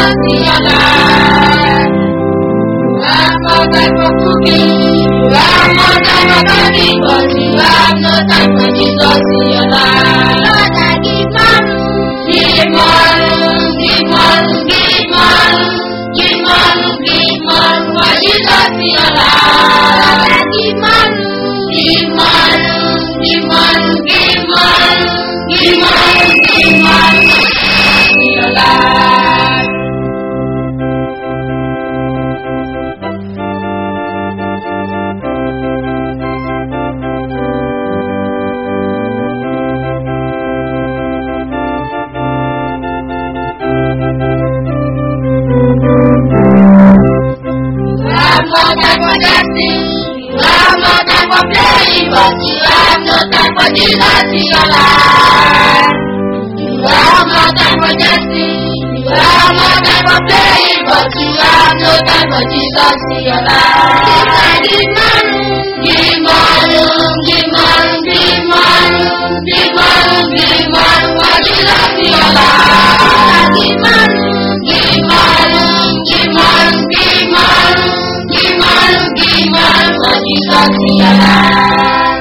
Jesus in your life. You have no time for cooking. You have no time for cooking, but you have no time for Jesus in your life. Lord, I give man. Give man, give man, give man, give man, give man for Jesus in your life. Lord, I give man. Give man, give man, give man, give man, give man in your life. You have no time for dancing. You have no time for playing, but you have no time for Jesus in your life. You have no time for dancing. You have no time for playing, but you have no time for Jesus in your life. Give man, give man, give man, give man, give man, give man for Jesus in your life. Give man, give man, give man, give man, give man, give man for Jesus in your life.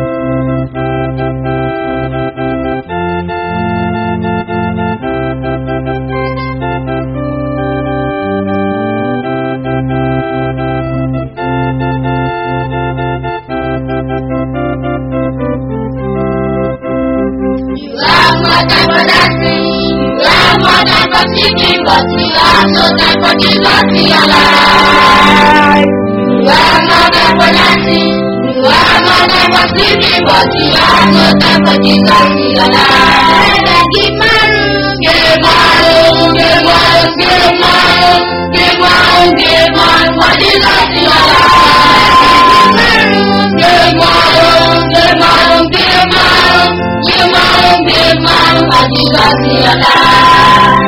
You have no time for dancing. You have no time for singing, but you have no time for Jesus in your life. You have no time for dancing. You have no time for singing, but you have no time for Jesus in your life. Give man, give man, give man, give man, give man, give man for Jesus in your life. Give man, give man, give man, give man, give man for Jesus in your life.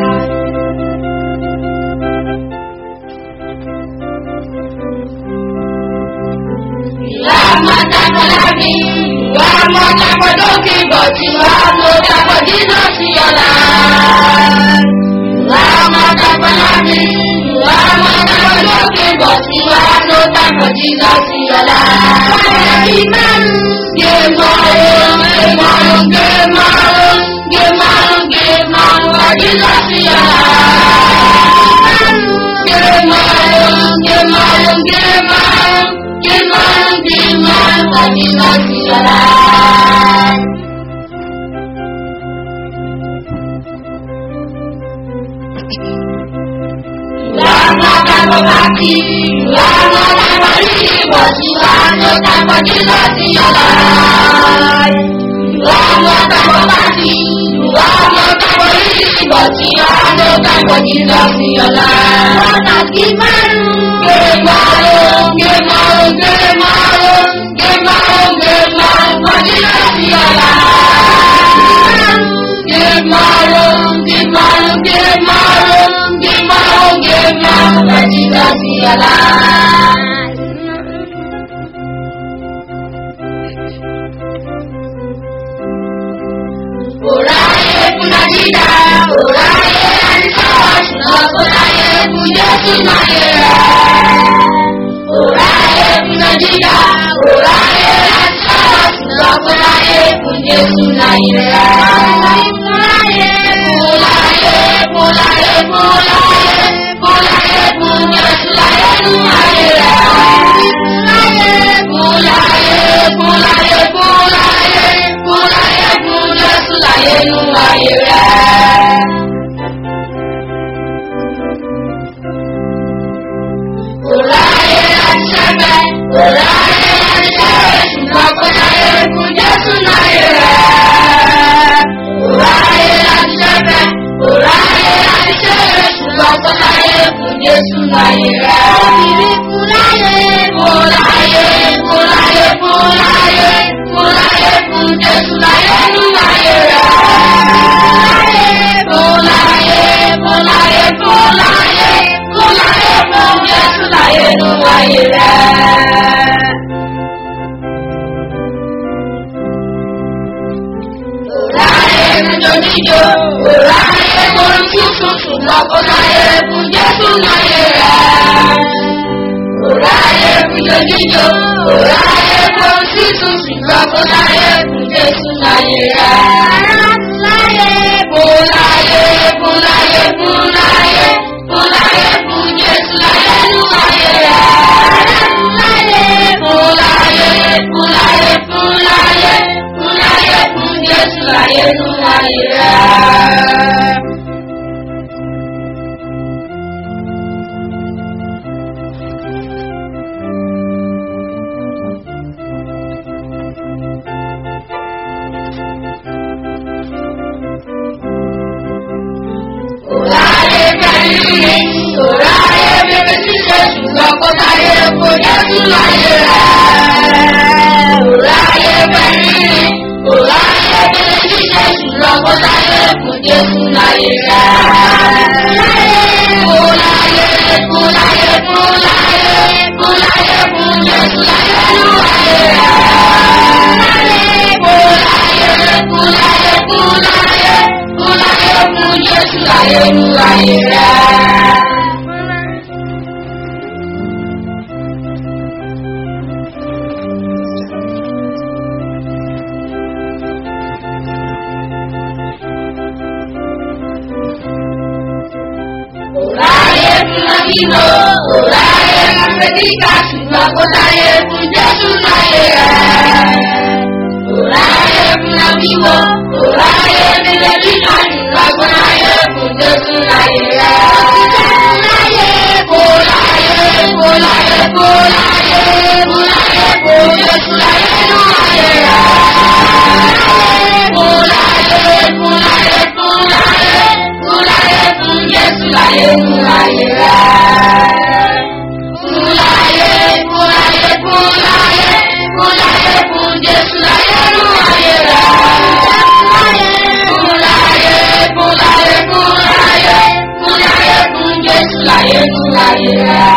You have no time for laughing. You have no time for joking, but you have no time for Jesus in your life. You have no time for laughing. You have no time for joking, but you have no time for Jesus in your life. Give man, give man, give man, give man, give man, give man for Jesus in your life. Give man, give man, give man, give man, give man for Jesus in your life. You have no time for party. You have no time for living, but you have no time for Jesus in your life. You have no time for party. You have no time for living, but you have no time for Jesus in your life. Father, give man, give man, give man, give man, give man, give man for Jesus in your life. Give man, give man, give man, give man, give man for Jesus in your life. Oraye kunajida, oraye anitosh, no oraye kujesu mayera. Oraye kunajida, oraye anitosh, no oraye kujesu mayera. Oraye, oraye, oraye, oraye, oraye kujesu mayera. Oraye, oraye, oraye, oraye, oraye kujesu mayera. Oraye anishebe, oraye anishebe, ṣùgbọ́n kọ́láyé kú Jésù náírà. Oraye anishebe, oraye anishebe, ṣùgbọ́n kọ́láyé kú Jésù náírà. Obìnrin kúláyé, kúláyé, kúláyé, kúláyé, kúláyé kú Jésù láyé nú náírà. Kúláyé, kúláyé, kúláyé, kúláyé kú Jésù láyé nú náírà. Oraye níjó níjó, oraye orin tuntun ṣùgbọ́n kọ́láyé gbẹ̀gídò. Kò ráyè fún sísun ṣùgbọ́n kò láyè fún Jésù láyé rẹ̀. Láyé fún láyé fún láyé fún láyé fún láyé fún Jésù láyé nù ayé rẹ̀. Láyé fún láyé fún láyé fún láyé fún láyé fún Jésù láyé nù ayé rẹ̀. Òráyé kẹ́lí, òráyé bèbè ṣíṣe ṣùgbọ́n kó táyé kó Jésù láyé rẹ̀. Òráyé kẹ́lí, òráyé bèbè ṣíṣe ṣùgbọ́n kó táyé kó Jésù láyé rẹ̀. Kó láyé, kó láyé, kó láyé, kó láyé fún Jésù láyé nú ayé rẹ̀. Kó láyé, kó láyé, kó láyé, kó láyé fún Jésù láyé nú ayé rẹ̀. Òráyé fún Amino, òráyé fún Fẹ́díkà, ṣùgbọ́n kò láyé fún Jésù láyé rẹ̀. Òráyé fún Amino, òráyé fún Fẹ́díkà, ṣùgbọ́n kò láyé fún Jésù láyé rẹ̀. Kò láyé, kò láyé, kò láyé, kò láyé fún Jésù láyé nú ayé rẹ̀. Kò láyé, kò láyé, kò láyé, kò láyé fún Jésù láyé nú ayé rẹ̀. Kúláyé, kúláyé, kúláyé, kúláyé fún Jésù láyé nú ayé rẹ̀. Kúláyé, kúláyé, kúláyé, kúláyé fún Jésù láyé nú ayé rẹ̀.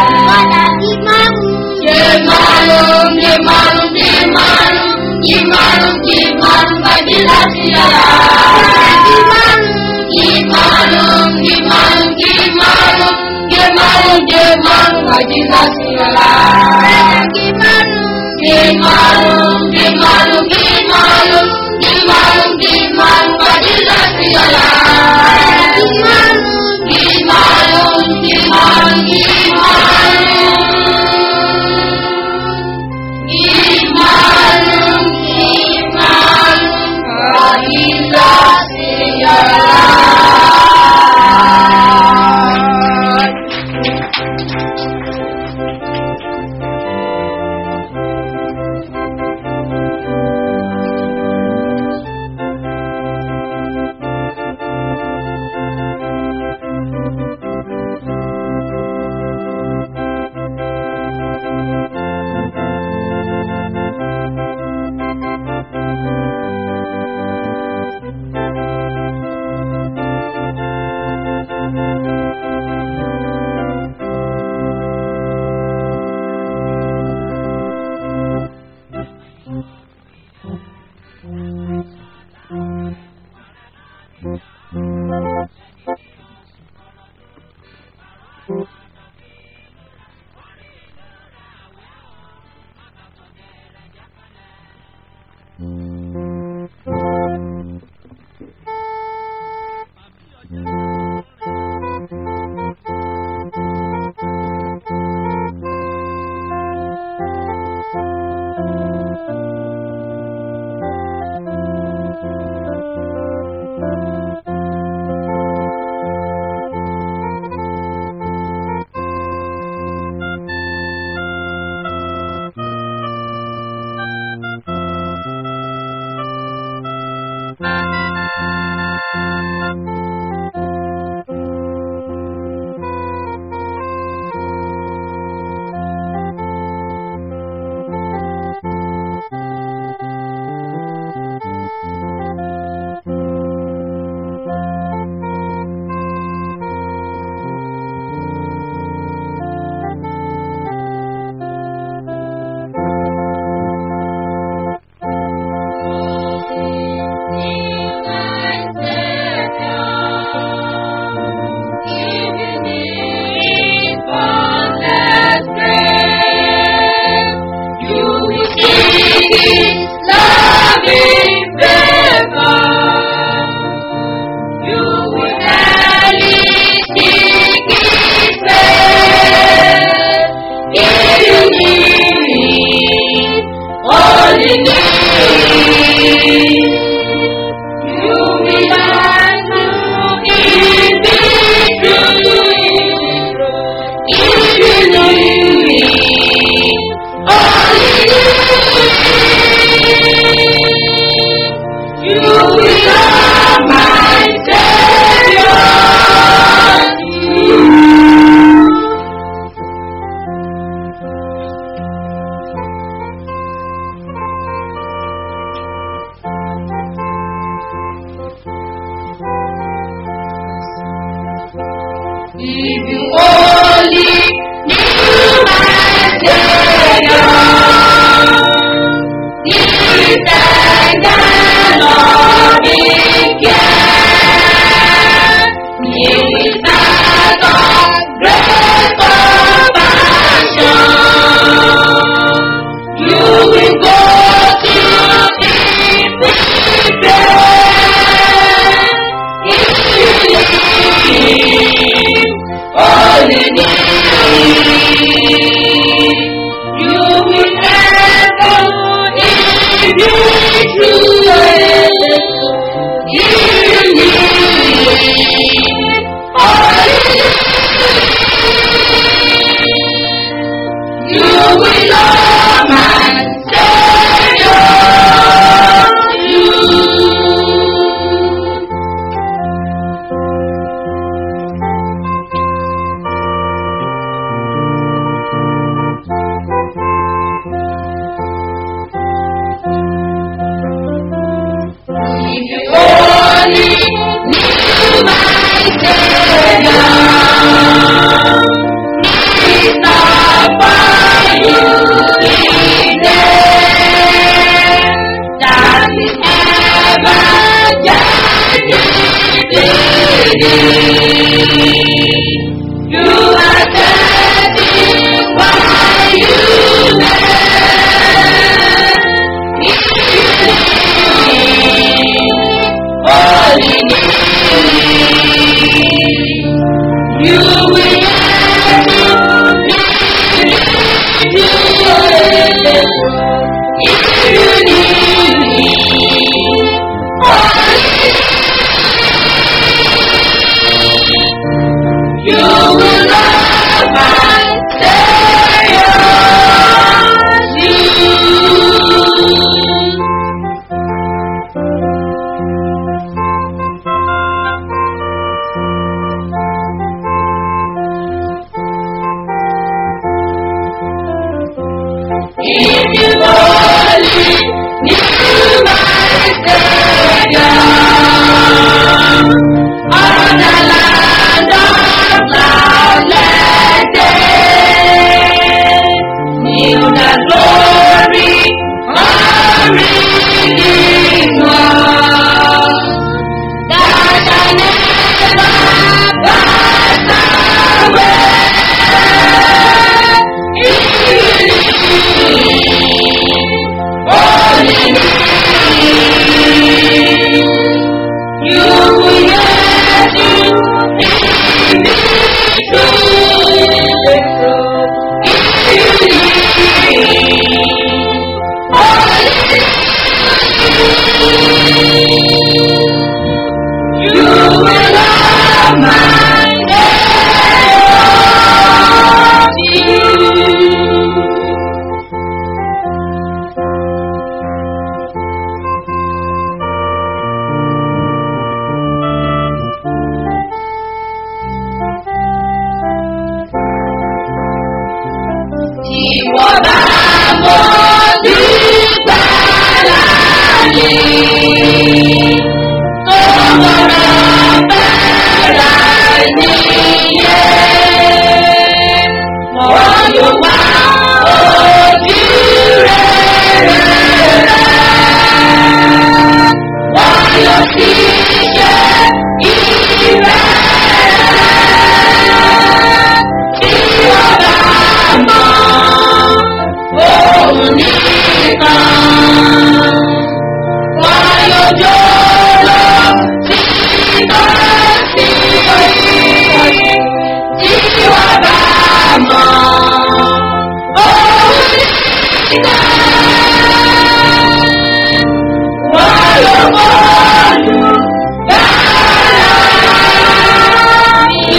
Gimana, gimana, gimana, gimana, gimana, bagi hati Allah. Gimana, gimana, gimana, gimana, gimana, bagi hati Allah. Gimana, gimana, gimana, gimana, gimana, bagi hati Allah. Gimana, gimana, gimana. Gimana, gimana, bagi hati Allah. If you only knew my Savior, He tender loving care, He is that of great compassion. You will go to Him with prayer. If you need all you need, you will never if you true. If you need all you need, you will love my Savior. You. If you only knew my Savior, He's not for you in there. That is ever just You are getting what you meant. All you need, you will if you need, you will love my Savior. You. If you only knew my Savior, on the land of cloudless day, knew the glory of Redeemer, that I never pass away. You will love my Savior. Ìwọ bá mọ nígbà láàyè tó mọ̀rọ̀ bẹ̀rẹ̀ níyẹn. Wọ́n yóò wá ojú rẹ̀ rẹ̀. Wọ́n yóò sì ṣe ìrẹ́ tí wọ́n bá mọ̀ òun nìkan. Wọ́n yóò jó lọ sí ìtọ́sí tí wọ́n bá mọ̀ òun nìkan. Wọ́n yóò bọ́ọ̀lù dára mi.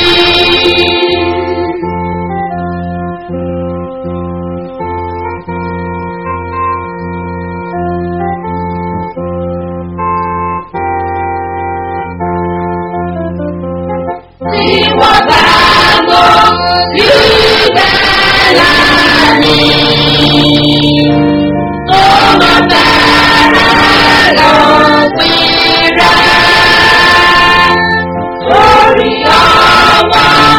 Tí wọ́n bá mọ ìgbàlà mi, tó mọ bẹ̀rẹ̀ lópin rẹ̀, lórí ọwọ́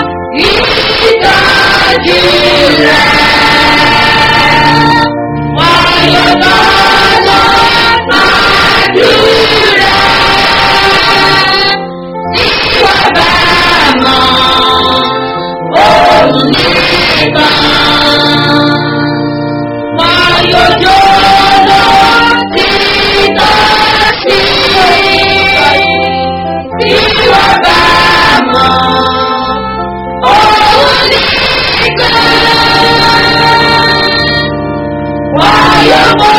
ọmọ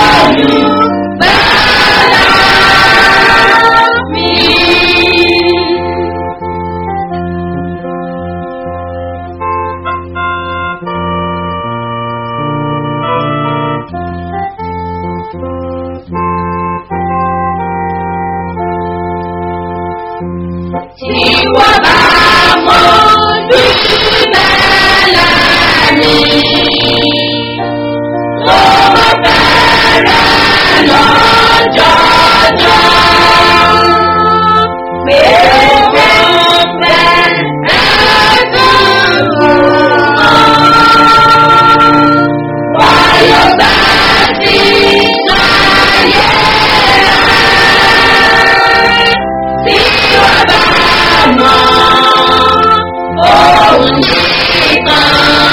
olùgbàlà mi. Tí wọ́n bá mọ olùgbàlà mi. Mo bẹ̀rẹ̀ lọ́jọ́jọ́. Pé mo fẹ́ ẹ̀dùn Wáyọ̀ bá ti láyé tí wọ́n bá mọ̀ òun nìkan.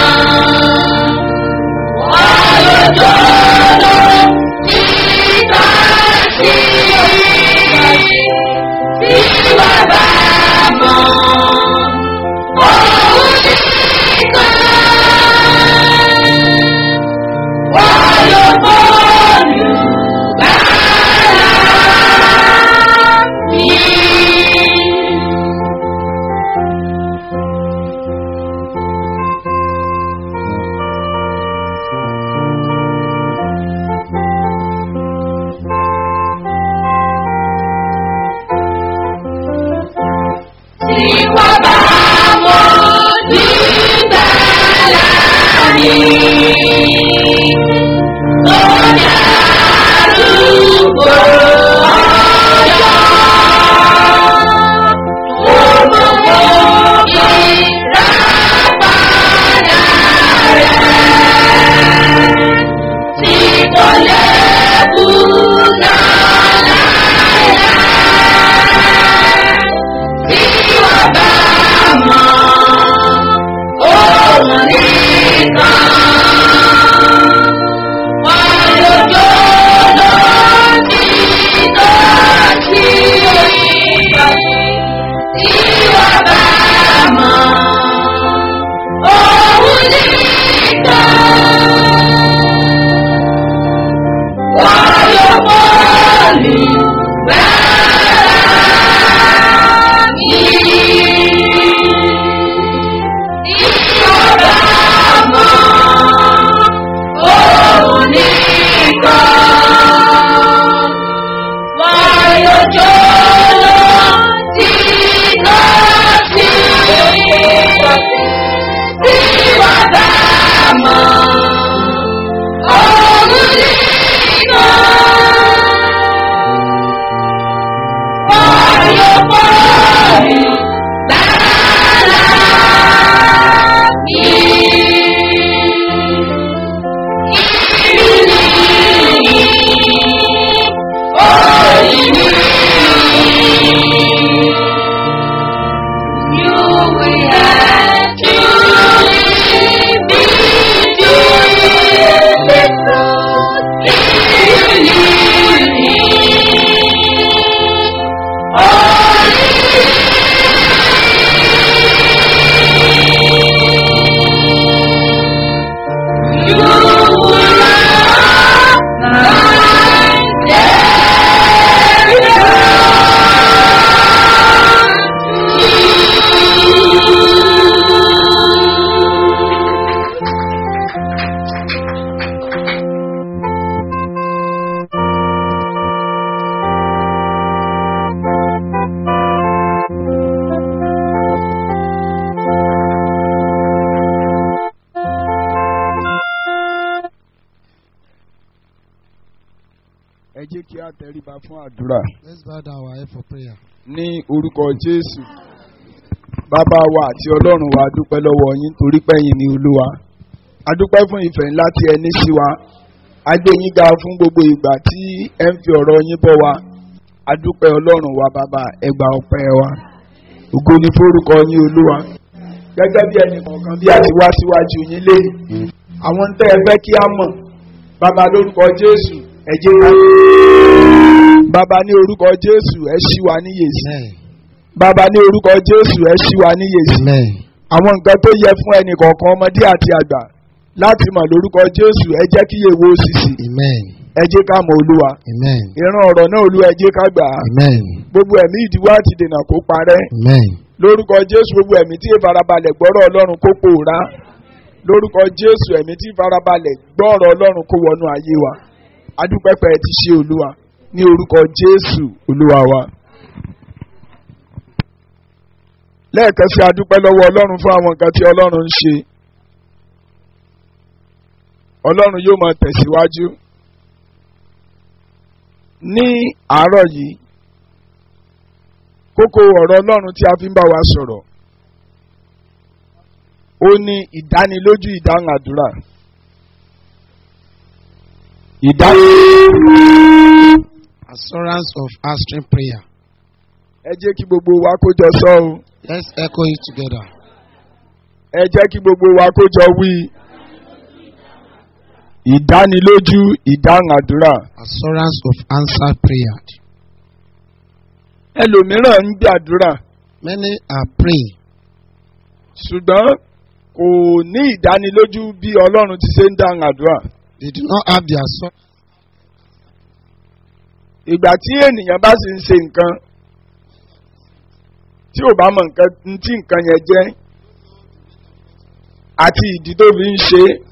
Tí wọ́n bá mọ nígbàlá mi, tó dárúgbó ọjọ́, tó gbogbo ìràpadà rẹ̀, tí kò lè kùnà láéláé tí wọ́n bá mọ̀ òun nìkan. Wọ́n lójó lọ sí lọ́sí tí wọ́n bá mọ̀ òun nìkan. Wọ́n yọ bọ́ọ̀lù gbáà mi. Ìjọba mọ̀ òun nìkan. Wọ́n yóò jó lọ sí lọ́sí. Tí wọ́n bá mọ̀ òun nìkan. Wáyọ̀ bọ́ọ̀lù gbàlà mi. Ìrìn ní orí mi. You will have to leave me to the truth. Ìrìn ní ẹ jẹ́ kí a tẹríba fún àdúrà Let's bow down our head for prayer. ní orúkọ jésù bàbá wa àti ọlọ́run wa a dúpẹ́ lọ́wọ́ yín torí pẹ́yìn ní olúwa a dúpẹ́ fún ìfẹ́ ńlá tí ẹ ní sí wa a gbé yín ga fún gbogbo ìgbà tí ẹ ń fi ọ̀rọ̀ yín bọ́ wa a dúpẹ́ ọlọ́run wa bàbá ẹ gba ọpẹ́ wa ògo ni forúkọ yín olúwa gẹ́gẹ́ bí ẹnì kọ̀ọ̀kan bí a ti wá síwájú yín lé àwọn tẹ́ ẹ fẹ́ kí a mọ̀ bàbá lórúkọ jésù ẹ jẹ́ ká bàbá ní orúkọ jésù ẹ ṣí wa níyèsí Amen. bàbá ní orúkọ jésù ẹ ṣí wa níyèsí Amen. àwọn nǹkan tó yẹ fún ẹnì kọ̀ọ̀kan ọmọdé àti àgbà láti mọ̀ lórúkọ jésù ẹ jẹ́ kí yèwò sísì Amen. ẹ jẹ́ ká mọ olúwa Amen. ìran ọ̀rọ̀ náà olúwa ẹ jẹ́ ká gbà á Amen. gbogbo ẹ̀mí ìdíwọ́ àti dènà kó parẹ́ Amen. lórúkọ jésù gbogbo ẹ̀mí tí ìfarabalẹ̀ gbọ́rọ̀ ọlọ́run kó pòórá lórúkọ jésù ẹ̀mí tí ìfarabalẹ̀ gbọ́rọ̀ ọlọ́run kó wọnú ayé wa adúpẹ́pẹ́ ti ṣe olúwa ní orúkọ jésù olúwa wa. lẹ́ẹ̀kan sí adúpẹ́ lọ́wọ́ ọlọ́run fún àwọn nǹkan tí ọlọ́run ń ṣe ọlọ́run yóò máa tẹ̀síwájú ní àárọ̀ yìí kókó ọ̀rọ̀ ọlọ́run tí a fi ń bá wa sọ̀rọ̀ ó ní ìdánilójú ìdáhùn àdúrà ìdánilójú Assurance of answering prayer. ẹ jẹ́ kí gbogbo wa kó jọ sọ o Let's echo it together. ẹ jẹ́ kí gbogbo wa kó jọ wí ìdánilójú ìdáhùn àdúrà Assurance of answered prayer. ẹlòmíràn ń gbàdúrà Many are praying, ṣùgbọ́n kò ní ìdánilójú bí ọlọ́run ti ṣe ń dáhùn àdúrà they do not have the assurance. ìgbà tí ènìyàn bá sì ń ṣe nǹkan tí ò bá mọ nǹkan n tí nǹkan yẹn jẹ́ àti ìdí tó fi ń ṣe é,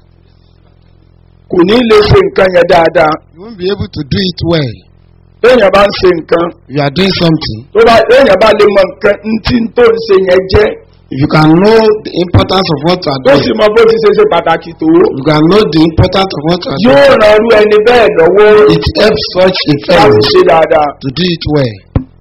kò ní lè ṣe nǹkan yẹn dáadáa You won't be able to do it well. téèyàn bá ń ṣe nǹkan You are doing something. tó bá téèyàn bá lè mọ nǹkan n tí tó ń ṣe yẹn jẹ́ If you can know the importance of what you are tó doing, sì mọ bó ti ṣe ṣe pàtàkì tó you can know the importance of what you are yóò doing. ran irú ẹni bẹ́ẹ̀ lọ́wọ́ It helps such a láti fellow ṣe dáadáa to do it well.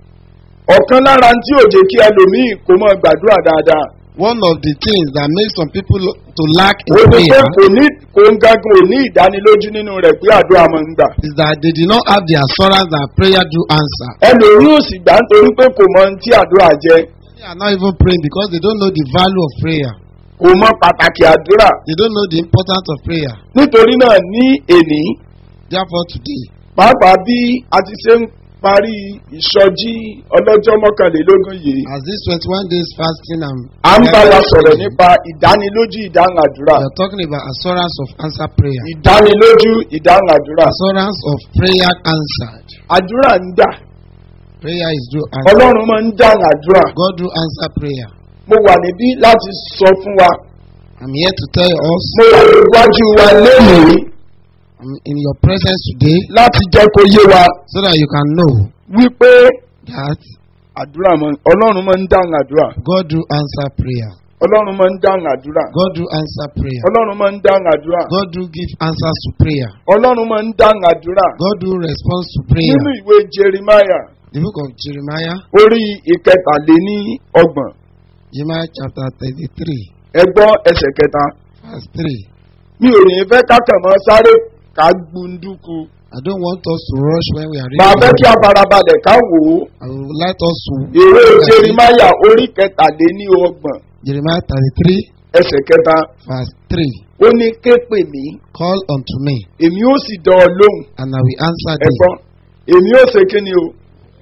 ọ̀kan lára tí ò jẹ́ kí ẹlòmíì kó mọ gbàdúrà dáadáa One of the things that makes some people to lack in ó ní pé prayer kò ní kò ń gángan ò ní ìdánilójú nínú rẹ̀ pé àdúrà máa ń gbà. is that they did not have the assurance that prayer do answer. ẹlòmíì ò sì gbà nítorí pé kò mọ ohun tí àdúrà jẹ́ They are not even praying because they don't know the value of prayer. kò mọ pàtàkì àdúrà They don't know the importance of prayer. nítorí náà ní èní Therefore, today, pàápàá bí a ti ṣe ń parí ìsọjí ọlọ́jọ́ mọ́kànlélógún yìí as this 21 days fasting and à ń bá wa sọ̀rọ̀ we nípa ìdánilójú ìdáhùn àdúrà are talking about assurance of answer prayer. ìdánilójú ìdáhùn àdúrà Assurance of prayer answered. àdúrà ń gbà Prayer is do answer. ọlọ́run máa ń dáhùn àdúrà God do answer prayer. mo wà níbí láti sọ fún wa I'm here to tell us, mo wà níwájú wa lónìí I'm in your presence today láti jẹ́ kó yé wa so that you can know wípé that àdúrà máa ọlọ́run máa ń dáhùn àdúrà God do answer prayer. ọlọ́run máa ń dáhùn àdúrà God do answer prayer. ọlọ́run máa ń dáhùn àdúrà God do give answers to prayer. ọlọ́run máa ń dáhùn àdúrà God do response to prayer. nínú ìwé jeremiah The book of Jeremiah, orí ìkẹtàléní ọgbọ̀n Jeremiah chapter 33, ẹgbọ́n ẹsẹ̀ kẹta verse 3. mi ò ní fẹ́ kákàn mọ́ sáré ká gbunduku I don't want us to rush when we are màá fẹ́ kí a reading. farabalẹ̀ ká wò ó I would like us to ìwé jeremiah orí kẹtàléní ọgbọ̀n Jeremiah 33, ẹsẹ̀ kẹta verse 3. ó ní ké pè mí Call unto me, èmi ó sì dán ọ lóhùn and I will answer thee. ẹ̀gbọ́n èmi ó ṣe kí ni o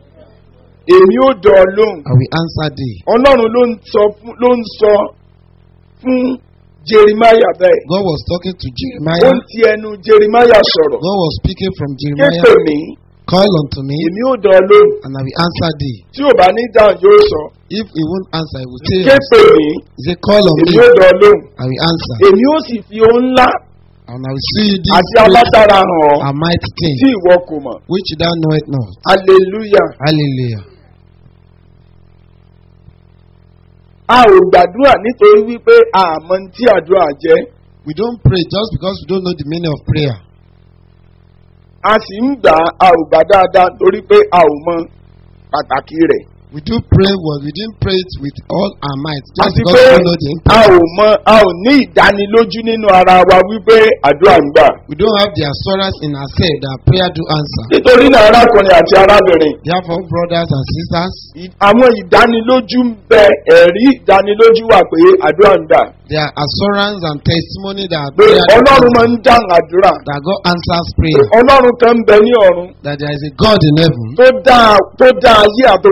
èmi ó dán ọ lóhùn I will answer thee. ọlọ́run ló ń sọ fún ló ń sọ fún jeremiah bẹ́ẹ̀ God was talking to ó Jeremiah. ń ti ẹnu jeremiah sọ̀rọ̀ God was speaking from ké Jeremiah. pè mí Call unto me, èmi ó dán ọ lóhùn and I will answer thee. tí ò bá ní dáhùn yóò sọ If he won't answer, he will say, ké pè mí He said, Call on èmi me, ó dán ọ lóhùn I will answer. èmi ó sì fi ohun ńlá And I will see this àti great alágbára hàn ọ́ and mighty thing, tí ìwọ kò mọ̀ which thou knowest not. hallelujah Hallelujah. a ò gbàdúrà nítorí wípé àmọ́ tí àdúrà jẹ́ We don't pray just because we don't know the meaning of prayer. a sì ń gbà á ò gbà dáadáa torí pé a ò mọ pàtàkì rẹ̀ We do pray, but we didn't pray it with all our might just àti because pé we don't know the a impact. ò mọ a ò ní ìdánilójú nínú ara wa wípé àdúrà ń gbà. We don't have the assurance in ourselves that prayer do answer. nítorí náà arákùnrin àti arábìnrin Therefore, brothers and sisters, ì- àwọn ìdánilójú ń bẹ ẹ̀rí ìdánilójú wà pé àdúrà ń gbà. there are assurance and testimony that pé prayer do ọlọ́run máa answer, ń dáhùn àdúrà. that God answers pé prayer, ọlọ́run kan ń bẹ ní ọ̀run that there is a God in heaven tó dá tó dá ayé àtòun gbogbo tó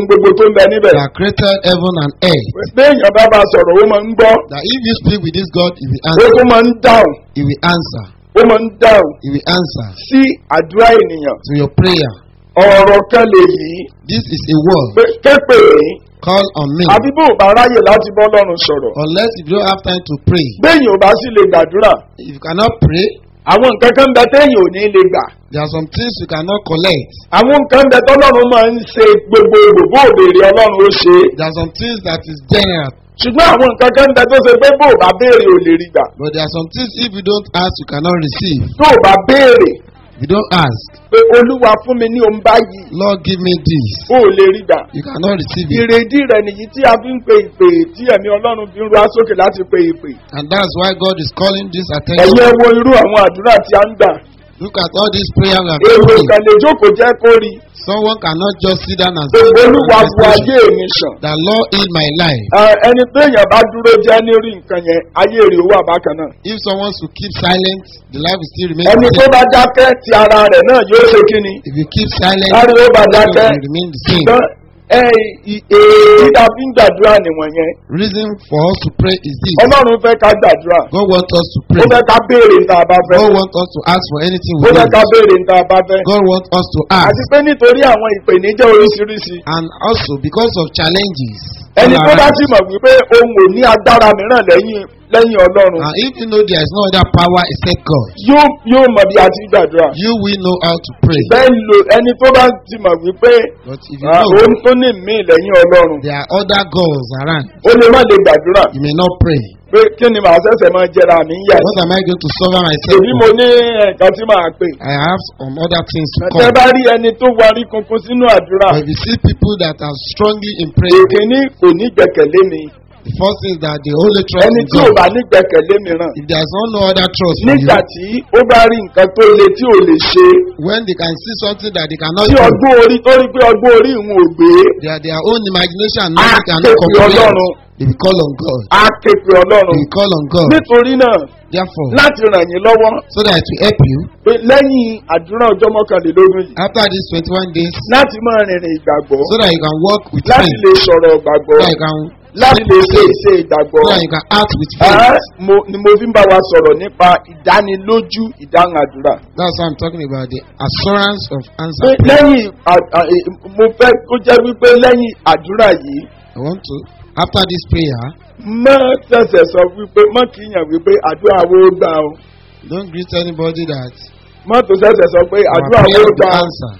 ń bẹ níbẹ̀. that created heaven and earth. béèyàn bá bá sọ̀rọ̀ ó máa ń gbọ́ That if you speak with this God, He will ó answer. tún máa ń dáhùn He will answer. ó máa ń dáhùn He will answer sí àdúrà ènìyàn. to your prayer. ọ̀rọ̀ kan lè yí This is a word. pé képe mí Call on me. àbí bó o bá ráyè láti bọ́ lọ́rùn sọ̀rọ̀. Unless if you don't have time to pray. béèyàn ò bá sì lè gbàdúrà If you cannot pray, àwọn nǹkan kan bẹ téèyàn ò ní lè gbà. there are some things you cannot collect. àwọn nǹkan bẹ tọ́lọ́run máa ń ṣe gbogbo gbogbo òbèrè ọlọ́run ó ṣe é. There are some things that is general. ṣùgbọ́n àwọn nǹkan kan bẹ tó ṣe pé bó o bá béèrè ò lè rí gbà. But there are some things if you don't ask, you cannot receive. tó o bá béèrè If you don't ask, pé olúwa fún mi ní ohun báyìí Lord, give me this. ó ò lè rí gbà. You cannot receive it. ìrèdí rẹ nìyí tí a fi ń pe ìpè tí ẹ̀mí ọlọ́run fi ń ru asókè láti pe ìpè. And that's why God is calling this ẹ̀yin attention. ẹ wo irú àwọn àdúrà tí a ń gbà. Look at all these prayers we are èrò praying. kan lè jókòó jẹ́ kó rí. Someone cannot just sit down and pé say, olúwa bu manifestation. ayé mi sàn. The Lord in my life. Ẹ, ẹni pé èèyàn bá dúró jẹ́ lórí nǹkan yẹn ayé rẹ̀ ó wà bákan náà. If someone should keep silent, the life will still remain ẹni the tó same. bá dákẹ́ ti ara rẹ̀ náà yóò ṣe kí ni. If you keep silent, Láti ó bá the life dákẹ́. will remain the same. ṣùgbọ́n ẹ ì- èyí tá a fi ń gbàdúrà nìwọ̀n yẹn. Reason for us to pray is this. ọlọ́run fẹ́ ká gbàdúrà. God wants us to ó pray. fẹ́ ká béèrè níta bá fẹ́. God wants us to ask for anything ó we fẹ́ ká want. béèrè níta bá fẹ́. God wants us to àti ask. pé nítorí àwọn ìpèníjà oríṣiríṣi. And also because of challenges. ẹni all tó bá around sì us. mọ̀ wípé òun ò ní agbára mìíràn lẹ́yìn lẹ́yìn ọlọ́run. And if you know there is no other power except God, yóò yóò mọ̀ bí a ti gbàdúrà. you will know how to pray. bẹ́ẹ̀ lo ẹni tó bá ti mọ̀ wípé But if you ah, know òun tó ní mí lẹ́yìn ọlọ́run. there are other gods around, ó lè má lè gbàdúrà. you may not pray. pé kí ni màá ṣẹ̀ṣẹ̀ máa jẹra mi ń yà. What am I going to suffer myself èmi mo for? ní nǹkan tí màá pè. I have some other things to tẹ come. bá rí ẹni tó warí kunkun sínú àdúrà. But if you see people that are strongly in prayer, èkíní kò ní gbẹ̀kẹ̀lé mi. the first thing is that they only trust ẹni in tí ò God. bá ní gbẹ̀kẹ̀lé mìíràn. If there is no no other trust for nígbà you, tí ó bá rí nǹkan tó le tí ò lè ṣe. when they can see something that they cannot tí do, ọgbọ́n orí tó rí pé ọgbọ́n orí ìhun ò gbé. their, their own imagination and á knowledge ké cannot pe comprehend, ọlọ́run. they will call on God. á ké pe They ọlọ́run. will call on God. nítorí náà Therefore, láti ràn yín lọ́wọ́ so that it will help you, pé lẹ́yìn àdúrà ọjọ́ mọ́kànlélógún yìí after these 21 days, láti máa rìnrìn ìgbàgbọ́ so that you can walk with láti faith, lè sọ̀rọ̀ ìgbàgbọ́ so that you can láti speak lè with ṣe faith, iṣẹ́ ìgbàgbọ́. so that you can act with Ẹ́, faith. mo ni mo fi ń bá wa sọ̀rọ̀ nípa ìdánilójú ìdáhùn àdúrà. That's what I'm talking about, the assurance of pé answer prayer. lẹ́yìn à- à- è- mo fẹ́ kó jẹ́ wípé lẹ́yìn àdúrà yìí I want to, after this prayer, má ṣẹ̀ṣẹ̀ sọ wípé má kíyàn wípé àdúrà wo gbà o don't greet anybody that má tó ṣẹ̀ṣẹ̀ sọ pé our àdúrà prayer wo will be gbà o answered.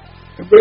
pé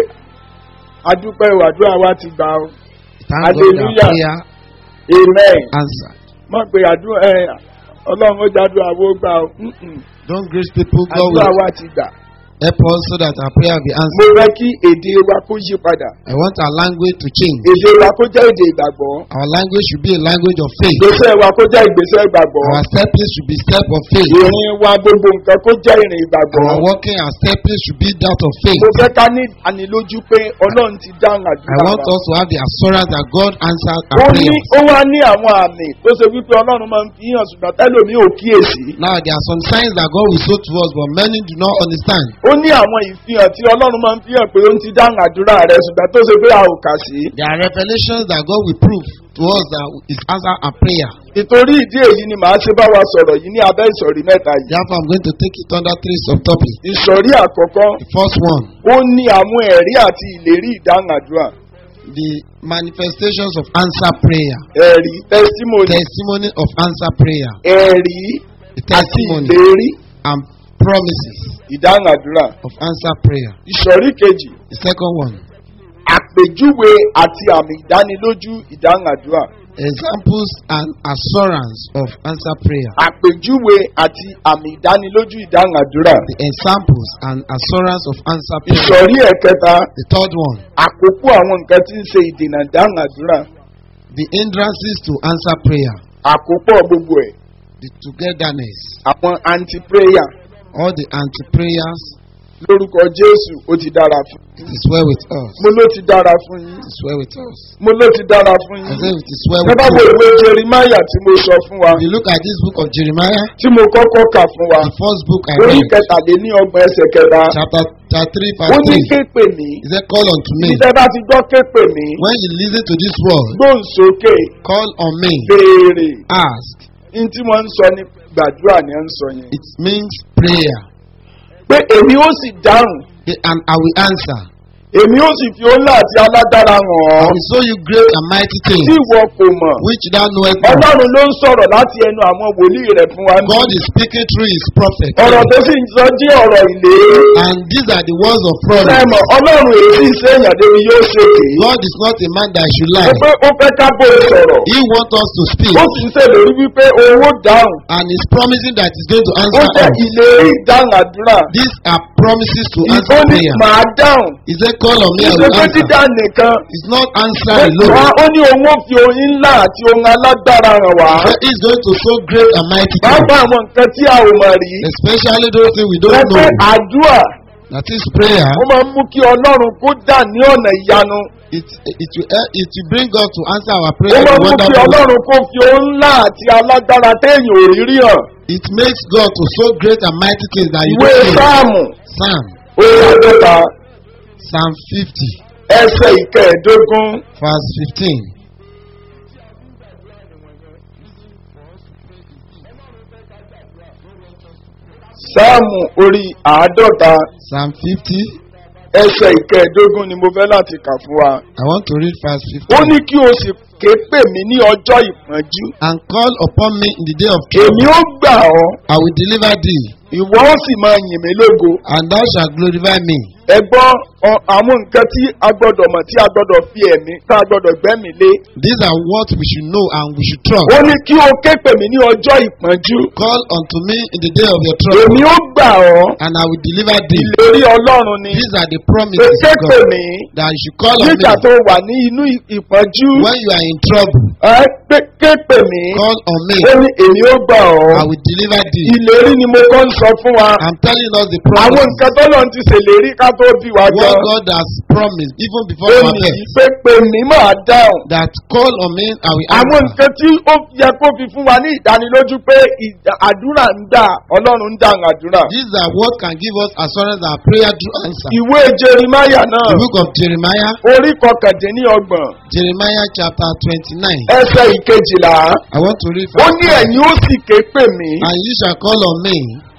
adúpẹ́ o àdúrà wa ti gbà o Thank God that Hallelujah. prayer amen answered. má pe àdúrà ẹ ọlọ́run ó jádùá wo gbà o Mm-mm. Don't greet people, God àdúrà will wa ti gbà. help us so that our prayer will be mo answered. fẹ́ kí èdè wa kó yí padà I want our language to change. èdè wa kó jẹ́ èdè ìgbàgbọ́ Our language should be a language of faith. ìgbésẹ̀ wa kó jẹ́ ìgbésẹ̀ ìgbàgbọ́ Our stepping should be step of faith. ìrìn wa gbogbo nǹkan kó jẹ́ ìrìn ìgbàgbọ́. Our walking and stepping should be that of faith. mo fẹ́ ká ní ànilójú pé ọlọ́run ti dáhùn I àdúrà want wa. us to have the assurance that God answered ó our ní prayers. ó wá ní àwọn àmì tó ṣe wípé ọlọ́run máa ń fi hàn ṣùgbọ́n tẹ́lómi ò kíyèsí. Now there are some signs that God will show to us, but many do not understand. ó ní àwọn ìfihàn tí ọlọ́run máa ń fi hàn pé ó ń ti dáhùn àdúrà rẹ ṣùgbọ́n tó ṣe pé a ò kà sí. There are revelations that God will prove to us that is answer our prayer. ìtorí ìdí èyí ni màá ṣe bá wa sọ̀rọ̀ yìí ní abẹ́ ìsọ̀rí mẹ́ta yìí. Therefore, I'm going to take it under three subtopics. ìsọ̀rí àkọ́kọ́ The first one, ó ní àwọn ẹ̀rí àti ìlérí ìdáhùn àdúrà. the manifestations of answer prayer. ẹ̀rí testimony Testimony of answer prayer. ẹ̀rí The àti testimony ìlérí and promises ìdáhùn àdúrà. of answer prayer. ìsọ̀rí kejì The second one, àpèjúwe àti àmì ìdánilójú ìdáhùn àdúrà. examples and assurance of answer prayer. àpèjúwe àti àmì ìdánilójú ìdáhùn àdúrà. The examples and assurance of answer prayer. ìsọ̀rí ẹ̀kẹta The third one, àkókò àwọn nǹkan tí ń ṣe ìdènà ìdáhùn àdúrà. the hindrances to answer prayer. àkópọ̀ gbogbo ẹ̀ The togetherness, àwọn anti-prayer all the anti-prayers, lórúkọ jésù ó ti dára fún it is well with us. mo ló ti dára fún yín It is well with us. mo ló ti dára fún I yín. say it is well ẹ with bá wo you. ìwé jerimaya tí mo sọ fún wa If you look at this book of Jeremiah, tí mo kọ́kọ́ kà fún wa the first book I orí read, kẹtàléní ọgbọ̀n ẹsẹ̀ kẹta chapter chapter 3, ó verse ní 3. ké pè mí He said, Call unto me. ìṣẹ́ bá ti gbọ́ ké pè mí When you listen to this word, gbóhùn sókè call on me. béèrè Ask. ní tí wọ́n ń sọ ní gbàdúrà ni wọ́n ń sọ yẹn. It means prayer. pé èmi ó sì dáhùn And I will answer. èmi ó sì fi ọlá àti alágbára hàn I ọ́ will show you great and mighty tí things ìwọ kò mọ̀. which thou knowest not. ọlọ́run ló ń sọ̀rọ̀ láti ẹnu àwọn wòlíì rẹ̀ fún wa. God is speaking through his prophet. ọ̀rọ̀ tó sì ń sọ jí ọ̀rọ̀ ìlérí. And these are the words of promise. sẹ́mọ̀ ọlọ́run èyí ṣe èèyàn débi yóò ṣe kè é. God is not a man that should ó lie. pé ó fẹ́ ká bó sọ̀rọ̀. He wants us to speak. ó sì ń ṣèlérí wípé owó dáhùn. And he's promising that he's going to ó answer jẹ́ us. ìlérí ìdáhùn àdúrà. These are promises to ó answer ní prayer. màá dáhùn. He said, Call on me, I will ìṣèpé answer. dídá nìkan. It's not answer Wá, alone. ó ní òun ó fi oyin ńlá àti ohun alágbára hàn wá. But he's going to show great and mighty things. Bàbá àwọn nǹkan tí a ò mọ̀ rí. Especially those things we don't Pẹ́pẹ́ know. àdúrà That is prayer. ó máa ń mú kí Ọlọ́run kó dà ní ọ̀nà ìyanu. It, it, will, help- it will bring God to answer our Ó prayer máa in ń mú kí wonderful ways. Ọlọ́run kó fi ohun ńlá àti alágbára téèyàn ò rí rí hàn. It makes God to show great and mighty things that you Ìwé don't know. Sáàmù Psalm, orí àádọ́ta Psalm 50, ẹsẹ̀ ìkẹẹ̀ẹ́dógún. verse 15. Sáàmù orí àádọ́ta Psalm 50, ẹsẹ̀ ìkẹẹ̀ẹ́dógún ni mo fẹ́ láti kà fún wa. I want to read verse Ó 15. ní kí o sì ké pè mí ní ọjọ́ ìpọ́njú. And call upon me in the day of Èmi trouble. ó gbà ọ́, I will deliver thee, ìwọ ó sì máa yìn mí lógo. and thou shalt glorify me. Ẹ gbọ́ ọ- àwọn nǹkan tí a gbọ́dọ̀ mọ̀ tí a gbọ́dọ̀ fi ẹ̀mí tá a gbọ́dọ̀ gbẹ́mí lé. These are what we should know and we should trust. Ó ní kí o ké pè mí ní ọjọ́ ìpọ́njú. Call unto me in the day of your trouble, Èmi ó gbà ọ́, and I will deliver thee. ìlérí Ọlọ́run ni. These are the Pé promises ké of pè God mí that you should call on nígbà me tó wà ní inú ì- ìpọ́njú. when you are in trouble. Ẹ pé ké pè mí. Call on me, Ó ní èmi ó gbà ọ́. I will deliver thee. Ìlérí ni mo kọ́ ń sọ fún wa. I'm telling us the Àwọn promise. nǹkan tó lọ́n ti ṣèlérí ká tó bí wa What gan. God has promised even before Ó our ní birth. pé pè mí máa dáhùn. That call on me, I will Àwọn answer. nǹkan tí ó yẹ kó fi fún wa ní ìdánilójú pé ìdá- àdúrà ń dà Ọlọ́run ń dáhùn àdúrà. These are what can give us assurance that prayer do answer. Ìwé Jeremáyà náà The book of Jeremiah, orí kọkàndínlọ́gbọ̀n Jeremiah chapter 29. ẹsẹ̀ ìkejìlá. I want to read Ó verse ní 5. ẹ̀yin ó sì ké pè mí. And you shall call on me,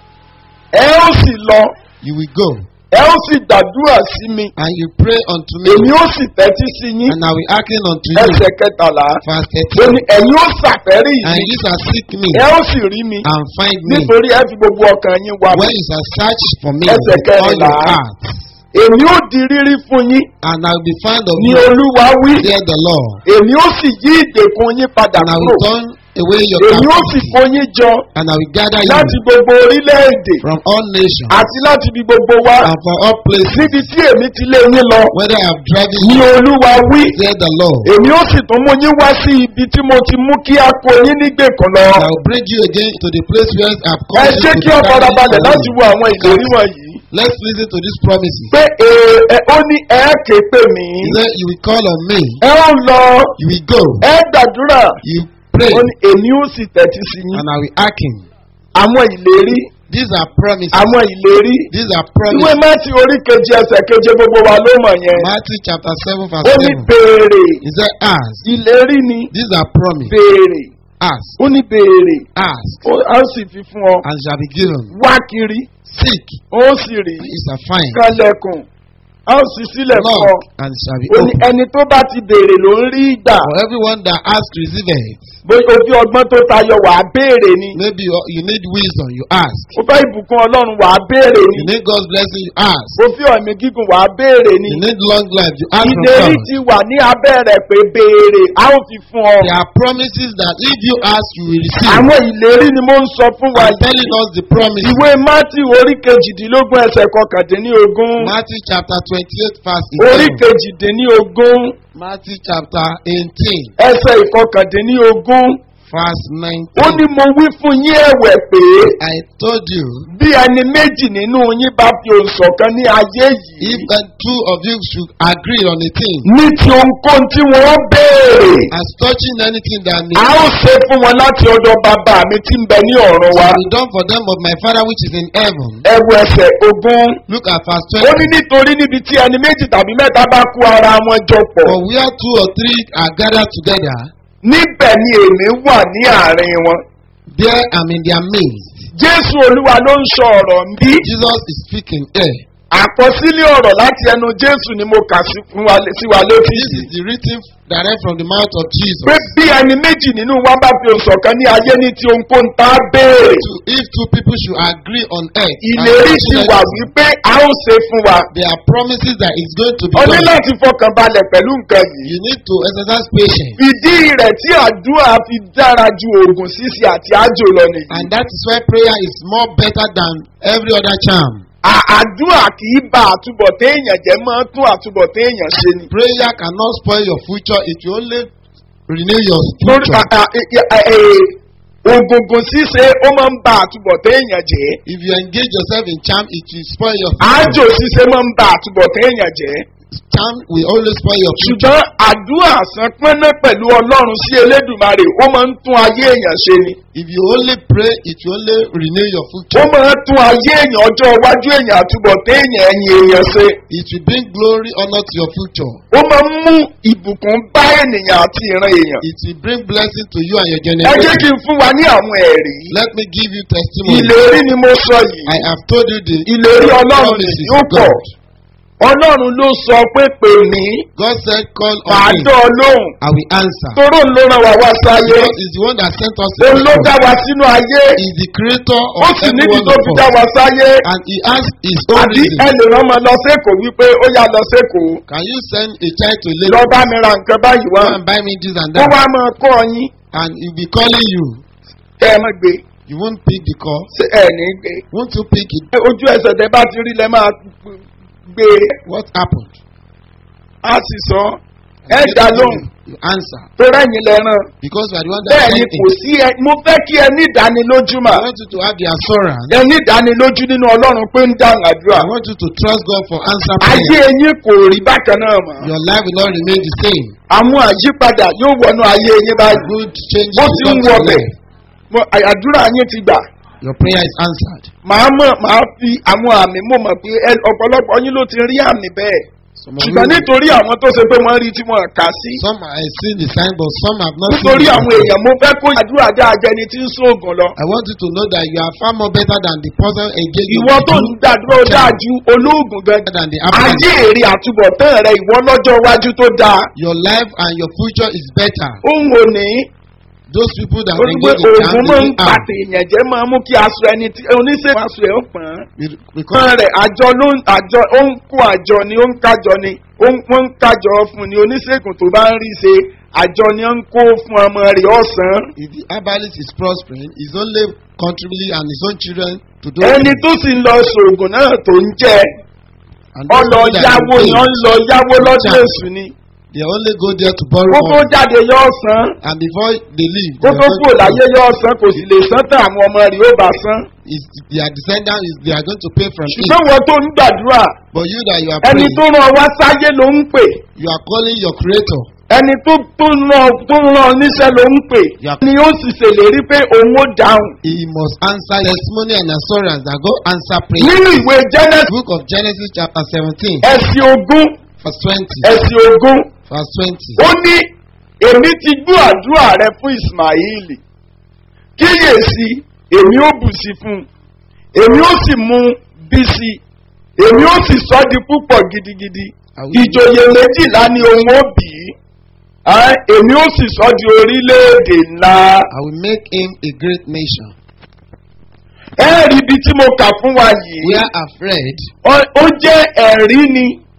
Ẹ ó sì lọ. you will go. Ẹ ó sì gbàdúrà sí mi. And you pray unto me, Èmi ó sì tẹ́tí sí yín. and I will hearken unto you. Ẹsẹ̀ kẹtàlá. Verse Ó ní 13. ẹ̀yin ó ṣàfẹ́rí And mi. you shall seek me Ẹ ó sì rí mi. and find me Nítorí ẹ fi gbogbo ọkàn yín wá mi. when you shall search for me Ẹsẹ̀ with all kẹrìnlá. your heart. Èmi ó di rírí fún yín. And I will be found of Ní you, Olúwa wí. said the Lord. Èmi ó sì yí ìdèkùn yín padà And I kúrò. will turn away your Èmi ó sì captivity, kó yín jọ and I will gather láti you gbogbo orílẹ̀-èdè from all nations àti láti ibi gbogbo wá. and from all places, Níbi tí èmi ti lé yín lọ. whether I have driven Ní you, Olúwa wí. said the Lord. Èmi ó sì tún mú yín wá sí ibi tí mo ti mú kí a kó yín nígbèkùn lọ. And I will bring you again to the place where I have Ẹ called you jẹ́ to kí be ọ farabalẹ̀ gathered láti for wo àwọn ìlérí wọ̀nyí. Let's listen to these promises. Pé ee, ẹ ó ní ẹ ké pè mí. He said, You will call on me, Ẹ ó lọ. you will go, Ẹ gbàdúrà. you pray, Ó ní èmi ó sì tẹ́tí sí yín. and I will hearken. Àwọn ìlérí. These are promises. Àwọn ìlérí. These are Ìwé promises. Mátì orí keje ẹsẹ̀ keje gbogbo wa ló mọ̀ yẹn. Matthew chapter 7, Ó verse ní 7. béèrè. He said, Ask. Ìlérí ni These are promises. béèrè. Ask. Ó ní béèrè. Ask. Ó á sì fi fún ọ. And shall be given. Wá kiri. Seek. Ó sì rí. And you shall find. Kálẹ̀kùn. Á ó sì sílẹ̀ fún ọ. Knock. And it shall be Ó ní opened. ẹni tó bá ti béèrè ló ń rí ìgbà. For everyone that asks, receive it. Bóyá o fi ọgbọ́n tó tayọ wà á béèrè ni. Maybe you you need wisdom, you ask. O fẹ́ ìbùkún Ọlọ́run wà á béèrè ni. You need God's blessing, you ask. O fi ọ̀mí gígùn wà á béèrè ni. You need long life, you ask from Ìlérí God. ti wà ní abẹ́ rẹ̀ pé béèrè a ó fi fún ọ. There are promises that if you ask, you will receive. Àwọn ìlérí ni mo ń sọ fún wa I'm telling us the promise. Ìwé Mátì orí kejìdínlógún ẹsẹ̀ kọkàndínlógún. Matthew chapter 28, verse Orí 11. kejìdínlógún Matthew chapter 18, ẹsẹ̀ ìkọkàndínlógún. Verse ó ní 19. mo wí fún yín ẹ̀wẹ̀ pé I told you, bí ẹni méjì nínú yín bá fi òǹsọ̀kan ní ayé yìí if the two of you should agree on a thing, ní ti ohunkóhun tí wọ́n béèrè as touching anything that may a ó ṣe fún wọn láti ọ̀dọ̀ bàbá mi tí ń bẹ ní ọ̀run wa be done for them of my Father which is in heaven. ẹ̀wù ẹsẹ̀ ogún Look at verse ó 20. ní nítorí níbi tí ẹni méjì tàbí mẹ́ta bá kó ara wọn jọ pọ̀ For where two or three are gathered together, níbẹ̀ ni èmi wà ní àárín wọn. there I'm in their midst. jésù olúwa ló ń sọ ọ̀rọ̀ ń bí Jesus is speaking here. àkọsílẹ̀ ọ̀rọ̀ láti ẹnu jésù ni mo kà sí fún wa sí wa létí This is the written direct from the mouth of Jesus. pé bí ẹni méjì nínú wa bá fi òǹsọ̀kan ní ayé ní ti ohunkóhun tá a béèrè To, if two people should agree on earth, and ìlérí ti touching wà anything, wípé a ó ṣe fún wa there are promises that it's going to be o ní done. láti fọkàn balẹ̀ pẹ̀lú nǹkan yìí You need to exercise patience. ìdí rẹ̀ tí àdúrà fi dára ju oògùn ṣíṣe àti àjò lọ nìyí. And that is why prayer is more better than every other charm. À- àdúrà kì í ba àtúbọ̀tán èèyàn jẹ́ máa tún àtúbọ̀tán èèyàn ṣe ni. Prayer cannot spoil your future, it will only renew your lórí future. à- à- ẹ- ẹ- ẹ- ògùngùn ṣíṣe ó máa ń ba àtúbọ̀tán èèyàn jẹ́. If you engage yourself in charm, it will spoil your àjò future. ṣíṣe máa ń ba àtúbọ̀tán èèyàn jẹ́. Charm will always spoil your future. ṣùgbọ́n àdúrà àsán pọ́nná pẹ̀lú ọlọ́run sí elédùmarè ó máa ń tún ayé èèyàn ṣe ni. If you only pray, it will only renew your ó future. máa ń tún ayé èèyàn ọjọ́ iwájú èèyàn àtúbọ̀tán èèyàn ẹ̀yìn èèyàn ṣe. It will bring glory, honor to your future. ó máa ń mú ìbùkún bá ènìyàn àti ìran èèyàn. It will bring blessing to you and your ẹ jẹ́ generation. kí n fún wa ní àwọn ẹ̀rí. Let me give you testimony. ìlérí ni mo sọ yìí. I have told you the ìlérí ọlọ́run promises nìyí ó of pọ̀. God. ọlọ́run ló sọ pé pè mí God said, Call màá on me, dán ọ lóhùn. I will answer. toró ń ló ràn wá wá sáyé. God is the one that sent us to òun ló this dá world. wa sínú ayé. He is the creator ó of sì every níbi one tó of fi dá us. wa sáyé. And he has his own àbí reason. ẹ lè rán ọmọ lọ sẹ́kọ̀ọ́ wípé ó yá lọ sẹ́kọ̀ọ́. Can you send a child to lọ Lagos? bá mi ra nǹkan báyìí wá. Go and buy me this and ó that. wá máa kọ́ ọ yín. And he'll be calling you. kẹ́ ẹ má gbé. You won't pick the call. ṣé ẹ ní gbé. Won't you pick it? ojú ẹsẹ̀ tẹ bá ti rí lẹ máa gbé. What happened? a sì sọ ẹ dá lóhùn. You answer. tó rẹ́yìn lẹ́ràn. Because you are the one that bẹ́ẹ̀ ni sent kò it. sí ẹ mo fẹ́ kí ẹ ní ìdánilójú mà. I want you to have the assurance. ẹ ní ìdánilójú nínú ọlọ́run pé ń dáhùn àdúrà. I want you to trust God for answer ayé prayer. yín kò rí bákan náà mọ́. Your life will not remain the same. àwọn àyípadà yóò wọnú ayé yín báyìí. Good changes bó will ti ń come to wọ your bẹ̀ life. mo- à- àdúrà yín ti gbà. Your prayer is answered. màá mọ̀ màá fi àwọn àmì mo mọ̀ pé ẹ- ọ̀pọ̀lọpọ̀ yín ló ti rí àmì bẹ́ẹ̀. Some of ṣùgbọ́n you, nítorí àwọn tó ṣe pé wọ́n rí tí wọ́n kà sí. some have seen the sign, but some have not nítorí seen àwọn the sign. èèyàn mo fẹ́ kó àdúrà dáa jẹni tí ń sóògùn lọ. I want you to know that you are far more better than the person engaged ìwọ tó ń gbàdúrà ó dáa ju olóògùn gan. better than the ayé applicant. èrè àtúbọ̀tán rẹ ìwọ lọ́jọ́ iwájú tó dáa. Your life and your future is better. ohun òní Those people that ó ní pé engage in oògùn máa ń gambling are pàtẹ èèyàn jẹ́ máa mú kí aṣọ ẹni tí oníṣègùn aṣọ ẹ̀ ó pọ̀n. because kan rẹ̀ àjọ ló ń àjọ ó ń kó àjọ ni ó ń kájọ ni ó ń wọ́n ń kájọ fún ni oníṣègùn tó bá ń rí ṣe àjọ ni ó ń kó fún ọmọ rẹ̀ ọ̀sán. if the herbalist is prospering, he's only contributing and his own children to do ẹni tó sì ń lọ sòògùn náà tó ń jẹ And those ọlọ people that yáwó ni ó ń engage, lọ yáwó lọ́dún Chance. èṣù ni they only go there to borrow kó tó money. jáde yọ ọ̀sán And before they leave, kó they tó are kúrò going to láyé yọ ọ̀sán kò sì lè sán tán àwọn ọmọ rẹ̀ ó bá sán. is their descendants is they are going to pay from it. ṣùgbọ́n wọn tó ń gbàdúrà But you that you are ẹni praying, tó rán wá sáyé ló ń pè you are calling your creator. ẹni tó tó rán tó rán níṣẹ́ ló ń pè Yeah. ni ó sì ṣèlérí pé òun ó dáhùn. He must answer testimony and assurance that God answer prayer. nínú ìwé genesis Book of Genesis chapter 17 ẹ̀sìn ogún verse 20. ẹ̀sìn ogún Verse 20. ó ní èmi ti gbọ́ àdúrà rẹ fún ismaili kíyèsí èmi ó bù sí fún un èmi ó sì mú bí sí èmi ó sì sọ di púpọ̀ gidigidi ìjòyè méjìlá ni òun ó bì í Ẹ́, èmi ó sì sọ di orílẹ̀-èdè ńlá I will make him a great nation. ẹ rí ibi tí mo kà fún wa yìí We are afraid. Ó- ó jẹ́ ẹ̀rí ni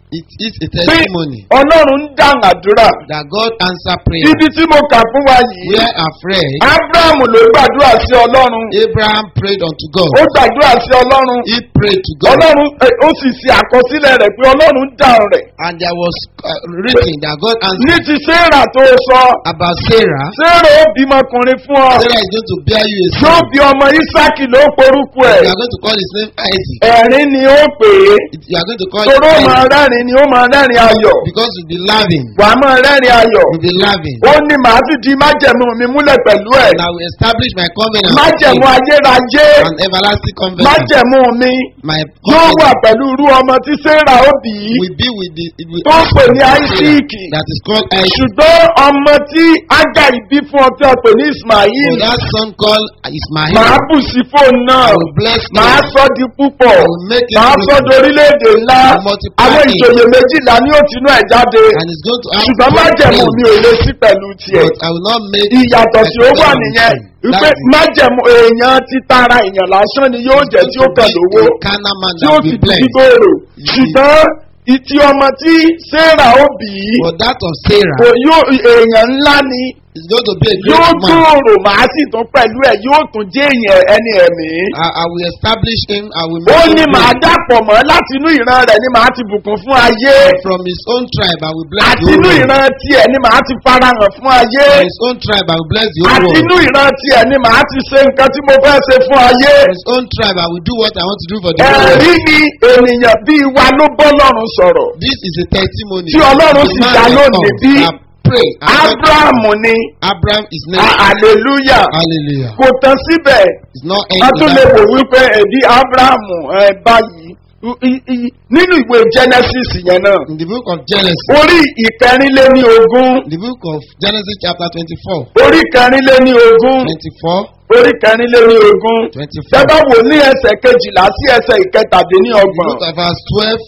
It is a testimony ọlọ́run ń dáhùn àdúrà that God answer prayer. ibi tí mo kà fún wa yìí We are afraid. abraham ló gbàdúrà sí ọlọ́run Abraham prayed unto God. ó gbàdúrà sí ọlọ́run He prayed to God. ọlọ́run ẹ, ó sì ṣe àkọsílẹ̀ rẹ̀ pé ọlọ́run dáhùn rẹ̀ And there was uh, written that God ní answered ti sarah tó sọ about Sarah. sarah ó bímọkùnrin fún ọ Sarah is going to bear you a yóò son. bí ọmọ isaki ló porúkọ ẹ̀ You are going to call his name Isaac. ẹ̀rín ni ó pè é You are going to call him toró máa Isaac rẹ́rìn ni ó máa rẹ́rìn ayọ̀ because you'll be laughing. wàá máa rẹ́rìn ayọ̀ You'll be laughing. ó ní màá sì di májẹ̀mú mi múlẹ̀ pẹ̀lú ẹ̀ And I will establish my covenant with májẹ̀mú him, ayérayé an everlasting covenant. májẹ̀mú mi My yóò wà covenant pẹ̀lú irú ọmọ tí sarah ó bí will be with the with tó pè ní Sarah isaac that is called Isaac. ṣùgbọ́n ọmọ tí agai bí fún ọ tí a pè ní ismail For that son called Ismail. màá bù sí fóònù náà I will bless him. màá sọ di púpọ̀ I will make him màá sọ fruitful. di orílẹ̀-èdè ńlá I will multiply àwọn him. ìjòyè méjìlá ní òtínú ẹ̀ jáde And it's going to have ṣùgbọ́n great májẹ̀mú praise. mi ò lè sí pẹ̀lú tiẹ̀ But I will not make ìyàtọ̀ tí ó wà my nìyẹn covenant with wípé him. That is- májẹ̀mú èèyàn ti tara èèyàn lásán ni yóò jẹ́ tí ó kàn lówó A carnal man tí ó that sì will be di blessed. gbígbòòrò ṣùgbọ́n ìtì ọmọ tí sarah ó bí For that of Sarah kò yóò èèyàn ńlá ni is going to be a yóò great man. gbòòrò màá sì tún pẹ̀lú ẹ̀ yóò tún jẹ́ èèyàn ẹni ẹ̀mí. I, I will establish him. I will ó make ní him màá great. dàpọ̀ mọ́ láti inú ìran rẹ̀ ni màá ti bùkún fún ayé From his own tribe, I will bless àti the inú whole world. ìran tiẹ̀ ni màá ti farahàn fún ayé From his own tribe, I will bless the whole àti world. inú ìran tiẹ̀ ni màá ti ṣe nǹkan tí mo fẹ́ ṣe fún ayé. From his own tribe, I will do what I want to do for the whole world. ẹ̀rí ni ènìyàn bíi wa ló bọ́ lọ́rùn sọ̀rọ̀. This is a testimony. Tí Ọlọ́run The sì man dá that lónìí comes bí that pray. and God- abrahamu ni Abraham is a- named. hallelujah Hallelujah. kò tán síbẹ̀ It's not a end tún to lè that. wò wípé ẹ̀dí abrahamu ẹ̀ báyìí i- i- i- nínú ìwé genesis yẹn náà In the book of Genesis, orí ìkẹrìnléní ogún the book of Genesis chapter 24, orí kẹrìnléní ogún 24, orí kẹrìnléní ogún 24. tẹ́bá wò ní ẹsẹ̀ kejìlá sí ẹsẹ̀ ìkẹtàdínní The ọgbọ̀n book of verse 12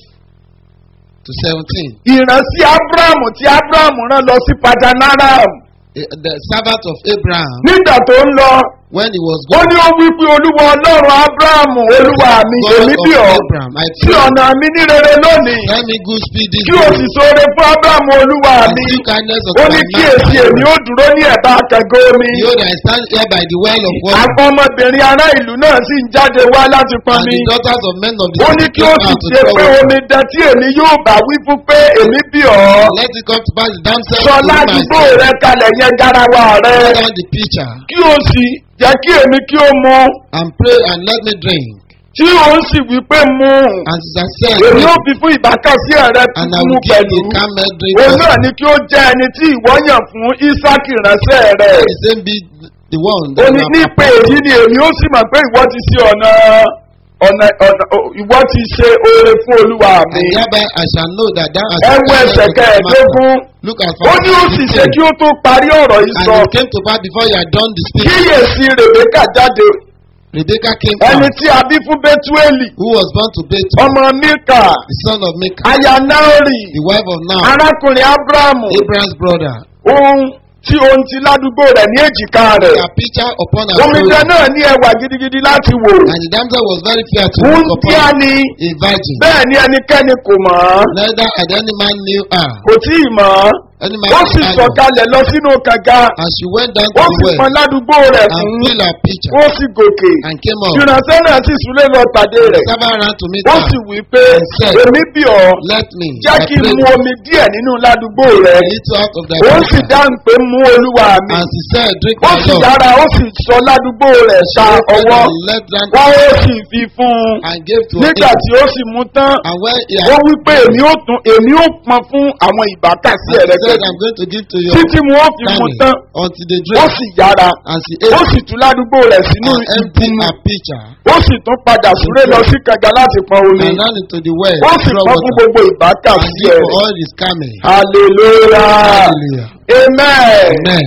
to 17. ìrántí abrahamu tí abrahamu rán lọ sí padanaram Eh, The servant of Abraham, nígbà tó ń lọ when he was ó going ní ó wí pé olúwa ọlọ́run abrahamu olúwa mi God èmi bí of ọ Abraham, I sí pray, ọ̀nà mi ní rere lónìí let me good speed this kí o sì day, sóore fún abrahamu olúwa and mi do kindness ó unto ní my kíyèsí èmi ó man. dúró ní ẹ̀bá kẹ̀gọ́ omi Behold, I stand here by the well of water, àwọn ọmọbìnrin ará ìlú náà sì ń jáde wá láti pọn and mi the daughters of men of the ó ní city kí ó came sì out to ṣe draw pé water. omi dẹ tí èmi yóò bá wí fún pé èmi bí ọ Let it come to pass, the damsel sọ to whom I ládùúgbò said, rẹ kalẹ̀ yẹn garawa rẹ Pour down the pitcher, kí o sì jẹ́ kí èmi kí o mu and pray, and let me drink. tí o sì wí pé mu And as I said, èmi ó drink, fi fún ìbákasí rẹ and I mu will give pẹ̀lú the camel drink. òun also. náà ni kí ó jẹ́ ẹni tí ìwọ yàn fún isaki ránṣẹ́ rẹ Let the same be the one ó that ní you have nípa èyí ni èmi ó sì mọ̀ pé ìwọ ti ṣe ọ̀nà ọ̀nà ọ̀nà ìwọ ti ṣe oore fún olúwa mi And thereby I shall know that thou hast ẹ wo done ẹsẹ̀ well to my master. kẹẹ̀ẹ́dógún Look at ó ní ó verse sì ṣe 15. kí ó tó parí ọ̀rọ̀ yìí And sọ it came to pass before you had done the speech. kíyèsí rèbékà jáde Rebekah came ẹni out, tí a bí fún bẹ́túẹ̀lì who was born to Bethel, ọmọ milka the son of Micah, aya naori the wife of Now, arákùnrin abrahamu Abraham's brother. ohun tí ohun ti ládùúgbò rẹ̀ ní èjìká rẹ̀ A pitcher upon her omidan shoulder. náà ní ẹwà gidigidi láti wò And the damsel was very fair to ohun look tí a upon, ní a virgin. bẹ́ẹ̀ ni ẹnikẹ́ni kò mọ̀ ọ́ Neither had any man knew her. kò tí ì mọ̀ ọ́ Any man ó sì knew her. sọ̀kalẹ̀ lọ sínú kànga And she went down ó to sì the pọn well ládùúgbò rẹ̀ and fún filled her pitcher ó sì gòkè and came up. ìránṣẹ́ náà sì súlé lọ pàdé The rẹ̀ servant ran to meet ó her. sì wí pé and said, èmi bí ọ Let me, jẹ́ I kí n pray mu thee, omi díẹ̀ nínú ládùúgbò rẹ̀ a little out of thy ó sì pitcher. dáhùn pé mú olúwa mi And she said, Drink ó my sì Lord. yára ó sì sọ ládùúgbò rẹ̀ She ta opened ọwọ́ and let down wọ́n ó sì fi fún un and gave to nígbà him. tí ó sì mú tán And when he ó had wí pé èmi ó tún èmi ó pọn fún àwọn ìbákasí and he rẹ̀ said, pẹ̀lú I'm going to give to your títí mu ó fi mú family tán until they ó drink. sì yára And she ó ate sì tú ládùúgbò rẹ̀ sínú and emptied ìbùnú her pitcher ó sì tún padà súré lọ sí kànga láti pọn omi and ran into the well ó to sì draw pọn fún water gbogbo and ìbákasí give rẹ̀ for all his camel. hallelujah Hallelujah. amen Amen.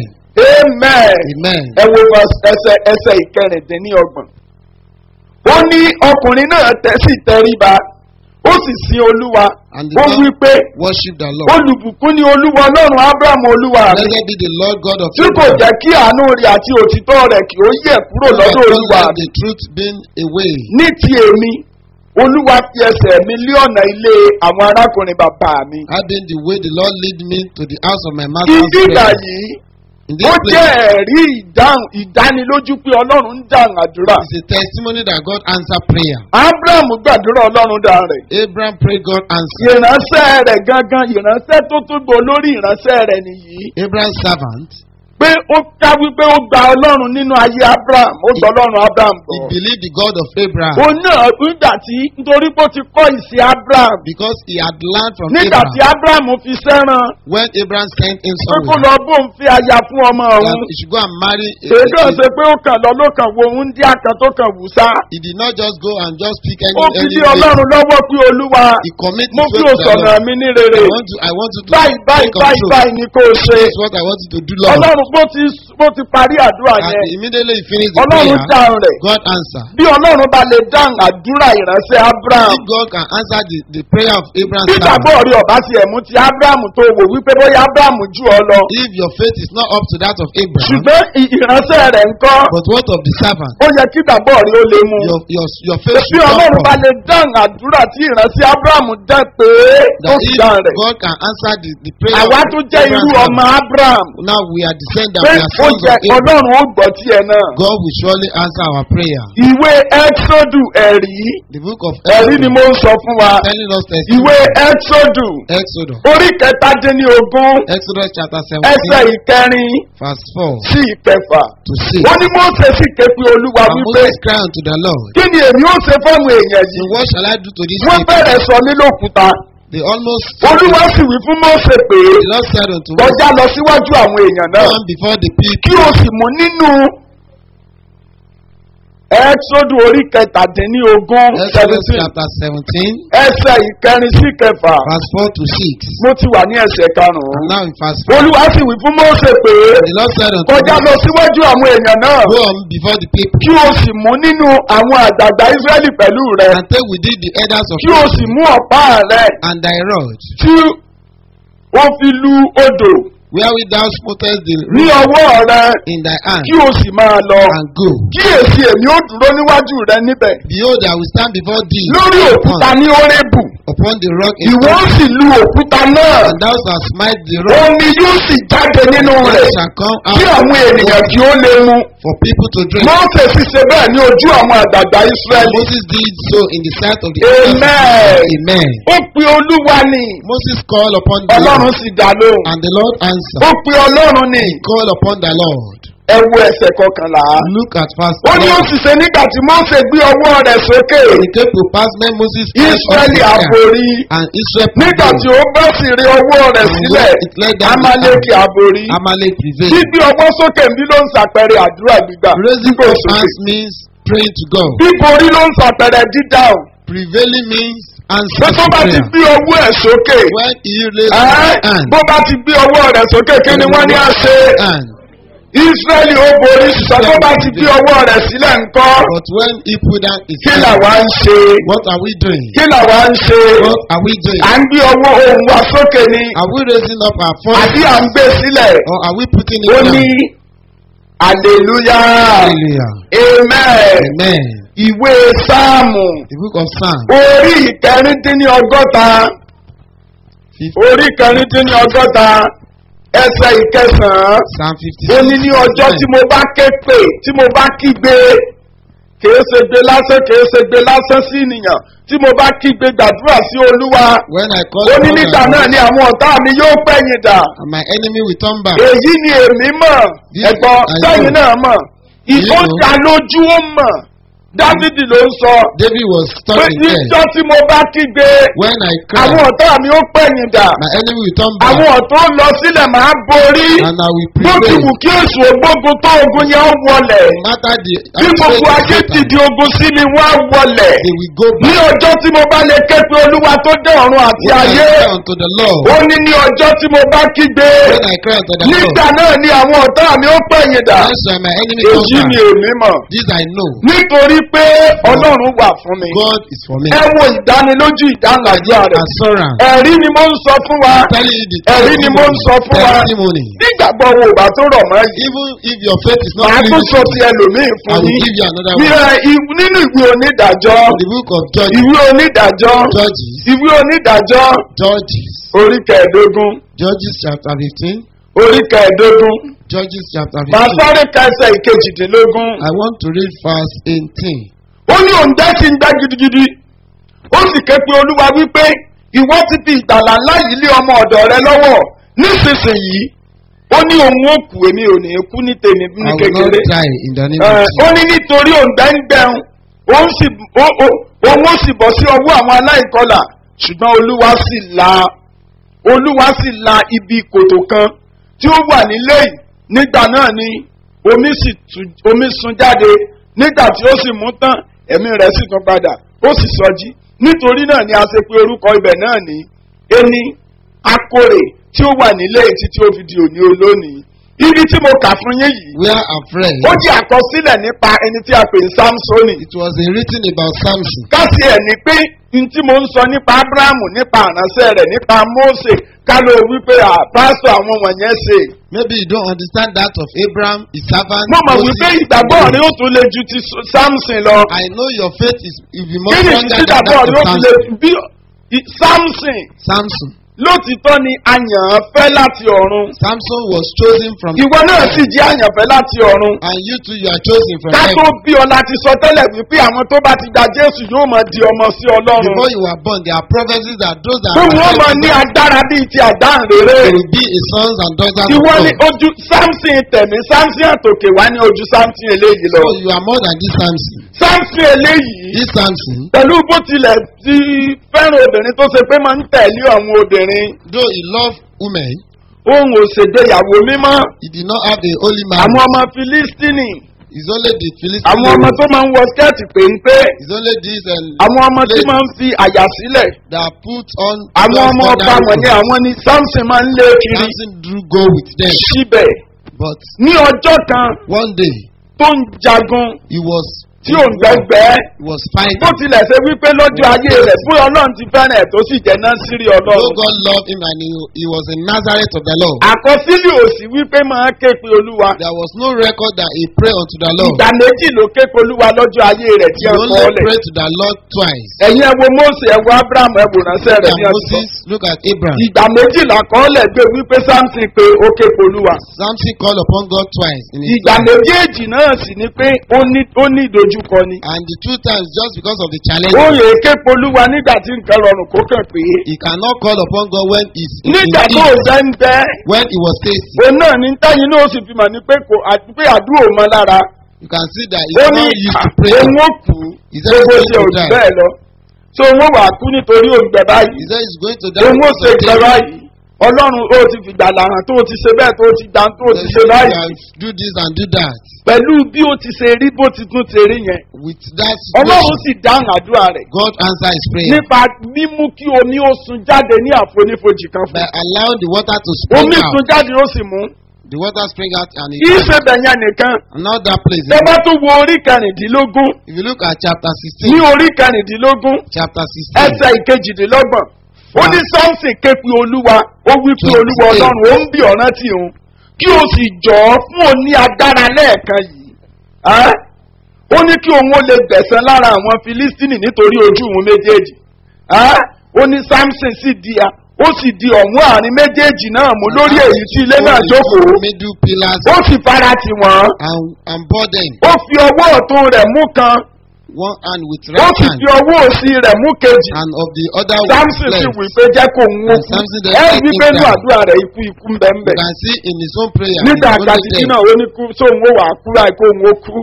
amen Amen. ẹ wo verse ẹsẹ ẹsẹ ìkẹrìndínlọ́gbọ̀n ó ní ọkùnrin náà tẹ́ sì tẹríba ó sì sin olúwa And the ó Lord wí pé worship the Lord. olùbùkún ni olúwa ọlọ́run abraham olúwa mi Blessed be the Lord God of tí kò Abraham. jẹ́ kí àánú rẹ̀ àti òtítọ́ rẹ̀ kí ó yẹ̀ kúrò who has lọ́dọ̀ not olúwa let mi the truth been away. ní ti èmi olúwa fi ẹsẹ̀ mi lé ọ̀nà ilé àwọn arákùnrin bàbá mi. Adding the way the Lord lead me to the house of my master's ibi ìgbà prayer. yìí In ó this jẹ́ place, ẹ̀rí ìdáhùn ìdánilójú pé ọlọ́run ń dáhùn àdúrà. it's a testimony that God answered prayer. abraham gbàdúrà ọlọ́run dá rẹ̀. Abraham prayed, God answered. ìránṣẹ́ rẹ̀ gangan ìránṣẹ́ tó tún gbò lórí ìránṣẹ́ rẹ̀ nìyí. Abraham's servant, pé ó ká wípé ó gba ọlọ́run nínú ayé abraham ó gba ọlọ́run abraham he bọ̀. believed the God of Abraham òun náà nígbà tí nítorí pé ó ti kọ́ ìsìn abraham because he had learned from nígbà tí Abraham abraham fi sẹ́ràn when Abraham sent him pé kó somewhere lọ bóun fi aya fún ọmọ that òun. he should go and marry. a- èdè a- ọ̀sẹ̀ pé ó kàn lọ ló kàn wo òun dí àkàn tó kàn wù sá. He did not just go and just pick any ó fi any lé place. ọlọ́run lọ́wọ́ pé olúwa He commit mo his fi way to the òsọ̀nà Lord. mi ní rere. I want to I want you to báyìí báyìí take báyìí control. báyìí ni kò ṣe. This is what I want you to do, Lord. ọlọ́run bó ti bó ti parí àdúrà And yẹn immediately he finished the ọlọ́run prayer, dáhùn rẹ̀. God answered. bí ọlọ́run bá lè dáhùn àdúrà ìránṣẹ́ abraham If God can answer the, the prayer of Abraham, bí ìgbàgbọ́ rí ọ̀bá ti ẹ̀mú ti abraham tó wò wípé bóyá abraham jù ọ lọ if your faith is not up to that of Abraham, ṣùgbọ́n ì- ìránṣẹ́ rẹ̀ ń kọ́ but what of the servant? ó yẹ kí ìgbàgbọ́ rí ó lè mú Your your your faith bí should come ọlọ́run bá from lè dáhùn àdúrà tí ìránṣẹ́ abraham dá pé ó that sì if dáhùn rẹ̀ God can answer the, the prayer àwa of tó jẹ́ irú Abraham, ọmọ abraham now we are descendants, pé we are ó sons jẹ́ of Abraham. ọlọ́run ó gbọ́ tiẹ̀ náà God will surely answer our prayer. ìwé exodu ẹ̀rí The book of ẹ̀rí ni Exodus mo ń sọ fún wa telling us ìwé testimony. exodu Exodus, orí kẹtàdínlógún Exodus chapter ẹsẹ̀ 17, ìkẹrin verse 4 sí ìkẹfà. to 6. ó ní mose sì ké pe olúwa And wípé Moses cried unto the Lord, kí ni èmi ó ṣe fọ́ọ̀mù èèyàn So yìí what shall I do to this wọ́n people? bẹ̀rẹ̀ sọ mí lókùúta They almost olúwa sì wí fún mose pé the Lord said unto Moses, kọjá lọ síwájú àwọn èèyàn náà Come before the kí people. o sì mú nínú ẹ́xódù orí kẹtàdínlógún Exodus seventeen chapter 17, ẹsẹ̀ ìkẹrin sí kẹfà verse 4 to 6. mo ti wà ní ẹsẹ̀ And karùn-ún now in verse 4, olúwa sì wí fún mose pé the Lord said unto kọjá lọ Moses, síwájú àwọn èèyàn náà Go on before the people, kí o sì mú nínú àwọn àgbàgbà israẹli pẹ̀lú rẹ and take with thee the elders of kí o sì mú ọ̀pá rẹ and thy rod, tí ó fi lu odò wherewith thou smotest the ní river ọwọ́ rẹ in thy hand, kí o sì máa lọ and go. kíyèsí èmi ó dúró níwájú rẹ níbẹ̀ Behold, I will stand before thee lórí òkúta upon, ní orébù upon the rock in ìwọ ó Horeb, sì lu òkúta náà and thou shalt smite the rock, omi yóò sì jáde nínú and rẹ̀ it shall come kí out àwọn ènìyàn kí ó lè mu for people to drink. mọ́ọ̀sẹ̀ sì ṣe bẹ́ẹ̀ ní ojú àwọn àgbàgbà And israẹli Moses did so in the sight of the elders of amen Israel. Amen. ó pe olúwa ni Moses called upon the ọlọ́run Lord, sì dá lóhùn and the Lord ó answered. pe ọlọ́run ni Call upon the Lord. ẹ wo ẹsẹ̀ kọkànlá Look at verse ó ní ó 11. sì ṣe nígbà tí mọ́ọ̀sẹ̀ gbé ọwọ́ rẹ̀ sókè It came to pass when Moses cried israẹli unto God, àborí and Israel nígbà tí prevailed. ó bá sì rí ọwọ́ rẹ̀ And sílẹ̀ when it led down the amaleki hand, àborí Amalek prevailed. gbígbé ọwọ́ sókè bí ló ń ṣàpẹẹrẹ àdúrà gbígbà Raising gbígbé up sókè hands means praying to God. bíborí ló ń ṣàpẹẹrẹ dídáhùn Prevailing means pé answering tó bá ti prayer. gbé ọwọ́ ẹ̀ sókè When he raised ẹ́, his hand, bó bá ti gbé ọwọ́ rẹ̀ sókè kí ni wọ́n ní á ṣe hand. israẹli ó borí ṣùgbọ́n tó bá ti gbé ọwọ́ rẹ̀ sílẹ̀ ńkọ́ But when he put down his kí hand, làwa ń ṣe what are we doing? kí làwa ń ṣe What are we doing? à ń gbé ọwọ́ ohùn wa sókè ni Are we raising up our voice àbí à ń gbé sílẹ̀ or are we putting ó it ní down? hallelujah Hallelujah. amen Amen. ìwé sáàmù The book of Psalm, orí ìkẹrìndínlọ́gọ́ta orí ìkẹrìndínlọ́gọ́ta ẹsẹ̀ ìkẹsàn-án Psalm ó 56. ní ní ọjọ́ tí mo bá ké pè tí mo bá kígbe kìí ṣe gbé lásán kìí ṣe gbé lásán sí ènìyàn tí mo bá kígbe gbàdúrà sí olúwa When I call ó ní upon nígbà the náà Lord, ni àwọn ọ̀tá mi yóò pẹ̀yìn dà and my enemy will turn back. èyí ni èmi mọ̀ This ẹ̀gbọ́n I sẹ́yìn know. náà mọ̀ ìfó You know. dá lójú ó mọ̀ dávidi ló ń sọ David was pé stuck in there. níjọ́ tí mo bá kígbe When I àwọn cried, ọ̀tá mi ó pẹ̀yìn dà my enemy will turn back, àwọn ọ̀tá ó lọ sílẹ̀ máa borí and I will bó ti prevail. wù kí èso ògbógun tó ogun yẹn ó wọlẹ̀ No matter the bí gbogbo ayé outrage ti of di Satan, ogun sí mi wá wọlẹ̀ they will go ní back. ọjọ́ tí mo bá lè ké pe olúwa tó dé ọ̀run àti When I ayé cry unto the Lord, ó ní ní ọjọ́ tí mo bá kígbe when I cry unto the Lord, nígbà náà ni àwọn ọ̀tá mi ó pẹ̀yìn dà then shall my enemy turn èyí ni back. èmi mọ̀ This I know. nítorí pé ọlọ́run wà fún mi. God is for me. ẹ wo ìdánilójú ìdáhùn àdúrà rẹ̀. Assurance. ẹ̀rí ni mo ń sọ fún wa. Telling you the ẹ̀rí ni mo ń sọ fún wa. testimony. nígbàgbọ́ wo ìgbà tó rọ̀ mọ́ yìí. Even if your faith is not màá tún sọ limited, ti ẹlòmíì I fún will yín. give you another Ní, one. ẹ, i- nínú ìwé onídàájọ́ The book of Judges. ìwé onídàájọ́ Judges. ìwé onídàájọ́ Judges. orí kẹẹ̀ẹ́dógún Judges chapter fifteen. orí kẹẹ̀ẹ́dógún Judges chapter màá fifteen. sáré ka ẹsẹ̀ ìkejìdínlógún. I want to read verse eighteen. ó ní òun dá sí ń gbá gidigidi ó sì ké pe olúwa wípé ìwọ ti fi ìgbàlà ńlá yìí lé ọmọ ọ̀dọ̀ rẹ lọ́wọ́ nísinsìnyí ó ní òun ó kú èmi ò ní kú ní tèmi ní I will not kékeré die in the name Ẹ, of ó Jesus. ní nítorí òun gbẹ́ngbẹ́hùn òun sì ó- ó- òun ó sì bọ̀ sí ọwọ́ àwọn aláìkọlà ṣùgbọ́n olúwa sì la olúwa sì la ibi kòtò kan tí ó wà nílé yìí nígbà náà ni omi sì tú- omi sun jáde nígbà tí ó sì mú tán ẹ̀mí rẹ̀ sì tún padà ó sì sọjí nítorí náà ni a ṣe pé orúkọ ibẹ̀ náà ní ení akórè tí ó wà nílé yìí títí ó fi di òní olónìí ibi tí mo kà fún yín yìí Where are friends? ó jẹ́ àkọsílẹ̀ nípa ẹni tí a pè ní samsoni It was a written about Samson. káṣí ẹ̀ ní pé n tí mo ń sọ nípa abrahamu nípa àránṣẹ́ rẹ̀ nípa mose ká ló wí pé à pásítọ̀ àwọn wọ̀nyẹn ṣe. Maybe you don't understand that of Abraham, his servant. mo mọ̀ Moses, wípé ìgbàgbọ́ rẹ ó tún le ju ti samson lọ. I know your faith is will be more kí ni stronger ìdí than ìgbàgbọ́ that rẹ ó of tún le Samson. bí i- samson Samson. lótìtọ́ ni àyànfẹ́ láti ọ̀run. Samson was chosen from ìwọ náà sì jẹ́ àyànfẹ́ láti ọ̀run. and you too you are chosen from ká tó heaven. bí ọ láti sọ tẹ́lẹ̀ wípé àwọn tó bá ti gba jésù yóò máa di ọmọ sí ọlọ́run. Before you were born, there are prophecies that those that fún wọn máa accepted ní God, agbára bíi ti àdáǹrere. they will be a sons and daughters of ìwọ God. ni ojú samson tẹ̀mí samson àtòkè wá ní ojú samson eléyìí lọ. So you are more than this Samson. samson eléyìí This Samson, pẹ̀lú bó tilẹ̀ ti fẹ́ràn obìnrin tó ṣe pé máa ń tẹ̀lé àwọn obìnrin though he loved women, ohun òṣèdèyàwó mímọ́ he did not have a holy man. àwọn ọmọ filistini It's only the Philistines. àwọn ọmọ tó máa ń wọ skẹ́ẹ̀tì péńpé It's only these and àwọn ọmọ tí máa ń fi àyà sílẹ̀ that put on. àwọn just ọmọ ọba ordinary wọ̀nyí clothes. àwọn ni samson máa ń lé kiri Samson drew go with them. síbẹ̀ But ní ọjọ́ kan one day tó ń jagun he was tí ò ń gbẹgbẹ́ he was fighting. bó tilẹ̀ ṣe wípé lọ́jọ́ ayé rẹ̀ fún ọlọ́run ti fẹ́ràn ẹ̀ tó sì jẹ́ náà sírí Though ọlọ́run. God loved him and he, he was a Nazareth of the Lord. àkọsílẹ̀ òsì wípé máa ké pe olúwa. There was no record that he prayed unto the Lord. ìgbà méjì ló ké pe olúwa lọ́jọ́ ayé rẹ̀ tí He ẹ only kọ́ lẹ̀. prayed to the Lord twice. ẹ̀yin ẹ wo mose ẹ wo abraham ẹ wò ránṣẹ́ rẹ̀ And ní ọdún. Moses, look at Abraham. ìgbà méjì làkọọ́lẹ̀ gbé wípé samson pé ó ké pe olúwa. Samson called upon God twice in his ìgbà life. méjèèjì náà sì ni pé ó ní ó ní ìdojúkọ ni. And the two times, just because of the challenge, ó yẹ ké pe olúwa nígbà tí nǹkan rọrùn kó kàn pé. he cannot call upon God when he's in, in nígbà tó need, fẹ́ ń bẹ́ when he was tasty. òun náà ní táyìn náà ó sì fi mọ̀ ní pé kò àti pé àdúrà ò mọ lára. You can see that ó he's ní not used to pray. òun ó kú He said gbogbo he's ṣe going òjì to die. bẹ́ẹ̀ lọ. so òun ó wà kú nítorí òǹgbẹ He báyìí. said he's going to die. òun ó because ṣe of ìgbẹ́ this. báyìí. ọlọ́run ó ti fìgbà làhàn tó o ti ṣe bẹ́ẹ̀ tó o ti dá tó o ti He ṣe said, báyìí. "You can do this and do that. pẹ̀lú bí o ti ṣe rí bó ti tún ti rí yẹn. With that ọlọ́run situation, sì dáhùn àdúrà rẹ̀. God answered his prayer nípa mímú kí omi ó sun jáde ní àfonífojì kan fún by un. allowing the water to spring omi out. sun jáde ó sì mú. The water spring out and kì í it ṣe bẹ̀yẹn nìkan. and not that place. tẹ bá tún wo orí kẹrìndínlógún If you look at chapter ní 16, orí kẹrìndínlógún chapter 16, ẹsẹ̀ ìkejìdínlọ́gbọ̀n ó ní samson ké pe olúwa ó wí pé olúwa Twenty-eight. ọlọ́run ó ń bí ọ̀ràn tí òun kí o sì jọ̀ ọ́ fún òun ní agbára lẹ́ẹ̀kan yìí Ẹ́? ó ní kí òun ó lè gbẹ̀sán lára àwọn filistini nítorí ojú òun méjèèjì Ẹ́? ó ní samson sì di a ó sì di ọ̀hún àárín méjèèjì náà mú lórí èyí tí ilé náà jókòó middle pillars ó sì fara tì wọ́n and, and bore them, ó fi ọwọ́ ọ̀tún rẹ̀ mú kan one hand with ó right sì hand fi ọwọ́ òsì rẹ̀ mú kejì and of the other with samson sì left. wí pé jẹ́ kó ń wó And kú Samson then ẹ let wí him pé ní down. àdúrà rẹ̀ ikú ikú ń bẹ ń You bẹ can see in his own prayer. nígbà he's only kàtìkì dead. náà ó ní kú sóun ó wà á kú láì kó òun ó kú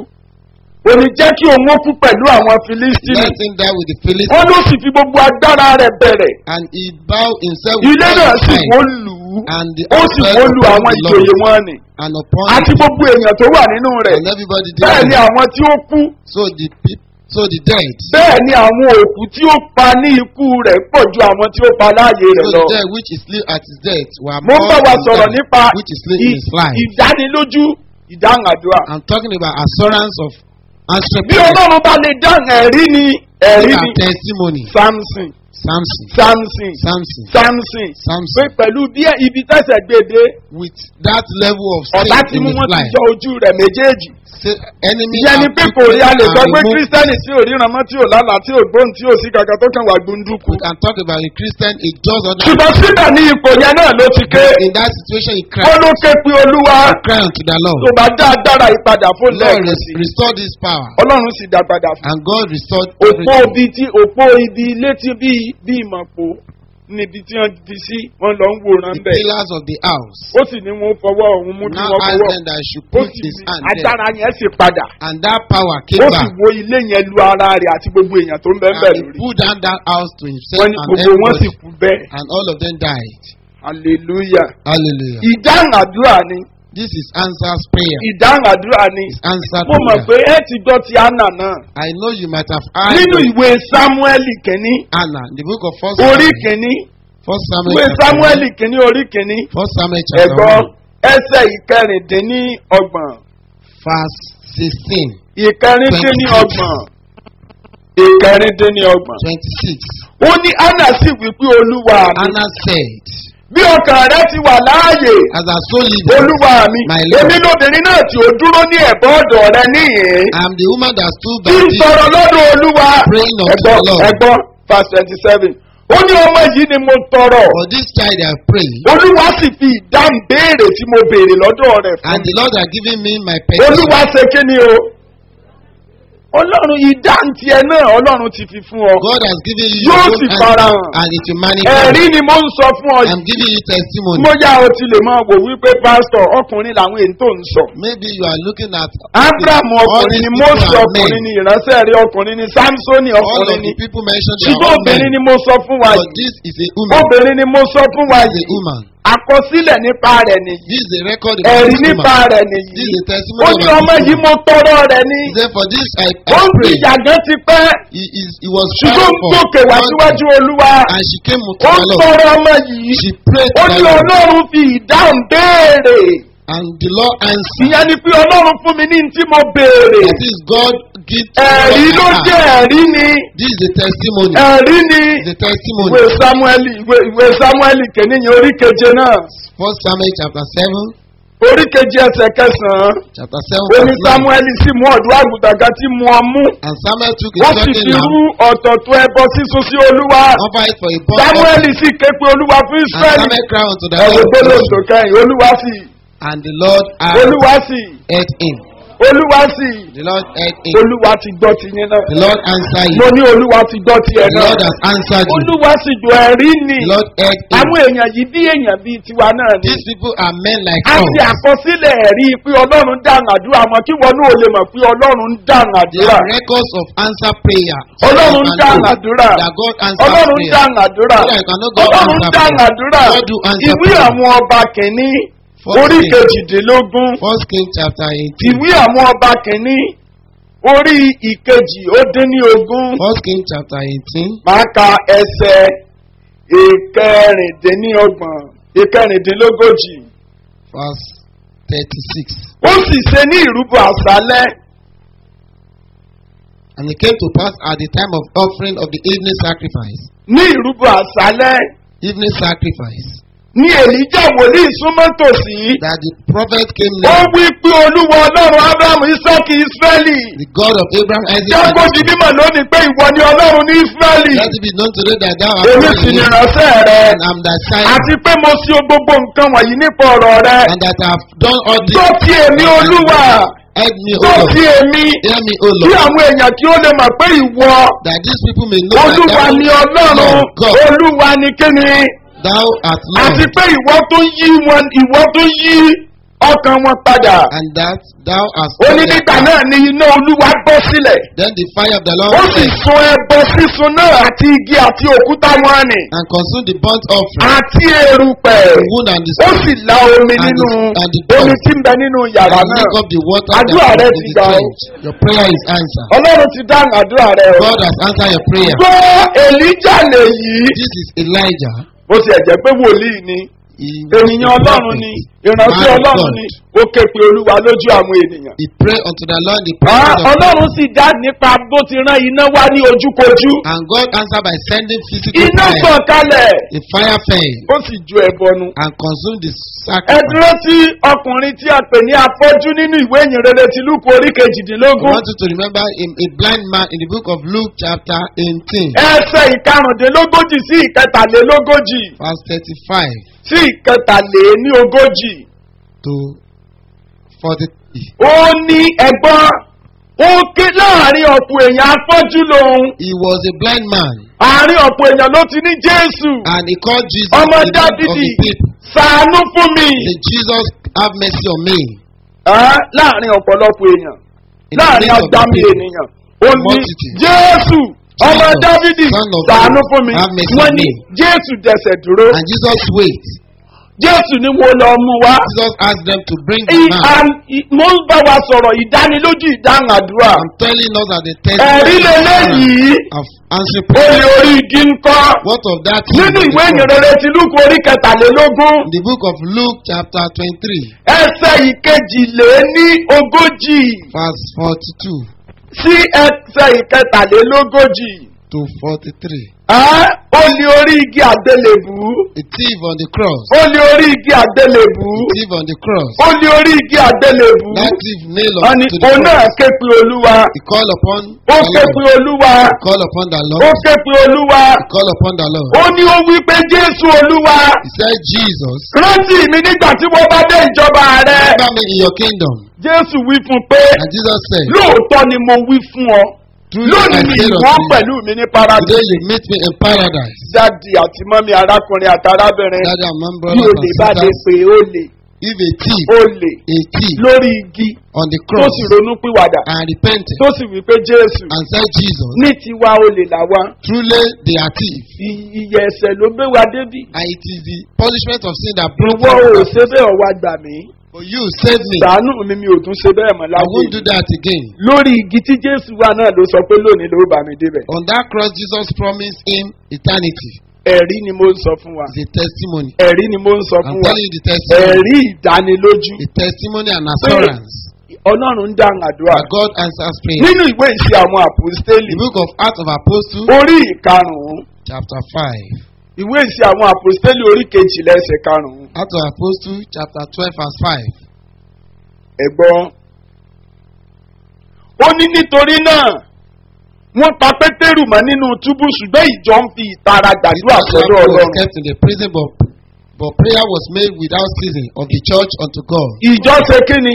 ó ní jẹ́ kí òun ó kú pẹ̀lú àwọn filistini Let him die with the Philistines. wọ́n ló sì fi gbogbo agbára rẹ̀ bẹ̀rẹ̀ And he bowed himself with ilé all náà his sì might wó lù ú and the ó sì outbreak wó lu upon àwọn the ìjòyè Lord wọn ni and upon àti him. gbogbo èèyàn tó wà nínú rẹ̀ And everybody bẹ́ẹ̀ ni died. àwọn tí ó kú So the peop- so the dead. bẹ́ẹ̀ ni àwọn òkú tí ó pa ní ikú rẹ̀ pọ̀ ju àwọn tí ó pa láàyè So rẹ̀ the lọ. dead which is sleep at his death were mo ń more bá wa than sọ̀rọ̀ them nípa which is sleep in ì- his life. ìdánilójú ìdáhùn àdúrà. I'm talking about assurance of answer bí prayer. ọlọ́run bá lè dáhùn ẹ̀rí ni ẹ̀rí Our ni testimony. samson Samson. samson Samson. samson pé Samson. pẹ̀lú bí ibi tẹ̀sẹ̀ gbèdé With that level of ọ̀tá faith tí in mú his wọn ti life. jọ ojú rẹ̀ méjèèjì Say, enemy ìyẹn ni have pé kò taken rí a lè sọ and pé removed. kírísítẹ́nì tí ò ríran mọ́ tí ò lálàá tí ò gbóhùn tí ò sí kankan tó kàn wá gbóndúkú We can talk about a Christian, a just ordinary. ṣùgbọ́n síbẹ̀ ní ipò yẹn náà ló ti ké In that situation, he ó cried, ló ké pé olúwa cry unto the Lord. tó bá dá agbára ìpadà fún Lord, lẹ́ẹ̀kan res- sí restore this power. ọlọ́run sì dá padà fún And God restored òpó everything. ibi tí òpó ibi ilé tí bí bí ìmọ̀pó níbi tí wọ́n ti sí wọ́n lọ ń wòran The bẹ́ẹ̀ pillars of the house. ó sì ní wọn fọwọ́ òun mú kí Now wọ́n ask fọwọ́ them that I should ó put sì his ní hand there. agbára yẹn sì padà And that power ó came sì back. wo ilé yẹn lu ara rẹ̀ àti gbogbo èèyàn tó ń bẹ́ẹ̀ And bẹ́ẹ̀ he lórí put down that house to himself wọ́n ní and gbogbo wọn sì everybody. kú bẹ́ẹ̀ And all of them died. hallelujah Hallelujah. ìdáhùn àdúrà ni This is answers prayer. ìdáhùn àdúrà ni It's answered mo mọ̀ pé prayer. ẹ ti gbọ́ ti anna náà I know you might have heard nínú of ìwé samueli kìíní Anna, the book of First orí Samuel. kìíní First Samuel. ìwé chapter samueli one. kìíní orí kìíní First Samuel chapter ẹ̀gbọ́n one, ẹsẹ̀ ìkẹrìndínlọ́gbọ̀n verse sixteen, ìkẹrìndínlọ́gbọ̀n ìkẹrìndínlọ́gbọ̀n. twenty-six. ó ní anna sì wí pé olúwa mi Anna said, bí ọkàn rẹ ti wà láàyè As our soul liveth, olúwa mi My Lord. èmi lóbìnrin náà tí ó dúró ní ẹ̀bọ́ ọ̀dọ̀ rẹ níhìn I am the woman that stood by tí ń thee. sọ̀rọ̀ lọ́dọ̀ olúwa Praying unto ẹ̀gbọ́n the Lord. ẹ̀gbọ́n verse twenty seven ó ní ọmọ yìí ni mo tọrọ For this child I have prayed, olúwa sì fi ìdáhùn béèrè tí mo béèrè lọ́dọ̀ rẹ̀ fún and mi the Lord has given me my petition. olúwa ṣe kí ni o ọlọ́run ìdáhùn tiẹ̀ náà ọlọ́run ti fi fún ọ God has given you Yóò your sì own farahàn. answer, and it will manifest. ẹ̀rí ni mo ń sọ fún ọ I'm yìí giving you testimony. bóyá o ti lè máa wò wípé pásítọ̀ ọkùnrin làwọn èyí tó ń sọ. Maybe you are looking at abraham all ọkùnrin these ni people mose are ọkùnrin men. ni ìránṣẹ́ rí ọkùnrin ni samsoni All of ọkùnrin ni the people mentioned they are ṣùgbọ́n all men. obìnrin ni mo sọ fún wa But yìí this is a woman. obìnrin ni mo sọ fún wa This is yìí a woman. àkọsílẹ̀ nípa rẹ̀ nìyí This is a record about ẹ̀rí this nípa woman. rẹ̀ This nìyí is a ó testimony ní about ọmọ this yìí woman. mo tọrọ rẹ̀ ní He said, For this I, ó I ń fi pray. ìyàgán ti pẹ́ He, is, he was ṣùgbọ́n trying for gòkè wá something, síwájú olúwa and she came to ó the ń Lord. tọrọ ọmọ yìí She prayed ó to ní the Lord, ọlọ́run fi ìdáhùn béèrè and the Lord answered. ìyẹn ni pé ọlọ́run fún mi ní tí mo béèrè That is God give to ẹ̀rí what ló I jẹ́ have. ẹ̀rí ni This is a testimony. ẹ̀rí ni It's a testimony. ìwé samueli ìwé ìwé samueli kìnìyàn orí keje náà First Samuel chapter seven, orí keje ẹsẹ̀ kẹsàn-án chapter seven, ó ní verse nine. samueli sì mú ọ̀dọ́ àgùntàn kan tí mu ọmú And Samuel took a wọ́n sì certain fi lamb, rú ọ̀tọ̀tọ̀ ẹbọ sísun sí olúwa offer it for a burnt offering. samueli sì ké pe olúwa fún And israẹli Samuel cried unto the ẹ̀wọ̀n Lord, gbọ́dọ̀ sókẹ́yìn olúwa sì and the Lord olúwa sì heard him. olúwa sì The Lord heard him. olúwa ti gbọ́ ti yín náà The Lord answered mo you. ní olúwa ti gbọ́ ti ẹ̀ The náà Lord has answered you. olúwa sì jọ ẹ̀rí ni The Lord heard him. àwọn èèyàn yìí bí èèyàn bíi tiwa náà ni These people are men like a us. ti àkọsílẹ̀ ẹ̀rí pé ọlọ́run dáhùn àdúrà mọ́ kí wọn náà lè mọ̀ pé ọlọ́run dáhùn They àdúrà are records of answer prayer. So ọlọ́run you can dáhùn know àdúrà That God answers ọlọ́run prayer. dáhùn àdúrà So that you can know God ọlọ́run answer dáhùn prayer. àdúrà God do answer ìwé prayer. àwọn ọba kìíní First orí King. kejìdínlógún First King chapter eighteen. ìwé àwọn ọba kìíní orí ìkejì ó dín ní ogún First King chapter eighteen. máa ka ẹsẹ̀ ìkẹrìndínlọ́gbọ̀n ìkẹrìndínlógójì verse thirty-six. ó sì ṣe ní ìrúbọ àṣálẹ́ And it came to pass at the time of offering of the evening sacrifice, ní ìrúbọ àṣálẹ́ evening sacrifice, ní èlíjà wòlíì súnmọ́ tòsí that the prophet came ó near, wí pé olúwa ọlọ́run abrahamu isaki israẹli the God of Abraham, Isaac, jẹ́ and kó di Jacob. mímọ̀ lónìí pé ìwọ ni ọlọ́run ní israẹli Let it be known today that thou art èmi God sì in ni Israel, ìránṣẹ́ rẹ and am thy sign, àti pé mo ṣe gbogbo nǹkan wọ̀nyí nípa ọ̀rọ̀ rẹ and that I have done all this. tó ti èmi olúwa Help me, O tó Lord. ti èmi Hear me, O kí Lord. àwọn èèyàn kí ó lè mọ̀ pé ìwọ That these people may know that olúwa thou, ni ọlọ́run Lord God, olúwa ni kíni thou art àti Lord, pé ìwọ tó yí wọn ìwọ tó yí ọkàn wọn padà and that thou hast ó ní done nígbà their náà ni iná olúwa bọ́ sílẹ̀ Then the fire of the Lord ó sì fell sun ẹbọ sísun náà àti igi àti òkúta wọn ni and consumed the burnt offering, àti erùpẹ̀ the wood and the ó stone, sì la omi And nínú the- and the omi dust. tí ń bẹ nínú yàrá and náà lick up the water that Àdúrà rẹ was ti in the gbà ó. trench. Your prayer is answered. ọlọ́run ti dáhùn àdúrà rẹ o God has answered your prayer. gbọ́ èlíjà lèyí This is Elijah. bó ti ẹ̀jẹ̀ pé wòlíì ni He was ènìyàn a ọlọ́run prophet, ni ìránṣẹ́ man of ọlọ́run God. ni ó ké pe olúwa lójú àwọn ènìyàn. He prayed unto the Lord the Ah, presence of ọlọ́run sì dá nípa bó ti rán iná wá ní ojúkojú. And God answered by sending physical iná fire. sàn kalẹ̀ The fire fell ó sì ju ẹbọnu. and consumed the ẹ sacrifice. dúró sí ọkùnrin tí a pè ní afọ́jú nínú ìwé ìyìnrere ti lúkú orí I kejìdínlógún. want you to remember a, a blind man in the book of Luke chapter 18 ẹsẹ̀ ìkarùndínlógójì sí ìkẹtàlélógójì verse 35 sí ìkẹtàléníogójì. to 43. ó ní ẹ̀gbọ́n ó ké láàrin ọ̀pọ̀ èèyàn afọ́jú lòun. He was a blind man àárín ọ̀pọ̀ èèyàn ló ti ní jésù. and he called Jesus ọmọ the Lord of dábìdì the people. sàánú fún mi. Say, Jesus, have mercy on me. Ah, láàrin ọ̀pọ̀lọpọ̀ èèyàn In the láàrin midst of the agbami people. ènìyàn ó ní Multitude. jésù ọmọ Jesus, dávidi son of sàánú David, fún mi have mercy wọ́n on ní me. jésù dẹsẹ̀ dúró And Jesus wait. jésù ni mo lọ mú wá. Jesus asked them to bring the I- man. am- i- mo ń bá wa sọ̀rọ̀ ìdánilójú ìdáhùn àdúrà I'm telling us that the ẹ̀rí lélẹ́yìí of answering ó prayer. ní orí igi ń kọ́ What of that? nínú ìwé ìyìnrere ti lúkọ orí kẹtàlélógún In the book of Luke chapter 23 ẹsẹ̀ ìkejìlé ní ogójì verse 42 sí ẹsẹ̀ ìkẹtàlélógójì. to 43. Ẹ́, ó ní orí igi àgbélébù. A thief on the cross. ó ní orí igi àgbélébù. A thief on the cross. ó ní orí igi àgbélébù. That thief nailed wọ́n on ní to the òun náà cross. ké pe olúwa. He called upon ó the ké Lord. pe olúwa. He called upon the ó Lord. ké pe olúwa. He called upon the Lord. ó ní ó wí pé jésù olúwa. He said, Jesus, rántí mi nígbà tí mo bá dé ìjọba rẹ. remember me in your kingdom. jésù wí fún un pé And Jesus said, lóòótọ́ ni mo wí fún ọ. Truly I lónìí ni say ìwọ unto you, pẹ̀lú mi ní today paradise. you meet me in paradise. jáde àti mọ́mí arákùnrin àti arábìnrin. Daddy and mom, bí brothers olè and bá lè sisters, pè é olè. if a thief, olè a thief lórí igi on the tó cross sì ronú pìwàdà and repented tó sì wí pé jésù and said, Jesus, ní tiwa olè làwa truly they are thieves. I- ìyẹ̀ ẹ̀sẹ̀ ló gbé wa débí And it is the punishment of sin that brought ìwọ ò us. ṣe bẹ́ẹ̀ ọ̀wá gbà mí But you save me. sàánù mi mi ò tún ṣe bẹ́ẹ̀ mọ́ I láyé won't do that again. lórí igi tí jésù wà náà ló sọ pé lónìí ló bá mi débẹ̀ On that cross, Jesus promised him eternity. ẹ̀rí ni mo ń sọ fún wa It's a testimony. ẹ̀rí ni mo ń sọ I'm fún wa telling you the testimony. ẹ̀rí ìdánilójú A testimony and assurance ọlọ́run ń dáhùn àdúrà that God answers prayer. nínú ìwé ìṣe àwọn àpòstélì The book of Acts of Apostles, orí ìkarùn-ún chapter 5. ìwé ìṣe àwọn àpòstélì orí kejìlá ẹsẹ̀ karùn-ún Acts of Apostles, chapter 12, verse 5. ẹ̀gbọ́n. ó ní nítorí náà wọ́n pa pétérù mọ́ nínú túbú ṣùgbọ́n ìjọ ń fi ìtara gbàdúrà sọ́dọ̀ Peter was ọlọ́run. kept in the prison, but, but prayer was made without ceasing of the church unto God. ìjọ ṣe kí ni?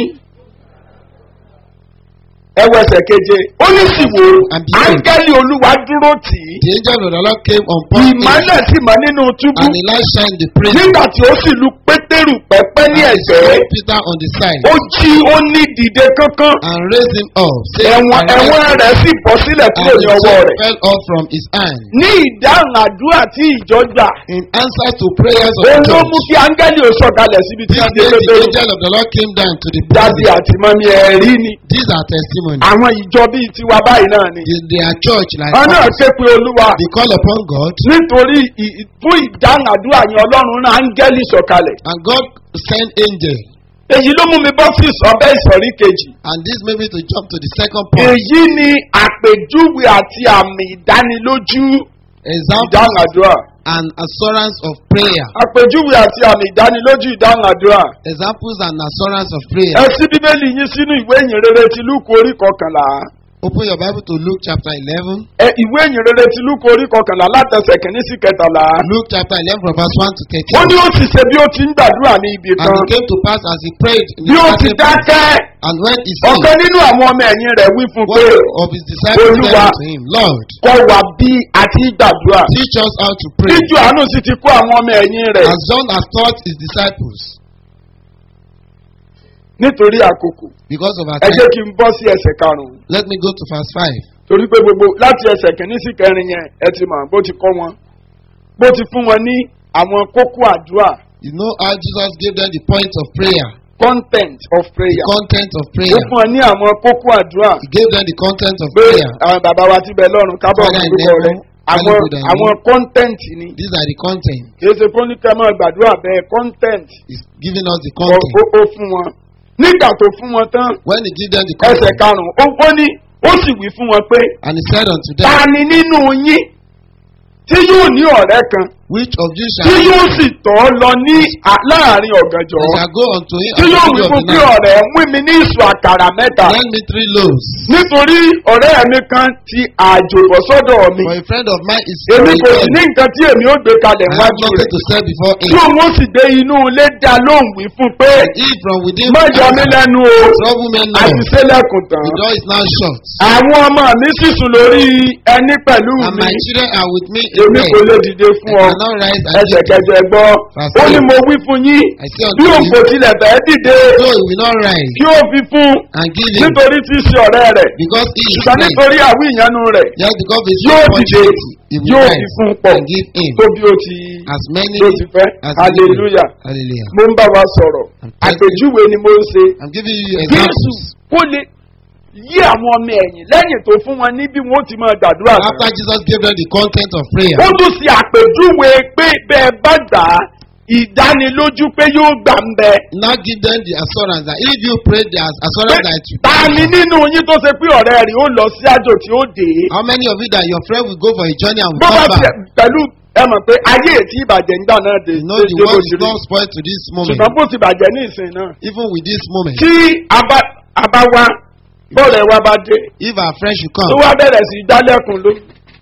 ẹwẹsẹ̀ keje ó ní sì wò And behold, áńgẹ́lì olúwa dúró tì í The angel of the Lord came upon him, ìmọ̀lẹ̀ sì mọ́ nínú túbú and the light shined in the prison, nígbà tí ó sì lu pétérù pẹ́pẹ́ ní and he ẹ̀gbẹ́ smote Peter on the side, ó jí ó ní dìde kankan and raised him up, saying, ẹ̀wọ̀n "Arise." ẹ̀wọ̀n rẹ̀ sì bọ́ sílẹ̀ and kúrò ní the ọwọ́ sword rẹ̀. fell off from his hand. ní ìdáhùn àdúrà tí ìjọ gbà In answer to prayers of òun the ló church, mú kí áńgẹ́lì ò sọ̀kalẹ̀ síbi tí this a dé day the pétérù angel of the Lord came down to the dáàdi prison. àti mọ́mí ẹ̀rí ni These are testimonies. àwọn ìjọ bíi tiwa báyìí náà ni. They, they are church like wọn náà us. ké pe olúwa They call upon God, nítorí ì- ì- fún ìdáhùn àdúrà yẹn ọlọ́run náà áńgẹ́lì sọ̀kalẹ̀. and God sent angel. èyí ló mú mi bọ́ sí ìsọ̀bẹ́ ìsọ̀rí kejì. And this made me to jump to the second point. èyí ni àpèjúwe àti àmì ìdánilójú Example ìdáhùn àdúrà. and assurance of prayer. àpèjúwe àti àmì ìdánilójú ìdáhùn àdúrà. Examples and assurance of prayer. ẹ sí bíbélì yín sínú ìwé ìyìnrere ti lúkù orí kọkànlá. Open your Bible to Luke chapter 11. ẹ ìwé ìyìnrere ti lúkù orí kọkànlá látẹsẹ̀ kìíní sí kẹtàlá. Luke chapter 11 from verse 1 to ó ní 13. ó sì ṣe bí ó ti ń gbàdúrà ní ibi And kan. it came to pass as he prayed in bí the ó ti certain place, dákẹ́. and when he said, ọ̀kan nínú àwọn ọmọ ẹ̀yìn rẹ̀ wí fún pé one of his disciples said Olúwa. unto him, Lord, kọ́ wa bí àti gbàdúrà. teach us how to pray, Jíjù àánú sì ti kó àwọn ọmọ ẹ̀yìn rẹ̀ as John has taught his disciples. nítorí àkókò. Because of our Ẹ jẹ́ time, kí n bọ́ sí ẹsẹ̀ karùn-ún. let me go to verse 5. Torí pé gbogbo láti ẹsẹ̀ kìíní sí kẹrin yẹn ẹ ti mọ̀ bó ti kọ́ wọn. Bó ti fún wọn ní àwọn kókó àdúrà You know how Jesus gave them the point of prayer, content of the prayer. content of Ó prayer. fún wọn ní àwọn kókó àdúrà He gave them the content of pé prayer. àwọn bàbá wa ti bẹ̀ lọ́run kábọ̀ Father in orúkọ rẹ̀. heaven, àwọn valuable than àwọn you. content ni These are the content. kì í ṣe fún ní kẹ́ máa gbàdúrà bẹ́ẹ̀ content He's giving us the ó content. ó- ó fún wọn nígbà tó fún wọn tán When he give them the ẹsẹ̀ content, karùn-ún ó ó ní ó sì wí fún wọn pé and he said unto ta them, ni nínú yín tí yóò ní ọ̀rẹ́ kan Which of you tí shall yóò sì tọ́ lọ ní à- láàrin ọ̀gànjọ́ they shall go unto him tí at the yóò wí middle of fún the pé night, ọ̀rẹ́ mú mi ní ìṣù àkàrà mẹ́ta lend me three loaves. nítorí ọ̀rẹ́ mi kan ti àjò bọ̀ sọ́dọ̀ mi For a friend of mine is èmi kò sì ní I nǹkan tí èmi ó gbé kalẹ̀ have wájú nothing rẹ̀ to say before tí him. òun ó sì dé inú ilé dá lóhùn wí fún pé He from within má yọ mí lẹ́nu o trouble men now. àti sẹ́lẹ̀kùn tán The door is now shut. àwọn ọmọ mi sì sùn lórí ẹni pẹ̀lú And mi my children are with me in èmi bed. kò lè dìde I fún ọ cannot rise and ẹsẹ̀ give kẹjọ gbọ́ Verse ó ní eight. mo wí fún yín I say bí unto òun kò you, tilẹ̀ fẹ́ dìde so he will not rise kí ó fi fún and give him nítorí tí í ṣe ọ̀rẹ́ rẹ̀ because he is ṣùgbọ́n friend. nítorí àwí ìyanu rẹ̀ Just because of his yóò dìde opportunity, he will yóò fi rise fún pọ̀ and give him tó bí ó ti as many ló ti fẹ́ as hallelujah Hallelujah. mo ń bá wa sọ̀rọ̀ I'm telling àpèjúwe ni mo ń ṣe I'm giving you jésù examples. kó lè yí àwọn ọmọ ẹ̀yìn lẹ́yìn tó fún wọn ní bí wọ́n ti máa gbàdúrà sí. After Jesus gave them the content of prayer, ó tún ṣe àpèjúwe pé bẹ́ẹ̀ bá gbà á ìdánilójú pé yóò gbà ń bẹ. now give them the assurance that if you pray, there's assurance that you ta ni nínú yín tó ṣe pé ọ̀rẹ́ rẹ̀ ó lọ sí àjò tí ó dé. How many of you that your friend will go for a journey and will bó bá come tiẹ̀ back? pẹ̀lú ẹ mọ̀ pé ayé ètí ìbàjẹ́ nígbà náà dé You know the dé bó world ti is rí. not spoiled to this moment. ṣùgbọ́n bó ti bàjẹ́ ní ìsìn náà. Even with this moment, tí a bá a bá wá bọ́ọ̀lù ẹ̀ wá bá dé if our friend should tó come wá bẹ̀rẹ̀ sí í dálẹ́kùn ló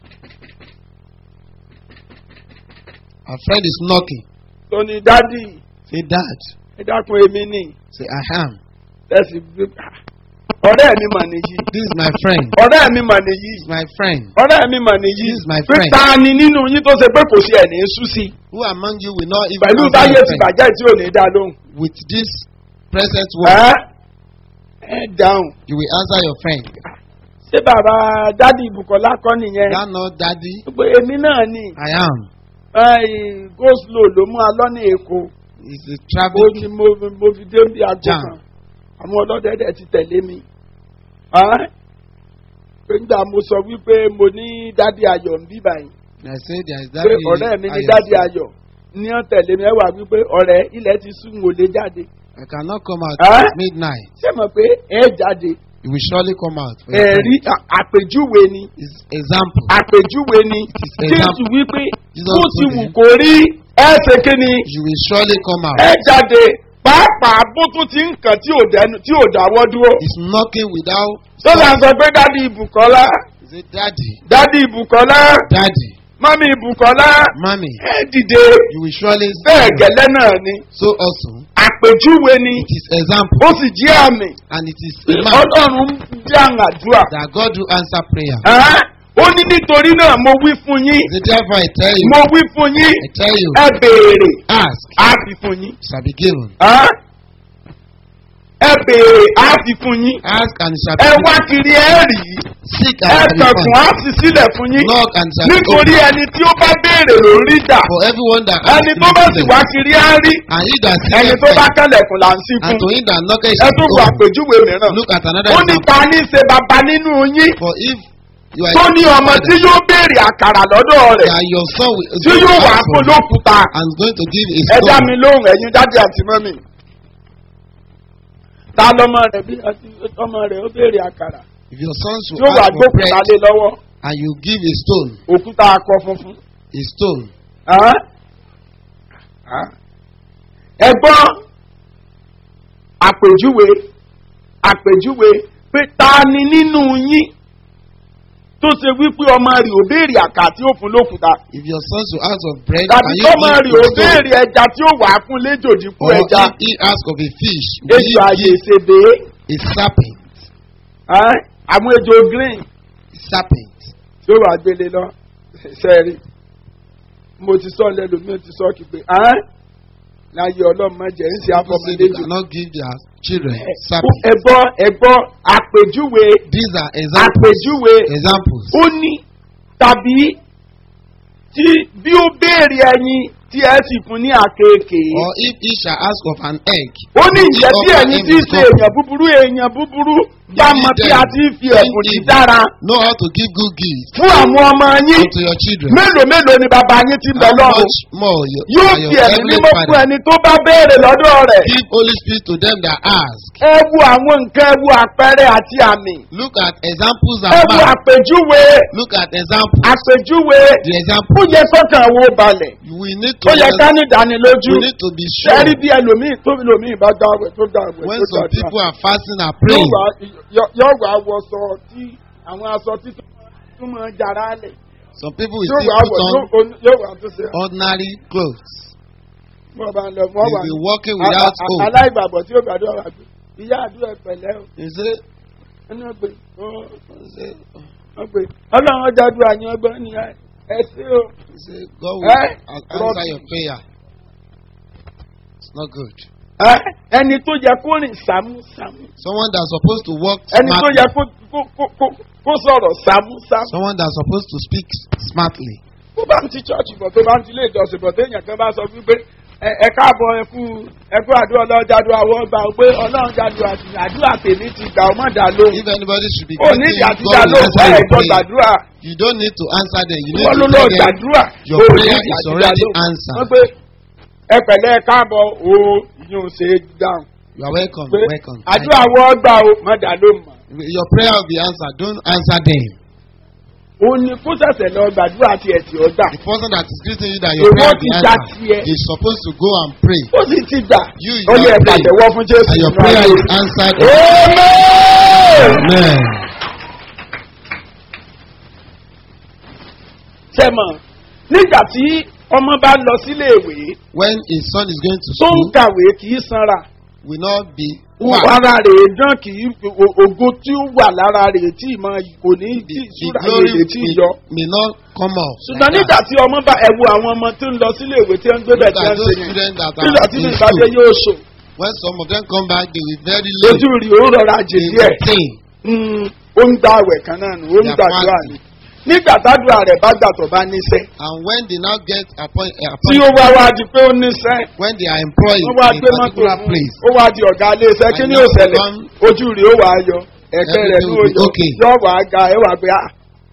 our friend is knocking, tó ní dádì say, Dad, ẹ dákun èmi nì say, I am. tẹ̀sí gbé ọ̀rẹ́ mi mà nìyí This is my friend. ọ̀rẹ́ mi mà nìyí This is my friend. ọ̀rẹ́ mi mà nìyí This is my pé friend. ta ni nínú yín tó ṣe pé kò sí ẹ̀ ní sú sí Who among you will not even pẹ̀lú answer táyé your ti friend bàjẹ́ tí ò ní dá lóhùn with this present word? ẹ́ ẹ dáhùn You will answer your friend. ṣé bàbá dádì ibùkọ́lá kọ́ nìyẹn That not daddy, pé èmi náà ni I am. go slow ló mú alọ́ ní èkó It's a ó travel. ní mo mo fi dé bí aago Jam. kan àwọn ọlọ́dẹ dẹ̀ ti tẹ̀lé mi Ẹ́? pé nígbà mo sọ wípé mo ní dádì ayọ̀ ń bí báyìí I say there is pé daddy. ọ̀rẹ́ mi ní Ayọ̀. dádì ayọ̀ ní ọ̀ tẹ̀lé mi ẹ wà wípé ọ̀rẹ́ ilẹ̀ ti sún wò lé jáde I cannot come out Huh? at midnight. ṣé mọ̀ pé ẹ jáde You will surely come out. for your ẹ̀rí friend. à- àpèjúwe ni It's example. àpèjúwe ni is jésù example. wípé Jesus bó ti told wù him. kó rí ẹ ṣe kí ni You will surely come out. ẹ jáde pàápàá bó tún ti ń kàn tí ò dẹnu tí ò dáwọ́ dúró. It's knocking without. sọ́dà sọ pé dádì ibùkọ́lá He say, Daddy, dádì ibùkọ́lá Daddy, mọ́mí ibùkọ́lá Mommy, ẹ dìde you will surely bẹ́ẹ̀ see. gẹ́lẹ́ náà ni So also, àpèjúwe ni it is example ó sì jẹ́ àmì and it is a man ọlọ́run ń dáhùn àdúrà. that God will answer prayer. Ẹ́, ó ní nítorí náà mo wí fún yín So therefore I tell you, mo wí fún yín I tell you, ẹ béèrè ask, á fi fún yín. shall be given. Ẹ́, ẹ béèrè á fi fún yín. Ask and it shall be ẹ given. wá kiri ẹ rí Seek ẹ and shall be kànkùn found. á sì sílẹ̀ fún yín. Knock and shall be nítorí opened. ẹni tí ó bá béèrè ló ń rí gbà For everyone that ẹni asks, tó bá he sì will wá receive. kiri á rí and he that ẹni seeketh tó bá finds. kẹlẹ̀kùn là ń sí and fún. to him that knocketh ẹ shall tún be wo opened. àpèjúwe mìíràn. Look at another ó ní example. ta ní ṣe bàbá nínú yín For if you are tó ní ọmọ tí yóò béèrè àkàrà lọ́dọ̀ rẹ̀ that your son will, is tí going to yóò wà ask fún for you lókùúta and is going to give a ẹ dá stone. mi lóhùn ẹ̀yin dájú àti mọ́mì. ta lọmọ rẹ̀ bí ọmọ rẹ̀ ó béèrè àkàrà If your son tí should ó wà ask for bread gbókùúta lé lọ́wọ́ and you give a stone, òkúta akọ funfun. a stone, Hàn? Hàn? ẹ gbọ́ àpèjúwe àpèjúwe pé ta ni nínú yín tó ṣe wípé ọmọ rẹ̀ ò béèrè àkà tí ó fún lókùúta if your son should ask of bread tàbí and you ọmọ give rẹ̀ ò a stone, béèrè ẹja tí ó wà á fún léjòdì fún or ẹja if he ask of a fish, will ejò you àyè give ìṣèbè a serpent? Hàn? àwọn ejò green Serpent. tí ó wà gbélé lọ sẹ́ẹ̀rì mo ti sọ lẹ́nu mi ò ti sọ kí pé hàn? láyé ọlọ́mọ jẹ́ ń ṣe People say they afọmọdéjò. cannot give their children serpent. ẹ̀gbọ́ ẹ̀gbọ́ àpèjúwe These are examples. àpèjúwe Examples. ó ní tàbí tí bí ó béèrè ẹyin tí ẹ sì fún ní àkekèé. Or if he shall ask of an egg, ó ní will ìjẹ́ he bí offer ẹ̀yin him tí í a ṣe scorpion? èèyàn búburú èèyàn búburú bá Give mọ it bí them. a ti fi Send ẹ̀bùn evil. dídára Know how to give good gifts fún àwọn ọmọ yín unto your children. mélòó mélòó ni bàbá yín ti bẹ̀ How lọ́rùn much more your, yóò are fi your ẹ̀mí heavenly mímọ́ fún Father? ẹni tó bá béèrè lọ́dọ̀ rẹ̀ Give Holy Spirit to them that ask. ẹ wo àwọn nǹkan ẹ wo àpẹẹrẹ àti àmì Look at examples ẹ and wo marks. àpèjúwe Look at examples. àpèjúwe The ó example yẹ kọ́kàn wo balẹ̀ we need to ó yẹ ká ní ìdánilójú we need to be sure sẹ́rí bí ẹlòmíì tó bí lòmíì bá dáwẹ̀ tó dáwẹ̀ when tó some dáwẹ̀ people are fasting and yóò praying. wá yóò wá wọṣọ tí àwọn aṣọ tí tó máa jàrá lẹ̀ Some people will yóò still wá put wọ̀ on yóò- yóò wá tó ṣe ordinary clothes. wọ́n bá ń lọ They wọ́n wà will be walking without a- a- hope. aláìgbàgbọ́ tí ó gbàdúrà wà pé ìyá àdúrà pẹ̀lẹ́ o You say, ẹni wọ́n pè you say, wọ́n pè ọlọ́run ọjà àdúrà ni ọgbọ́n ni ẹ ṣe o you say God will Eh? an- answer your prayer. It's not good. Ẹ́, ẹni tó yẹ kó rìn sámúsámú Someone that's supposed to walk ẹni tó smartly. yẹ kó kó- kó- kó- kó sọ̀rọ̀ sámúsámú. Someone that's supposed to speak smartly. tó bá ń ti chọ́ọ̀chì bọ̀ tó bá ń ti ilé ìjọsìn bọ̀ téèyàn kan bá sọ wípé ẹ- ẹ káàbọ̀ ẹ kú ẹ kú àdúrà ọlọ́run jádùá wọ́n gbà ó pé ọlọ́run jádùá àti àdúrà tèmi ti gbà ó má dà lóhùn. If anybody should be ó ní greeting ìdí you, àti God dá will lóhùn answer bẹ́ẹ̀ your jọ prayer. gbàdúrà You don't need to answer them. You need wọ́n ló to lọ tell them gbàdúrà your ó ní prayer ìdí is àti dá already lóhùn. answered. wọ́n pé ẹ pẹ̀lẹ́ ẹ káàbọ̀ o ìyẹn ò ṣe é dáhùn You are welcome. pé welcome. àdúrà wọ́n gbà ó má dà lóhùn mọ́. Your prayer will be answered. Don't answer them. ó ní kó ṣẹ̀ṣẹ̀ lọ gbàdúrà tiẹ̀ tí ó gbà The person that is greeting you that your Èwo prayer will ti be já answered tiẹ̀. is supposed to go and pray. ó sì ti gbà You, ó you yẹ are praying, ìpàdéwọ́ fún jésù and your nínú prayer ayé is answered. Amen. Amen. sẹ́mọ̀ nígbà tí ọmọ bá lọ sílé ìwé When his son is going to tó ń school, kàwé kì í sanra will not be fat. ara rẹ̀ dán kì í o- ògo tí ó wà lára rẹ̀ tí ì máa kò ní tí The, the ìṣúra glory rẹ̀ tí ì may, yọ. may not come out. ṣùgbọ́n like nígbà that. tí ọmọ bá ẹ̀wù àwọn ọmọ tó ń lọ sílé ìwé tí wọ́n ń gbé bẹ̀ Look tí at wọ́n ń those ṣe yẹn students that nígbà are tí in mi ìbàdí school. yóò ṣò When some of them come back, they will very late. ojú rí ó rọra jè They díẹ̀ will pain. Mm, ó ń gba àwẹ̀ kan náà nù ó ń They are gbàdúrà fasting. ni nígbà tádùá rẹ̀ bá gbà tó bá níṣẹ́ And when they now get appoint, uh, tí ó appointed, wá wá di pé ó níṣẹ́ when they are employed wọ́n wá in gbé a mọ́tò particular fún place, ó wá di ọ̀gá iléeṣẹ́ kí ni And ó now ṣẹlẹ̀ one- ojú rí ó wà á yọ ẹ̀kẹ́ rẹ̀ ní Everything will be òjò okay. yọ wà á ga ẹ̀ wà pé à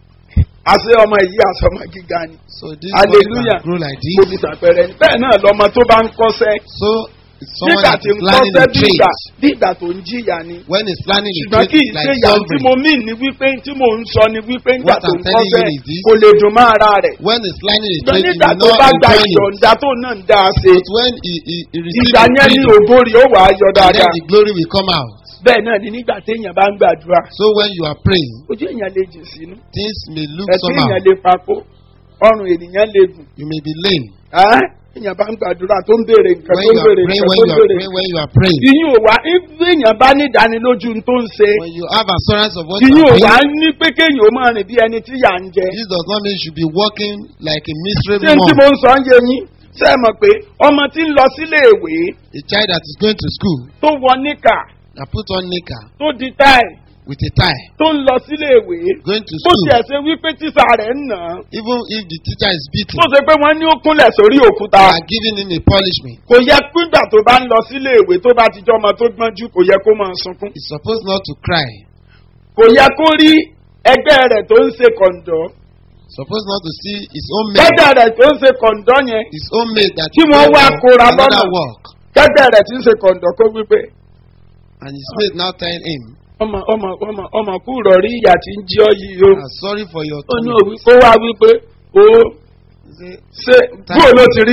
àṣẹ ọmọ yìí àṣọmọ gíga ni so this Hallelujah. boy can grow like mo this. fi ṣàpẹẹrẹ ni bẹ́ẹ̀ náà lọmọ tó bá ń kọ́sẹ́ So someone nígbà that tí is ń learning kọ́sẹ́ a bí ìgbà trade, bí ìgbà tó ń jìyà ni when he's learning a ṣùgbọ́n trade, kì í it's ṣe like ìyà tí suffering. mo mí ní wípé tí mò ń sọ ni wípé nígbà What tó I'm ń telling you kọ́sẹ́ is this. kò lè dùn mọ́ ara rẹ̀ When he's learning a ṣùgbọ́n trade, he nígbà will tó not bá gba enjoy it. ìyọ̀ǹda tó náà ń dá a ṣe But when he, he, he receives ìgbà the yẹn ní freedom, ògórí ó wà á yọ and then dáadáa the glory will come out. bẹ́ẹ̀ náà ni nígbà téèyàn bá ń gbàdúrà So when you are praying, ojú èèyàn lè jìn sínú things may look ẹ̀sìn somehow. èèyàn lè papò ọrùn ènìyàn lè gùn You may be lame. Ẹ́, èèyàn bá ń gbàdúrà tó ń béèrè nǹkan When tó ń you are béèrè praying, nǹkan when tó you ń are béèrè praying, when you are praying, ìyín ò wá bí èèyàn bá ní ìdánilójú tó ń ṣe when you have assurance of what you ìyín ò are wá praying, ní pé kéèyàn ó máa rìn bí ẹni tí yà ń jẹ this does not mean you should be walking like a ṣé miserable n tí mo one. ń sọ ń yé yín ṣé ẹ mọ̀ pé ọmọ tí ń lọ sílé ìwé A child that is going to school tó wọ níkà and put on knicker tó di táì with a tie, tó ń lọ sílé ìwé going to bó school, tiẹ̀ ṣe wípé tíṣà rẹ̀ ń nà án even if the teacher is beating, tó ṣe pé wọ́n ní ó kúnlẹ̀ sórí òkúta they are giving him a punishment. kò yẹ pígbà tó bá ń lọ sílé ìwé tó bá ti jọ ọmọ tó gbọ́njú kò yẹ kó máa sunkún He's supposed not to cry. kò yẹ kó rí ẹgbẹ́ rẹ̀ tó ń ṣe kọ̀ǹdọ́ Supposed not to see his own mate, ẹgbẹ́ rẹ̀ tó ń ṣe kọ̀ǹdọ́ yẹn his own mate that Tí is wọ́n going wá for kóra another lọ́nà. work, ẹgbẹ́ rẹ̀ tí ń ṣe kọ̀ǹdọ́ kó wípé and his mate now telling him, ọmọ ọmọ ọmọ ọmọ kú rọrí ìyá tí ń jí ọ yìí o "Ah, "Sorry for your ó ní tummy." òwú kó wá wípé o He say, ṣe bóò ló ti rí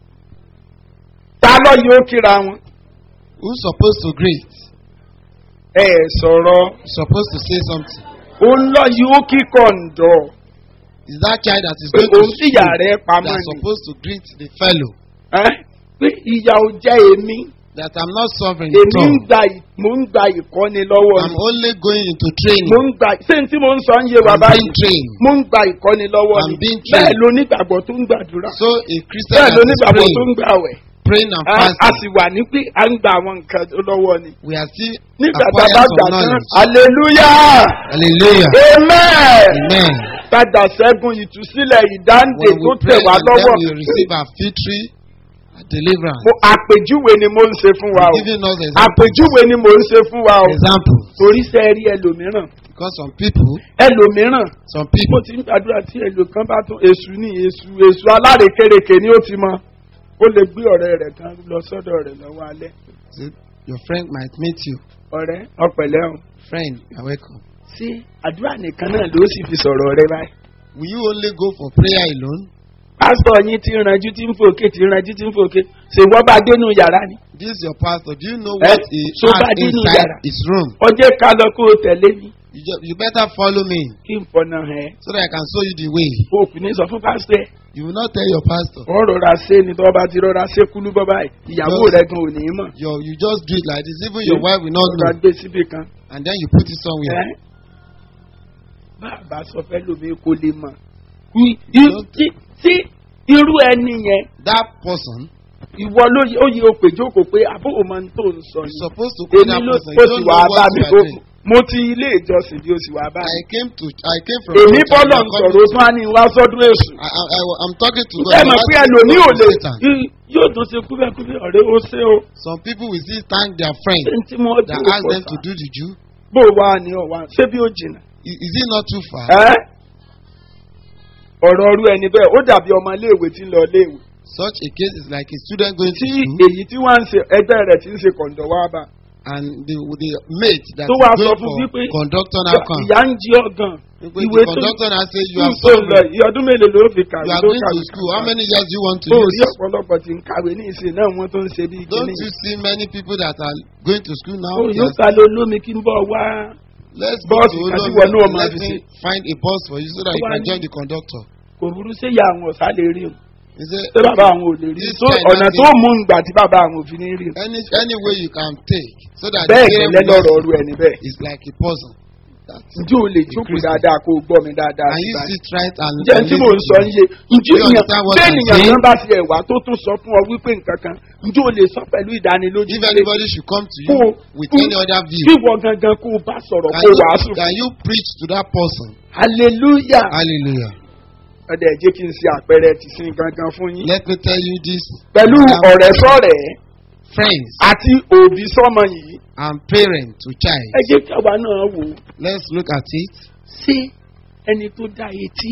ta lọ yóò kíra wọn Who's supposed to greet? ẹ sọ̀rọ̀ Supposed to say something. òun lọ yóò kí kọ̀ǹdọ́ Is that child that is pé going to òun fìyà school rẹ̀ pamọ́ that's ni supposed to greet the fellow Ẹ́, pé ìyà ò jẹ́ èmi that I'm not suffering èmi at ń all. gba ì- mò ń gba ìkọ́ni lọ́wọ́ I'm ni only going into mò training. ń gba ṣé n tí mò ń sọ ń yé wa I'm báyìí being trained. mò ń gba ìkọ́ni lọ́wọ́ I'm ni being bẹ́ẹ̀ trained. ló nígbàgbọ́ tó ń gbàdúrà So a Christian bẹ́ẹ̀ that ló is nígbàgbọ́ tó ń praying, gbàwẹ̀ praying and a a fasting, sì wà ní pé à ń gba àwọn nǹkan lọ́wọ́ ni we are still nígbà tá a acquire bá some gbà tán knowledge. hallelujah Hallelujah. amen Amen. padà sẹ́gun ìtúsílẹ̀ ìdáǹdè When tó we tẹ̀ pray wá and then lọ́wọ́ we receive our victory, deliverance. mo àpèjúwe ni mo ń ṣe fún wa o Giving us examples. àpèjúwe ni mo ń ṣe fún wa o Examples. torí sẹ́ rí ẹlòmíràn Because some people, ẹlòmíràn some mo people, ti ń gbàdúrà tí èlò kan bá tún èṣù ní èṣù èṣù alárekereke ni ó ti mọ ó lè gbé ọ̀rẹ́ rẹ̀ kan lọ sọ́dọ̀ rẹ̀ lọ́wọ́ alẹ́ say, your friend might meet you. ọ̀rẹ́ ọ̀pẹ̀lẹ́ o Friend, you're welcome. sí àdúrà nìkan náà ló sì fi sọ̀rọ̀ rẹ báyìí. Will you only go for prayer alone? pásítọ̀ yín ti ranjú tí ń fòkè tí ń ranjú tí ń fòkè ṣèwọ́ bá dénú yàrá ni. This is your pastor. Do you know Eh, what he so has bad in inside Yara. his room? ọjọ́ ká lọ kó o tẹ̀lé mi You, ju- you better follow me kí n fọ̀nà ẹ̀ so that I can show you the way. o kò ní sọ fún pásítọ̀ ẹ̀. You will not tell your pastor. ó rọra ṣe ni tọ́ bá ti rọra ṣe kúlú bọ́ báyìí ìyàwó Just- rẹ̀ gan ò ní í mọ̀. Your, you just do it like this. Even your wife will not rọra know. gbé síbì kan. And then you put it somewhere. ẹ́ bàbá sọ fẹ́ lómi kó lè mọ̀. I- i- tí tí irú ẹni yẹn That person ìwọ ló yẹ ó yẹ o pè jókòó pé àbó o máa ń tó ń sọ is ni. supposed to call èmi that ló person. ó You sì don't wá know bá what mi you kó are doing. mo ti ilé ìjọsìn bí o sì wá bá I mi. came to I came from. èmi church bọ́lọ̀ and ń I'm sọ̀rọ̀ coming ó tún á ní wá sọ́dún èṣù. I, I, I, I'm talking to God. ṣé I'm mọ̀ pé asking ẹlòmíì ò God lè to Satan. y- yóò tún ṣe kúbẹ́kúbẹ́ ọ̀rẹ́ ó ṣe o. Some people will still thank their friend ṣé n tí mo that dúró ask pọ̀ them to sá. do the Jew. bó o wá ní ọ̀wá ṣé bí ó jìnnà. Is, is it not too far? ẹ́ ọ̀rọ̀ ọrú ẹni bẹ́ẹ̀ ó dàbí ọmọ iléèwé tí ń lọ iléèwé. Such a case is like a student going to tí school èyí tí wọ́n ń ṣe ẹgbẹ́ rẹ̀ tí ń ṣe kọ̀ǹdọ̀ wá bá. and the the mate that tó is wá sọ going fún for wípé conductor now come. ìyá ń jí ọ̀gàn. Wípé ìwé the tó conductor now say you ń are tó lọ suffering. ìyá ọdún mélòó ló fi kàwé You are tó going kàwé to school. How many years do you want to tó rí use? ọ̀pọ̀lọpọ̀ tí ń kàwé ní ìsìn náà wọ́n tó ń ṣe bí Don't kíní. you see many people that are going to school now? ó yóò Yes. ta ló lómi kí n bọ̀ wá. Let's go Bus to kan tí Olomi. wọ́n náà máa Let fi me ṣe. find a bus for you so that you Wá can ní- join the conductor. kò burú sí ìyá àwọn ọ̀sá lè rí o. He said, ṣé bàbá àwọn ò lè rí This tó kind ọ̀nà of tó thing- mú un gbà tí bàbá àwọn òfin ní rí o. any any way you can take so that bẹ́ẹ̀ the gẹ́lẹ́ lọ́rọ̀ ọrú ẹni bẹ́ẹ̀. is like a puzzle. That's ǹjẹ́ o lè jókòó Christian. dáadáa kó o gbọ́ mi dáadáa Can sí you báyìí? sit right and ǹjẹ́ and tí mò ń listen sọ to ń me? yé ǹjẹ́ You ènìyàn understand what bẹ́ẹ̀ I'm ènìyàn saying? kan bá ti ẹ̀wà tó tún sọ fún ọ wípé nǹkan kan ǹjẹ́ o lè sọ pẹ̀lú ìdánilójú If pé anybody should come to kó you o- with kó- any other view, kí wọ́n gangan kó o bá sọ̀rọ̀ can kó o you, wàásù can you preach to that person? hallelujah Hallelujah. ọ̀dẹ̀ jẹ́ kí n ṣe àpẹẹrẹ ti sin gangan fún yín Let me tell you this. pẹ̀lú example. ọ̀rẹ́ sọ̀rẹ́ friends àti òbí sọ́mọ yìí and parent to child. ẹ jẹ́ káwa náà wò ó Let's look at it. ṣé ẹni tó dá etí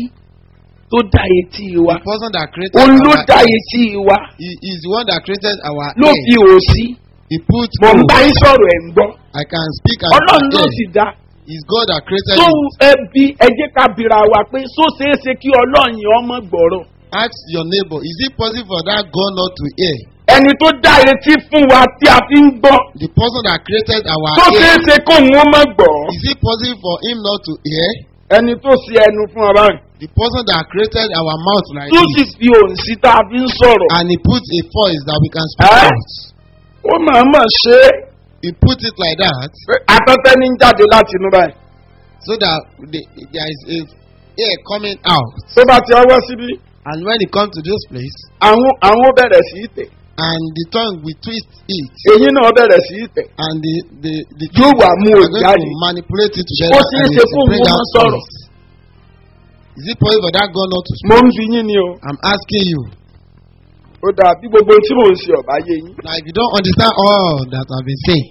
tó dá etí wa The person that created òun ló our dá ear, etí wa he is the one that created our ló ear. fi òsì He put mọ̀ ń hope. bá yín sọ̀rọ̀ ẹ̀ ń gbọ́ I can speak and ọlọ́run ló hear. sì dá It's God that created tó it. ẹbí ẹ jẹ́ ká bira wa pé só ṣeé ṣe kí ọlọ́run yẹn ọmọ gbọ́rọ̀ Ask your neighbor, is it possible for that God not to hear? ẹni tó dá etí fún wa tí a fi ń gbọ́ The person that created our tó ṣeé ear, ṣe kó òun ọmọ gbọ́ is it possible for him not to hear? ẹni tó ṣe ẹnu fún wa báyìí The person that created our mouth like tó sì this, fi òun sí tá a fi ń sọ̀rọ̀ and he put a voice that we can speak Eh? out. ó máa mọ̀ ṣe é He put it like that pé afẹ́fẹ́ ní ń jáde láti inú báyìí so that the, there is a air coming out. tó bá ti ọwọ́ síbí And when it comes to this place, àwọn àwọn ó bẹ̀rẹ̀ sí í tẹ̀ and the tongue will twist it, èyí náà bẹ̀rẹ̀ sí í tẹ̀ and the the the Yóò wá mú are òun going jáde. to manipulate it Ó together ṣeé and ṣe it fún will bring òun out sọ̀rọ̀. voice. Is it possible for that God not to mo speak? ń fi yín ni o I'm asking you. ó dáa bí gbogbo tí mò ń ṣe ọ̀bá yé yín Now, if you don't understand all that I've been saying,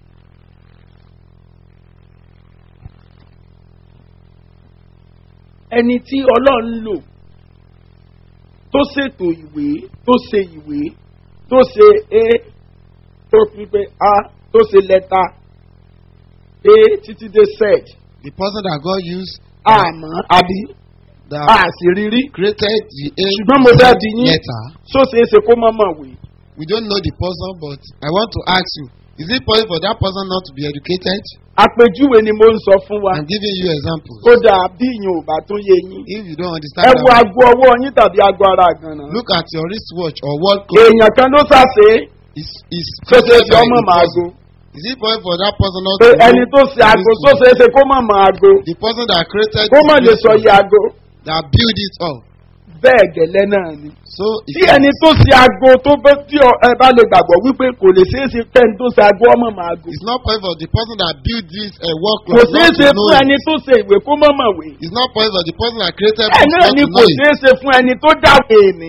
ẹni tí ọlọ́run lò tó ṣètò ìwé tó ṣe ìwé tó ṣe a tó fi pé a tó ṣe lẹ́tà a títí dé z the person that God used àmọ́ àbí that àṣírírí created the A Ṣùgbọ́n mo fẹ́ bi yín. letter, tó ṣeé ṣe kó mọ̀mọ̀ wé we don't know the person, but I want to ask you: Is it possible for that person not to be educated? àpèjúwe ni mo ń sọ fún wa I'm giving you examples. ó dáa bí ìyẹn ò bá tún yé yín If you don't ẹ understand, wo that, aago ọwọ́ yín tàbí aago ara àgànnà look at your wristwatch or world clock. èèyàn kan ló ṣàṣe Is is tó ṣe created fi by ọmọ the mọ person. aago Is it possible for that person not pé to know ẹni tó ṣe aago wristwatch? tó ṣeé ṣe kó mọ̀ mọ aago The person that created kó mọ̀ the lè sọ wristwatch, iye aago that build it up. bẹ́ẹ̀ gẹ́lẹ́ náà ni. So it tí ẹni tó ṣe aago tó bẹ́ tí ọ- ẹ bá lè gbàgbọ́ wípé kò lè ṣeé ṣe kẹ́ni tó ṣe aago ọmọ mọ aago It's not possible for the person that built this uh, work kò clock ṣeé not ṣe to know fún it. ẹni tó ṣe ìwé kó mọ̀ mọ̀ wé It's not possible for the person that created bẹ́ẹ̀ books náà not ni to kò know it. ṣeé ṣe fún ẹni tó dáwọ́ ènìyàn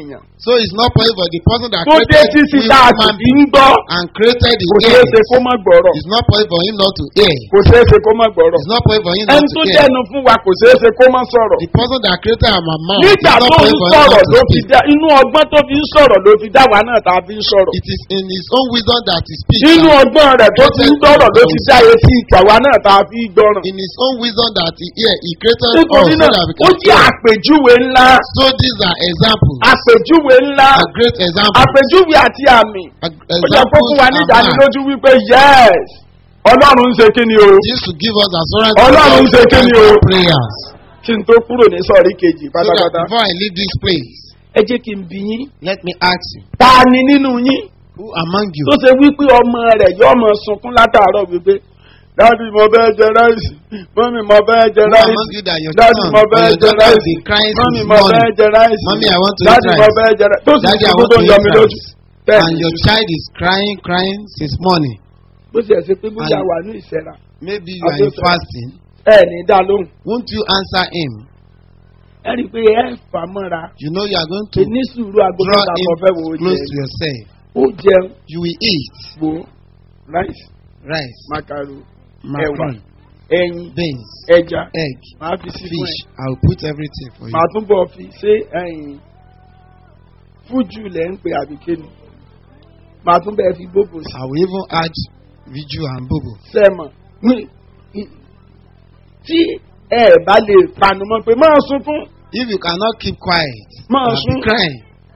So it's not possible for the person that tó dé created títí we tá a sì human fi ń gbọ́ and created the kò ṣeé ear. ṣe kó má gbọ́rọ̀ It's not possible for him not to hear. kò ṣeé ṣe kó má gbọ́rọ̀ It's not possible for him not ẹni to tó hear. dẹnu fún wa kò ṣeé ṣe kó má sọ̀rọ̀ The person that created our mouth. It's nígbà not tó ń possible for him sọ̀rọ̀ not to ló fi speak. dá inú ọgbọ́n tó fi ń sọ̀rọ̀ ló fi dá wa náà tá a fi ń sọ̀rọ̀ It is in his own wisdom that he speaks. nínú and ọgbọ́n rẹ̀ tó fi ń gbọ́rọ̀ ló fi dá etí ìtàwa náà tá a fi ń gbọ́ràn. In his own wisdom that he hear, he created us nítorí so náà that we ó can jẹ́ hear. àpèjúwe ńlá So these are examples. àpèjúwe ńlá A great example. àpèjúwe àti àmì A- ó jẹ́ kó Examples fún wa ní are marked. ìdánilójú wípé yes ọlọ́run ń ṣe kí ni o This to give us assurance Ọlọ́run ń ṣe kí ni o? our prayers. kí n tó kúrò ní sọ̀rí kejì So that pátápátá before I leave this place, ẹ jẹ́ kí n bi yín let me ask you, ta ni nínú yín who among you tó ṣe wípé ọmọ rẹ̀ yóò mọ sunkún látàárọ̀ wípé dáàdi mo fẹ́ jẹ ráìsì mọ́mí mo fẹ́ jẹ Who ráìsì among you that your dáàdi son mo or fẹ́ your jẹ daughter ráìsì be crying mọ́mí this mo fẹ́ morning jẹ ráìsì Mommy, I want to eat dáàdi mo rice. fẹ́ jẹ ráìsì tó sì Daddy, I sunkún want tó to ń yọ eat mi lójú rice. bẹ́ẹ̀ and ni your child is crying, crying since morning? bó ṣe ṣe pé bóyá and- wà ní ìṣẹ́ra Maybe you are in Abdul- fasting. ẹ ní dá lóhùn Won't you answer him? ẹ rí i pé ẹ fà mọ́ra You know you are going pé to ní sùúrù aago draw mẹ́ta him kan fẹ́ wo close jẹ to yourself. ó jẹun You will eat wo ráìsì rice, makaro macaroni, ẹyin beans, ẹja egg, màá fi sí fún ẹ fish. I will put everything for you. màá tún bọ̀ fi ṣé ẹyin fújù lẹ̀ ń pe àbíkéni màá tún bẹ́ẹ̀ fi gbogbo sí I will even add viju and bobo. sẹ́mọ̀ ní- í- tí ẹ bá lè panu mọ́ pé máa sunkún If you cannot keep quiet, máa you will sún be crying.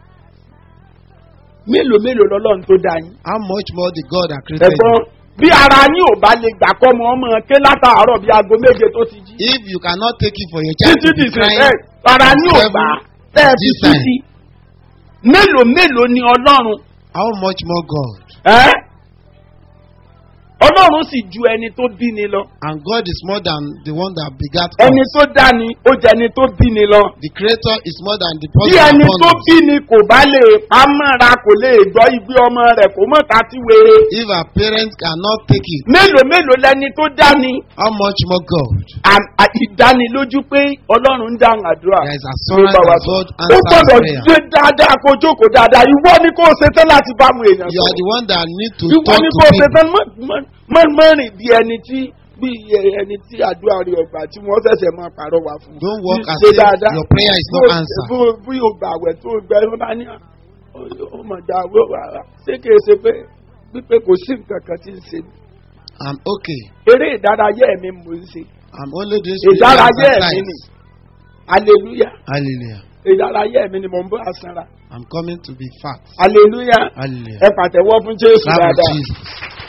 mélòó mélòó lọ́lọ́run tó dá yín. How much more the God that created ẹ̀gbọ́n you? bí ara yín ò bá lè gbà kọ́ ọmọ ọmọ ké látàárọ̀ bí aago méje tó ti jí. If you cannot take it for your child títí to be di crying, sísẹ́ ara yín ò gbà tẹ́ ẹ fi this time. títí. mélòó mélòó ni ọlọ́run how much more God? ẹ́ ọlọ́run sì ju ẹni tó bí ni lọ. And God is more than the one that begat ẹni us. tó dá ni ó jẹ ẹni tó bí ni lọ. The Creator is more than the bí person ẹni upon tó us. bí ni kò bá lè pamọ́ra kò lè gbọ́ ibi ọmọ rẹ̀ kò mọ̀ ká tí wéré. If our parents cannot take it, mélòó mélòó lẹni tó dá ni how much more God? à- à- ìdánilójú pé ọlọ́run ń dáhùn àdúrà. There is assurance Ló bá wa that sọ. God ó answers gbọ́dọ̀ prayer. gbé dáadáa kó jókòó dáadáa ìwọ ni kò ṣe tán láti bá àwọn èèyàn You are sọ̀rọ̀. the one that need to ìwọ talk ni to kò ṣe people. tán mọ́- mọ́- mọ́- mọ́ rìn bí ẹni tí bí ẹni tí àdúrà rẹ ọgbà tí wọ́n ṣẹ̀ṣẹ̀ máa pàrọ̀ wá fún. Don't walk as Ṣe if dáadáa. your prayer is not Bó- answered. bó- bí o gbà wẹ̀ tó o gbẹ ló bá ní à, ó- ó mọ̀ dá owó wà á ṣé kìí ṣe pé wípé kò sí nǹkan kan tí ń ṣe mí. I'm okay. eré ìdárayá ẹ̀mí mò ń ṣe I'm only doing ìdárayá spiritual ẹ̀mí ni exercise. hallelujah Hallelujah. ìdárayá ẹ̀mí ni mò ń bọ́ àsanra I'm coming to be fat. hallelujah Hallelujah. ẹ pàtẹ́wọ́ fún jésù Clap for dáadáa. Jesus.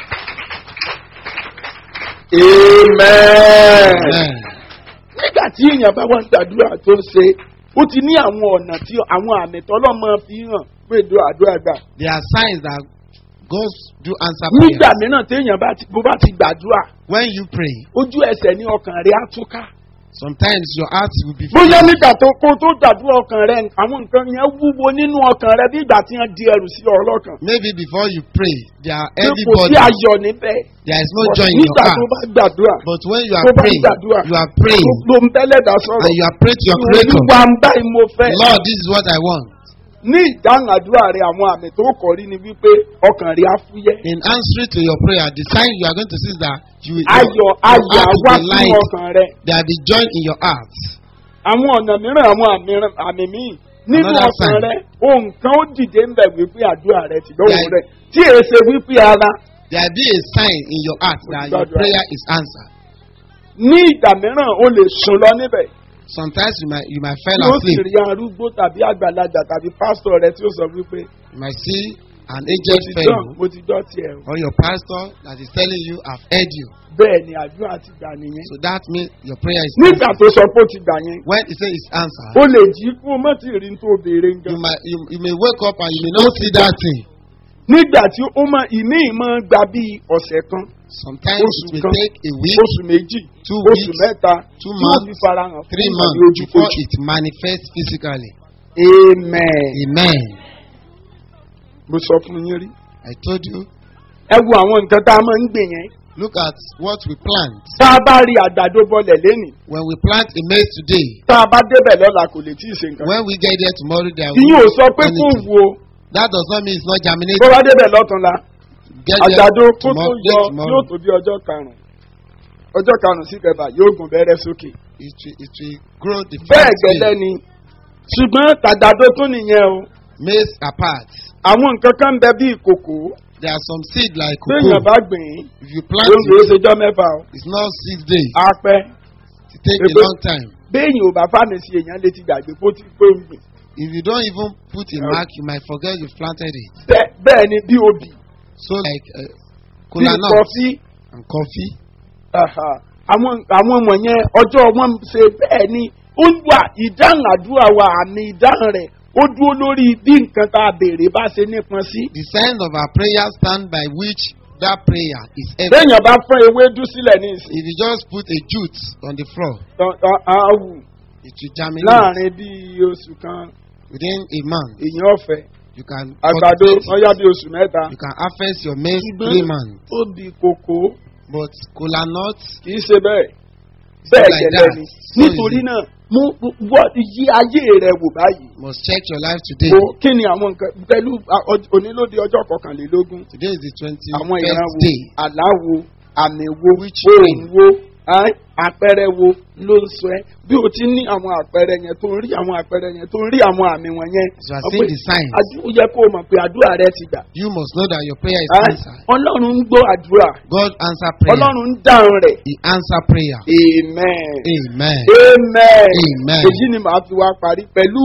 amen. Amen. nígbà tí èèyàn bá wà ń gbàdúrà tó ń ṣe ó ti ní àwọn ọ̀nà tí àwọn àmì tọ́lọ́mọ fi hàn pé ìdó àdúrà gbà. There are signs that God do answer nígbà prayers. mìíràn téèyàn bá ti bó bá ti gbàdúrà When you pray, ojú ẹsẹ̀ ní ọkàn rẹ̀ á túká. sometimes your heart will be bóyá filled. nígbà tó kó tó gbàdúrà ọkàn rẹ̀ àwọn nǹkan yẹn wúwo nínú ọkàn rẹ̀ bí ìgbà tí wọ́n di ẹrù sí ọlọ́kàn. Maybe before you pray, there are pé kò sí everybody. ayọ̀ níbẹ̀. There is no joy in your nígbà tó heart. bá gbàdúrà But when you tó are bá praying, gbàdúrà you are praying tó ń tẹ́lẹ̀ dá sọ̀rọ̀. and you are praying to your Creator. olúwa ń báyìí mo fẹ́. Lord, this is what I want. ní ìdáhùn àdúrà rẹ àwọn àmì tó kọ rí ni wípé ọkàn rẹ á fúyẹ́. In answering to your prayer, the sign you are going to see is that you will ayọ̀ your ayọ̀ heart á will wá be sínú light. ọkàn rẹ. There will be joy in your heart. àwọn ọ̀nà mìíràn àwọn àmì àmì míì nínú Another ọkàn sign. rẹ ohun kan ó dìde ń bẹ̀ wípé àdúrà rẹ ti lọ́wọ́ Yeah. rẹ tí èé ṣe wípé ara There will be a sign in your heart that your Gbàdúrà. prayer is answered. ní ìgbà mìíràn ó lè sùn lọ níbẹ̀ Sometimes you might you might fall yóò sì asleep. rí arúgbó tàbí àgbàlagbà tàbí pásítọ̀ rẹ tí ó sọ wípé You might see an mo aged ti dán fellow mo ti dán tiẹ̀ o. or your pastor that is telling you, I've heard you. bẹ́ẹ̀ ni àdúrà ti gbà nìyẹn. So that means your prayer is nígbà answered. tó sọ pé ó ti gbà yẹn When he says it's answered, ó lè jí kó o má ti rí ní tó béèrè ń you gan. might you, you may wake up and you may not see that thing. nígbà tí ó mọ ìní ìmọ̀ gba bíi ọ̀sẹ̀ kan Sometimes it Oṣù may kan. take a week, oṣù méjì two oṣù weeks, mẹ́ta two tí wọ́n months, fi farahàn fún three ìmọ̀lẹ́ months before ojúkojú. it manifests physically. amen. Amen. mo sọ fún yín rí. I told you, ẹ wo àwọn nǹkan tá a máa ń gbè yẹn Look at what we plant. tá a bá rí àgbàdo bọlẹ̀ lénìí When we plant a maize today, tá a bá débẹ̀ lọ́la kò lè tí ì ṣe nǹkan. when we get there tomorrow, there will ìyín ò sọ pé kó anything. wo That does not mean it's not bó germinating. bá débẹ̀ lọ́túnla Get àgbàdo there kó tó tomorrow, yọ get yóò tomorrow. tó bí ọjọ́ karùn-ún ọjọ́ karùn-ún sí kẹfà yóò gùn bẹ́rẹ́ sókè. It will, it will grow the bẹ́ẹ̀ first gẹ́lẹ́ day. ni ṣùgbọ́n tàgbàdo tún nìyẹn o Maize apart. àwọn nǹkan kan ń bẹ bí ìkòkò There are some seed like téèyàn cocoa. bá gbìn ín If you plant ló ń gbé it, ṣèjọ́ mẹ́fà o it's not six days. á pẹ́ It takes a Ebe- long time. béèyàn ò bá fàmì sí èèyàn létí gbàgbé kó tí kó ń gbìn. If you don't even put a mark, you might forget you planted it. Bẹ́ẹ̀- bẹ́ẹ̀ ni bí obì So like uh, bí kola nut kọfí and coffee. aha, àwọn àwọn wọ̀nyẹn ọjọ́ wọn ṣe bẹ́ẹ̀ ni ó ń wà ìdáhùn àdúrà wa àmì ìdáhùn rẹ̀ ó dúró lórí bí nǹkan tá a béèrè bá ṣe nípọn sí. The sign of our prayer stand by which that prayer is evident. béèyàn bá fọ́n ewédú sílẹ̀ ní ìsìn If you just put a jute on the floor, tán- tán- á wù it will germinate láàrin bíi oṣù kan within a month. èèyàn ọ̀fẹ́ You can àgbàdo cultivate wọ́n it. yá bí oṣù mẹ́ta. You can harvest your maize three months. obì kòkó But kola nut, kì í ṣe bẹ́ẹ̀ It's bẹ́ẹ̀ like gẹ́lẹ́ that. ni So nítorí easy. náà mú wọ́ yí ayé rẹ wò báyìí must check your life today. wo kí ni àwọn nǹkan pẹ̀lú a- ọ- onílóde ọjọ́ kọkànlélógún Today is the twenty àwọn ìran first wo day. àláwo àmì wo Which ohun rain? wo ẹ́n, àpẹẹrẹ wo ló ń sọ ẹ bí o ti ní àwọn àpẹẹrẹ yẹn tó ń rí àwọn àpẹẹrẹ yẹn tó ń rí àwọn àmì wọn yẹn So I see the signs. ó yẹ kó o mọ̀ pé àdúrà rẹ ti gbà You must know that your prayer is ẹ́n, answered. ọlọ́run ń gbọ́ àdúrà God answer prayer. ọlọ́run ń dáhùn rẹ̀ He answer prayer. amen. Amen. amen. Amen. èyí ni màá fi wá parí pẹ̀lú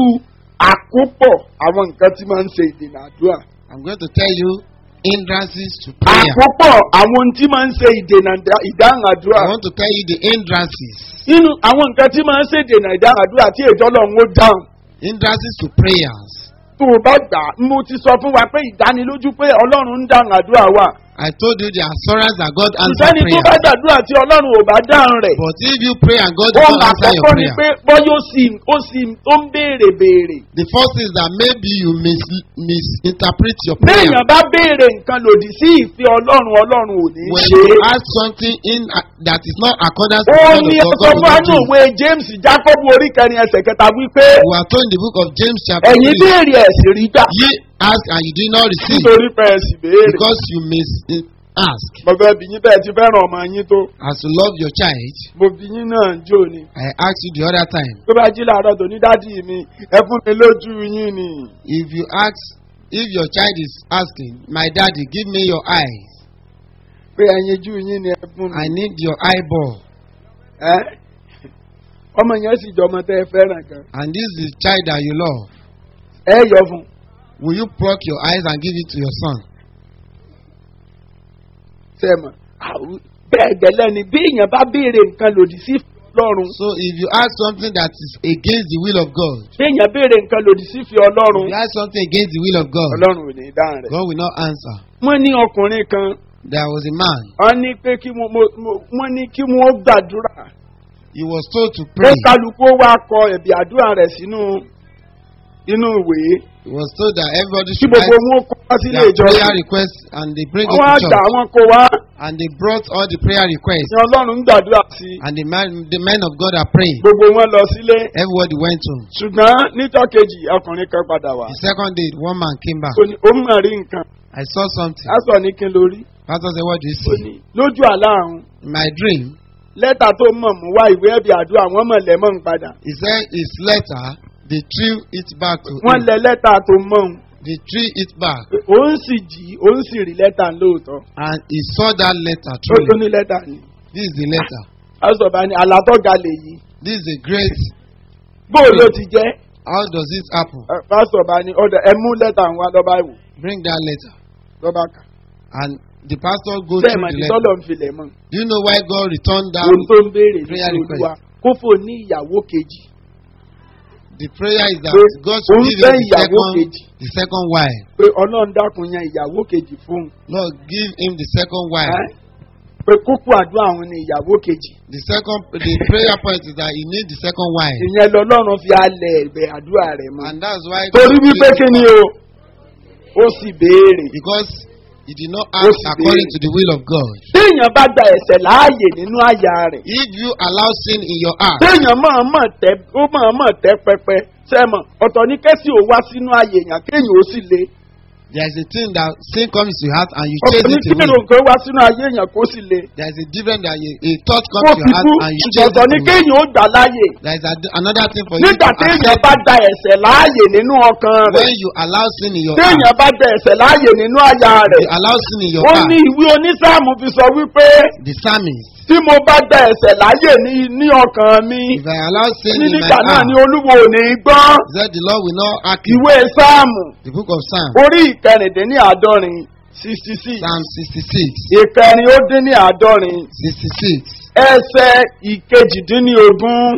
àkópọ̀ àwọn nǹkan tí máa ń ṣe ìdènà àdúrà. I'm going to tell you hindrances to prayer. àkópọ̀ àwọn ohun tí máa ń ṣe ìdènà ìdá- ìdáhùn àdúrà. I want to tell you the hindrances. nínú àwọn nǹkan tí máa ń ṣe ìdènà ìdáhùn àdúrà tí èjọ́ lọ́run ó dáhùn. Hindrances to prayers. tó o bá gbà á mo ti sọ fún wa pé ìdánilójú pé ọlọ́run ń dáhùn àdúrà wa. I told you the assurance that God answer ìsẹ́ni tó prayer. bá gbàdúrà tí ọlọ́run ò bá dáhùn rẹ̀. But if you pray and God ohun does not answer your àkọ́kọ́ ni prayer, pé bọ́yọ̀ sì ó sì ó ń béèrè béèrè. the first is that maybe you mis misinterpret your prayer. béèyàn bá béèrè nǹkan lòdì sí ìfẹ́ ọlọ́run ọlọ́run ò ní When ṣe you é. ask something in uh, that is not accordance to ó the ní word of ọkọ̀ God, God will not fúnánù do. òwe james jacob orí kẹrin ẹsẹ̀ kẹta wípé We are told in the book of James chapter ẹ̀yin 3, béèrè ẹ̀sìn rí gbà ye ask and you did not receive nítorí pé ẹ̀sìn béèrè. because you mis ask. mo fẹ́ bí yín bẹ́ẹ̀ ti fẹ́ràn ọmọ yín tó As you love your child, mo bí yín náà jò ní. I asked you the other time, tó bá jí làárọ̀ tó ní dádì mi ẹ fún mi lójú yín ni. if you ask, if your child is asking, my daddy, give me your eyes, pé ẹyin jú yín ni ẹ fún I mi. need your eyeball, Ẹ́? ọmọ yẹn sì jọ ọmọ tẹ́ ẹ fẹ́ràn kan. and this is the child that you love, ẹ yọ fún un. will you pluck your eyes and give it to your son? sẹ́mọ̀ bẹ́ẹ̀ gẹ́lẹ́ ni bí èèyàn bá béèrè nǹkan lòdì sí ọlọ́run So if you ask something that is against the will of God, bí èèyàn béèrè nǹkan lòdì sí fi if ọlọ́run you ask something against the will of God, ọlọ́run ò ní dáhùn rẹ̀. God will not answer. wọ́n ní ọkùnrin kan There was a man, wọ́n ní pé kí wọ́n mo- mo- wọ́n ní kí wọ́n gbàdúrà he was told to ó pray. kálukú wá kọ ẹ̀bì àdúrà rẹ̀ sínú inú ìwé He was told that everybody kí should gbogbo write wọn kó wá sílé their prayer ìjọsìn requests and they bring it wọ́n á to gbà church. wọ́n kó wá And they brought all the prayer requests. ní ọlọ́run ń gbàdúrà sí i And the man, the men of God are praying. gbogbo wọn lọ sílé Everybody went home. ṣùgbọ́n nítọ́ kejì ọkùnrin kan padà wá The second day, one man came back. ó ní ó mọ̀ rí nǹkan I saw something. á sọ ní kí n lórí Pastor said, What do you ó see? ní lójú àlá àrùn In my dream, lẹ́tà tó mọ̀ mú wá ìwé ẹ̀bì àdúrà wọ́n mọ̀ lẹ́mọ̀ ń padà he said his letter, they threw it back to wọ́n him. lẹ lẹ́tà tó mọ̀ ń They threw it back. òun sì jí òun sì rí lẹ́tà lóòótọ́ And he saw that letter ó tún truly. ní lẹ́tà ni This is the letter. àṣọba ni àlàtọ́ga lè yí This is a great. bóò ló ti jẹ́ How does it happen? pásọba ni ọ̀dọ̀ ẹ mú lẹ́tà ń wá lọ́ba ìwò Bring that letter. lọ́ba kà And the pastor goes bẹ́ẹ̀ through mà the ní letter. tọ́lọ̀ ń filẹ̀ mọ́ Do you know why God returned that? ohun tó ń béèrè ní prayer olúwa kó fò ní ìyàwó kejì The prayer is that Pé God òun should give fẹ́ him the ìyàwó second, kejì the second wife. pé ọlọ́run dákun yan ìyàwó kejì fún un Lord, give him the second wife. Ẹ́? pé kókó àdúrà àwọn ni ìyàwó kejì The second, the prayer point is that he needs the second wife. ìyẹn lọ́lọ́run fi alẹ̀ ẹ̀bẹ̀ àdúrà rẹ̀ mọ́ And that's why torí God wípé gives- kí ni o ó sì béèrè because He did not Ó act sì according béèrè. to the will of God. téèyàn bá gba ẹ̀sẹ̀ láàyè nínú àyà rẹ̀ If you allow sin in your heart, téèyàn máa mọ̀ tẹ́ ó máa mọ̀ tẹ́ pẹpẹ sẹ́mọ̀ ọ̀tọ̀ ní kẹ́sì ò wá sínú àyè èèyàn kéèyàn ó sì le there is a thing that sin comes to your heart and you ọ̀tọ̀ chase ní it kí away. èrò nǹkan wá sínú àyè èèyàn kó sì le There is a different that a, a thought kó comes to fi your heart kú and you chase ọ̀tọ̀ ní it away. kéèyàn ó gbà láàyè There is a, another thing for you nígbà to téèyàn accept bá gba ẹ̀sẹ̀ láàyè nínú ọkàn rẹ̀ when you allow sin in your heart. téèyàn bá gba ẹ̀sẹ̀ láàyè nínú àyà rẹ̀ You allow sin in your ó heart. ní ìwé onísáàmù fi sọ wípé The psalmist, tí mo bá gba ẹ̀sẹ̀ láàyè ní ní ọkàn mi if I allow sin ní in my nígbà náà heart, ni olúwo ò ní gbọ́ he said the Lord will not act it. ìwé sáàmù The book of Psalm, orí ìkẹrìndínláàádọ́rin sixty six Psalm 66, ìkẹrin ó dín ní àádọ́rin 66. ẹsẹ̀ ìkejìdínlógún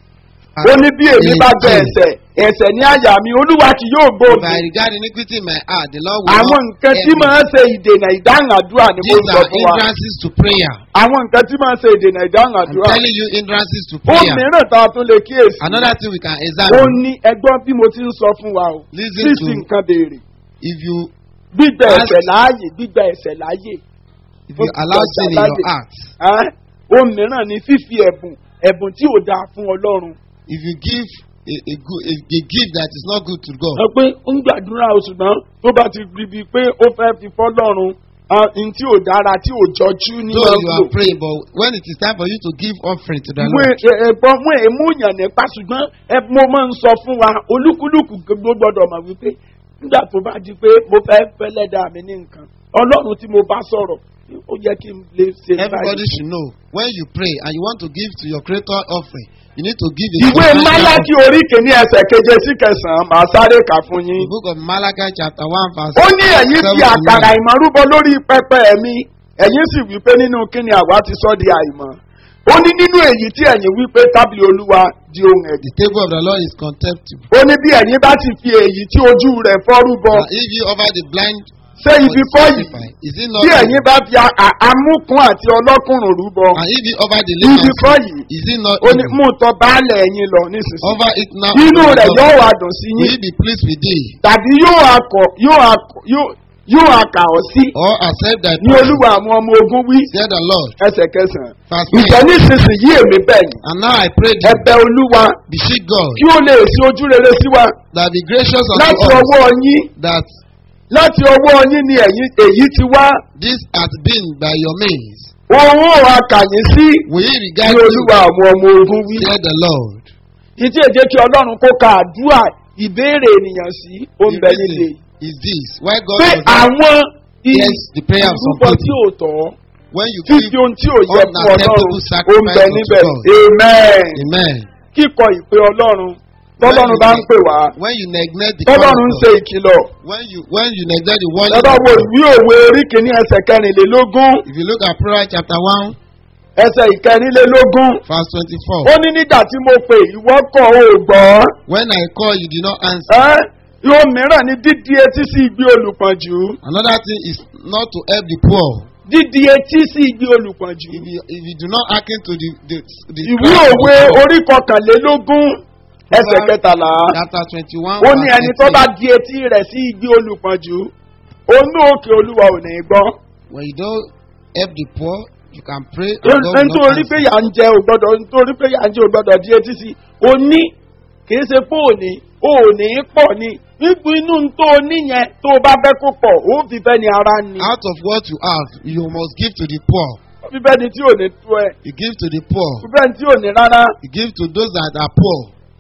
ó ní bí èmi bá gbẹ ẹsẹ̀ ẹsẹ̀ ní àyà mi olúwa kì yóò If gbòòdì I regard iniquity in my heart, the Lord will àwọn not nǹkan tí hear me. máa ń ṣe ìdènà ìdáhùn àdúrà ni mo These sọ are fún wa hindrances to prayer. àwọn nǹkan tí máa ń ṣe ìdènà ìdáhùn I'm àdúrà telling you hindrances to ó prayer. mìíràn tá a tún lè kíyèsí Another thing we can ó examine. ní ẹgbọ́n bí mo ti ń sọ fún wa o Listen sísì to nǹkan béèrè if you gbígbẹ Ask- ẹsẹ̀ láàyè gbígbẹ ẹsẹ̀ láàyè if you allow sin in your heart, Ẹ́, ó mìíràn ní fífi ẹ̀bùn ẹ̀bùn tí ò dáa fún ọlọ́run if you give a, a good a, a gift that is not good to God, ẹ pé ó ń gbàdúrà o ṣùgbọ́n tó bá ti rí bíi pé ó fẹ́ fi fọ́lọ́run ah, n tí ò dára tí ò jọjú ní though you ọgbò are praying, but when it is time for you to give offering to the ìwé Lord, ẹ̀gbọ́n mú èémú yàn nípa ṣùgbọ́n ẹ mo máa ń sọ fún wa olúkúlùkù gbogbo gbọdọ̀ mọ̀ wípé nígbà tó bá di pé mo fẹ́ fẹ́lẹ́ dà mí ní nǹkan ọlọ́run tí mo bá sọ̀rọ̀ ó yẹ kí n lè ṣe everybody should know when you pray and you want to give to your Creator offering, you need to give a ìwé substantial málákì orí kìíní ẹsẹ̀ keje sí kẹsàn-án màá sáré kà fún offering. yín. The book of Malachi chapter one verse ó ní ẹ̀yin fi seven to àkàrà nine. ìmọ̀ rúbọ lórí pẹpẹ mi ẹ̀yin sì wípé nínú kíni àwa ti sọ di àìmọ̀ ó ní nínú èyí tí ẹ̀yin wípé tábìlì olúwa di ohun The ẹ̀dì table of the Lord is contemptible. ó ní bí ẹ̀yin bá ti fi èyí tí ojú rẹ̀ fọ́ rúbọ And if you offer the blind ṣé for ibi the kọ́ yìí sacrifice, is it not bí evil? ẹ̀yin bá fi a- a- amúkún àti ọlọ́kùnrùn rúbọ And if you offer the ibi lame kọ́ and yìí sick, is it not ó ní evil? mú tọ baálẹ̀ ẹ̀yin lọ nísinsìnyí Offer it now. inú unto rẹ̀ God. yóò wá dùn sí Will yín he be pleased with thee? tàbí yóò akọ yóò akọ yóò yóò akà ọ́ sí Or accept thy ní prayer? olúwa àwọn ọmọ ogun wí Said the Lord. ẹsẹ̀ kẹsàn-án. Verse ìjẹ́ 9. nísinsìnyí èmi bẹ̀ yín And now I pray thee, ẹbẹ̀ olúwa beseech God, kí ó lè sí ojú rere sí wa that be gracious láti unto us, ọwọ́ yín that láti ọwọ́ yín ni ẹ̀yin èyí ti wá this hath been by your means. òun ò akàyín sí Will he ní regard you? olúwa àwọn ọmọ ogun wí. Said the Lord. ìtí èjé kí ọlọ́run kó ka àdúrà ìbéèrè ènìyàn sí ó ń The bẹ reason nílé is this. Why God pé does not àwọn Yes, the prayer of some ìrúbọ tí people. ò tọ́ When you fífi give, ohun tí ò yẹ fún unacceptable ọlọ́run ó ń sacrifice bẹ unto níbẹ̀ God. amen Amen. kíkọ ìpè ọlọ́run tọ́lọ́run bá ń pè wá When you neglect the call of tọ́lọ́run ń ṣe God, ìkìlọ̀ when you when you neglect the warning, lọ́dọ̀ of wo God, ìwé òwe orí kìíní ẹsẹ̀ kẹrìnlélógún if you look at Proverbs chapter one ẹsẹ̀ ìkẹrìnlélógún verse twenty-four, ó ní nígbà tí mo pè ìwọ kọ̀ ò gbọ́ when I call you did not answer. ẹ́ yóò mìíràn ní dídí etí sí igbe olùpọ̀jù Another thing is not to help the poor. dídí etí sí igbe olùpọ̀jù If you if you do not hearken to the the the ìwé cry of the òwe poor, orí kọkànlélógún ẹsẹ̀ kẹtàlá chapter twenty-one ó ní verse ẹni tó bá eighteen, di etí rẹ̀ sí igbe olùpọ̀jù onú òkè olúwa ò ní gbọ́ when you don't help the poor, you can pray and God will not nítorí pé answer. yà ń jẹ ò gbọ́dọ̀ nítorí pé yà ń jẹ ò gbọ́dọ̀ di etí sí o ní kì í ṣe pé òní òní pọ̀ ni nígbà inú tó o níyẹn tó o bá fẹ́ kó pọ̀ ó fi fẹ́ ni ara ni Out of what you have, you must give to the poor. ó fi fẹ́ ni tí ò ní tó ẹ You give to the poor. ó fi fẹ́ ni tí ò ní rárá You give to those that are poor.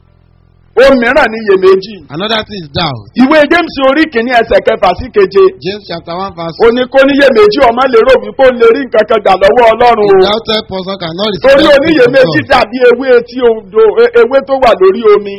ó mìíràn ní iyèméjì Another thing is doubt. ìwé james orí kìíní ẹsẹ̀ kẹfà sí keje James chapter one verse. ó ní kó níyèméjì ọmọ lè rò wípé ó lè rí nǹkan kan gbà lọ́wọ́ ọlọ́run A o doubted person cannot receive torí anything from oníyèméjì God. dàbí ewé tí odò e- ewé tó wà lórí omi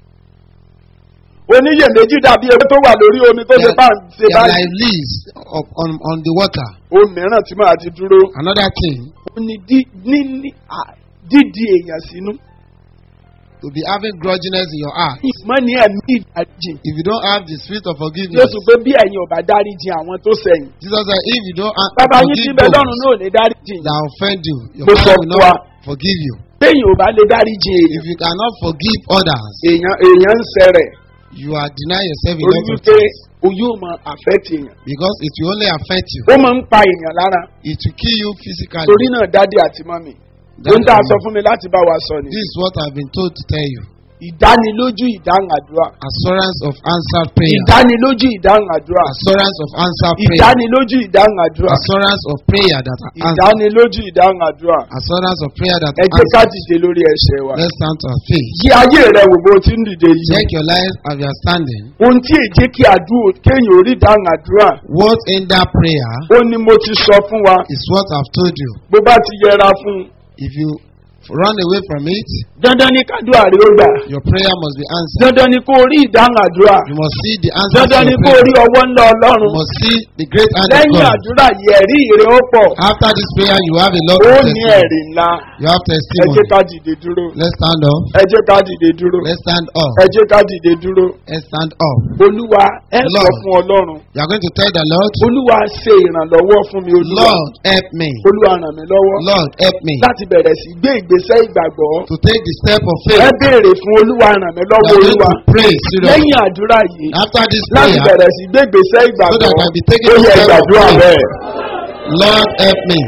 oníyèméjì dàbí ewé tó wà lórí omi tó ṣe bá ń ṣe They are báyìí like leaves of, on, on the water. ó mìíràn tí máa ti dúró Another thing, ó ní dí- níní à- dídi èèyàn sínú to be having grudginess in your heart. ìmọ̀ ní ẹ̀mí ìdáríjì If you don't have the spirit of forgiveness, jésù pé bí ẹ̀yin ò bá dáríjì àwọn tó sẹ̀yìn Jesus said, if you don't ha- bàbá yín ti forgive bẹ those lọ́run náà ò ní dáríjì that offend you, your Mo sọ father will fún wa. not forgive you. téèyàn ò bá lè dáríjì èèyàn If you cannot forgive others, èèyàn èèyàn ń sẹ̀rẹ̀ you are denying yourself a torí lot of wípé things o yóò mọ affect èèyàn because it will only affect you. ó máa ń pa èèyàn lára It will kill you physically. torí náà dádì àti mọ́mì That ohun tá a is- sọ fún mi láti bá wa sọ ni This is what I've been told to tell you. ìdánilójú ìdáhùn àdúrà Assurance of answered prayer. ìdánilójú ìdáhùn àdúrà Assurance of answered prayer. ìdánilójú ìdáhùn àdúrà Assurance of prayer that are answered. ìdánilójú ìdáhùn àdúrà Assurance of prayer that ẹ are jẹ́ ká answered. dìde lórí ẹsẹ̀ wa Let's stand to our faith. yí ayé rẹ wò bó ti ń dìde yìí Check your life as you are standing. ohun tí èjé kí àdúrà kéèyàn orí ìdáhùn àdúrà What in that prayer ó ní mo ti sọ fún wa is what I've told you. bó bá ti yẹra fún un If you run away from it, dandan ní kádùá rí ó gbà your prayer must be answered. dandan ní kó rí ìdáhùn àdúrà You must see the answer to dandan ní your kó rí prayer. ọwọ́ ńlá You ọlọ́run must see the great hand of lẹ́yìn God. àdúrà yìí ẹ̀rí ìrè ó pọ̀ After this prayer, you have a lot ó of ní testimony. ẹ̀rí ńlá You have ẹ jẹ́ testimony. ká dìde dúró Let's stand up. ẹ jẹ́ ká dìde dúró Let's stand up. ẹ jẹ́ ká dìde dúró Let's stand up. olúwa ẹ sọ Lord. fún ọlọ́run You are going to tell the Lord, olúwa ṣe ìrànlọ́wọ́ fún mi olúwa Lord, help me. olúwa ràn mí lọ́wọ́ Lord, help me láti bẹ̀rẹ̀ sí gbé ìgbésẹ̀ ìgbàgbọ́ to take the step of ẹ faith. béèrè fún olúwa ràn mí You lọ́wọ́ are going olúwa to pray seriously. lẹ́yìn àdúrà yìí After this láti prayer, bẹ̀rẹ̀ sí gbé ìgbésẹ̀ so ìgbàgbọ́ that I can be taking ó the yẹ step of ìgbàdúrà faith. bẹ́ẹ̀. Lord, help me.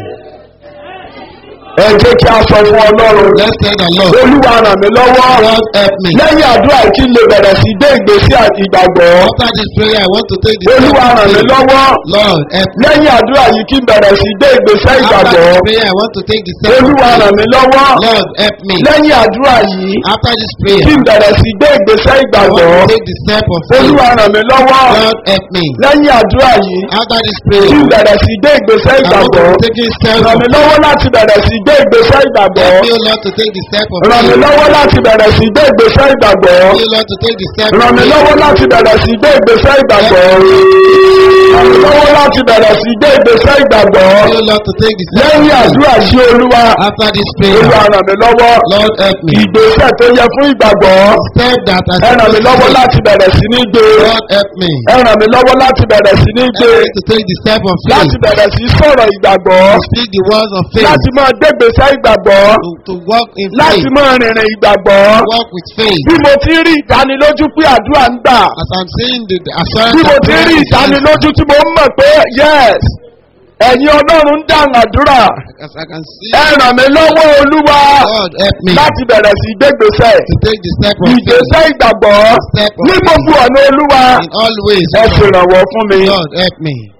ẹ jẹ́ kí a sọ fún ọlọ́run Let's tell the Lord, olúwa ràn mí lọ́wọ́ Lord, help me. lẹ́yìn àdúrà yìí kí n lè bẹ̀rẹ̀ sí gbé ìgbésẹ̀ ìgbàgbọ́ After this prayer, I want to take the step olúwa of ràn mí faith. lọ́wọ́ Lord, help me. lẹ́yìn àdúrà yìí kí n bẹ̀rẹ̀ sí gbé ìgbésẹ̀ After ìgbàgbọ́ this prayer, I want to take the step of olúwa ràn faith. mí lọ́wọ́ Lord, help me. lẹ́yìn àdúrà yìí After this prayer, kí n bẹ̀rẹ̀ sí gbé ìgbésẹ̀ I ìgbàgbọ́ want to take the step of faith. olúwa ràn mí lọ́wọ́ Lord, help me. lẹ́yìn àdúrà yìí After this kí prayer, n bẹ̀rẹ̀ sí gbé ìgbésẹ̀ I want ìgbàgbọ́ to take the step ràn of mí lọ́wọ́ láti bẹ̀rẹ̀ sí gbé ìgbésẹ̀ ìgbàgbọ́ Help me, O Lord, to take the step of ràn mí faith. lọ́wọ́ láti bẹ̀rẹ̀ sí gbé ìgbésẹ̀ ìgbàgbọ́ Help me, O Lord, to take the step ràn of mí faith. lọ́wọ́ láti bẹ̀rẹ̀ sí gbé ìgbésẹ̀ ìgbàgbọ́ ràn mí lọ́wọ́ láti bẹ̀rẹ̀ sí gbé ìgbésẹ̀ ìgbàgbọ́ Help me, O Lord, to take the step lẹ́yìn of faith. àdúrà sí olúwa After this olúwa prayer, ràn mí lọ́wọ́ Lord, help me. ìgbésẹ̀ tó yẹ fún ìgbàgbọ́ Step that I ẹ ràn mí lọ́wọ́ take. láti bẹ̀rẹ̀ sí ní gbé Lord, help me. ẹ ràn mí lọ́wọ́ láti bẹ̀rẹ̀ sí ní gbé Help me to take the step of faith. láti bẹ̀rẹ̀ sí sọ̀rọ̀ ìgbàgbọ́ To speak the words of faith. láti máa gbégbèsè ìgbàgbọ́ To, to walk in láti faith. máa rìnrìn ìgbàgbọ́ Walk with faith. bí mo ti rí ìdánilójú pé àdúrà ń gbà As I'm saying the, the bí assurance mo of ti prayer rí is answered. ìdánilójú tí mo ń mọ̀ pé yes ẹ̀yin ọlọ́run ń dáhùn àdúrà As I can see, ẹ ràn mí lọ́wọ́ olúwa Lord, help me láti bẹ̀rẹ̀ sí gbégbèsè to take the step of faith. ìgbésẹ̀ ìgbàgbọ́ Step of ní faith. gbogbo ọ̀nà olúwa In all ways, ẹ Lord, ṣèrànwọ́ fún mi Lord, help me.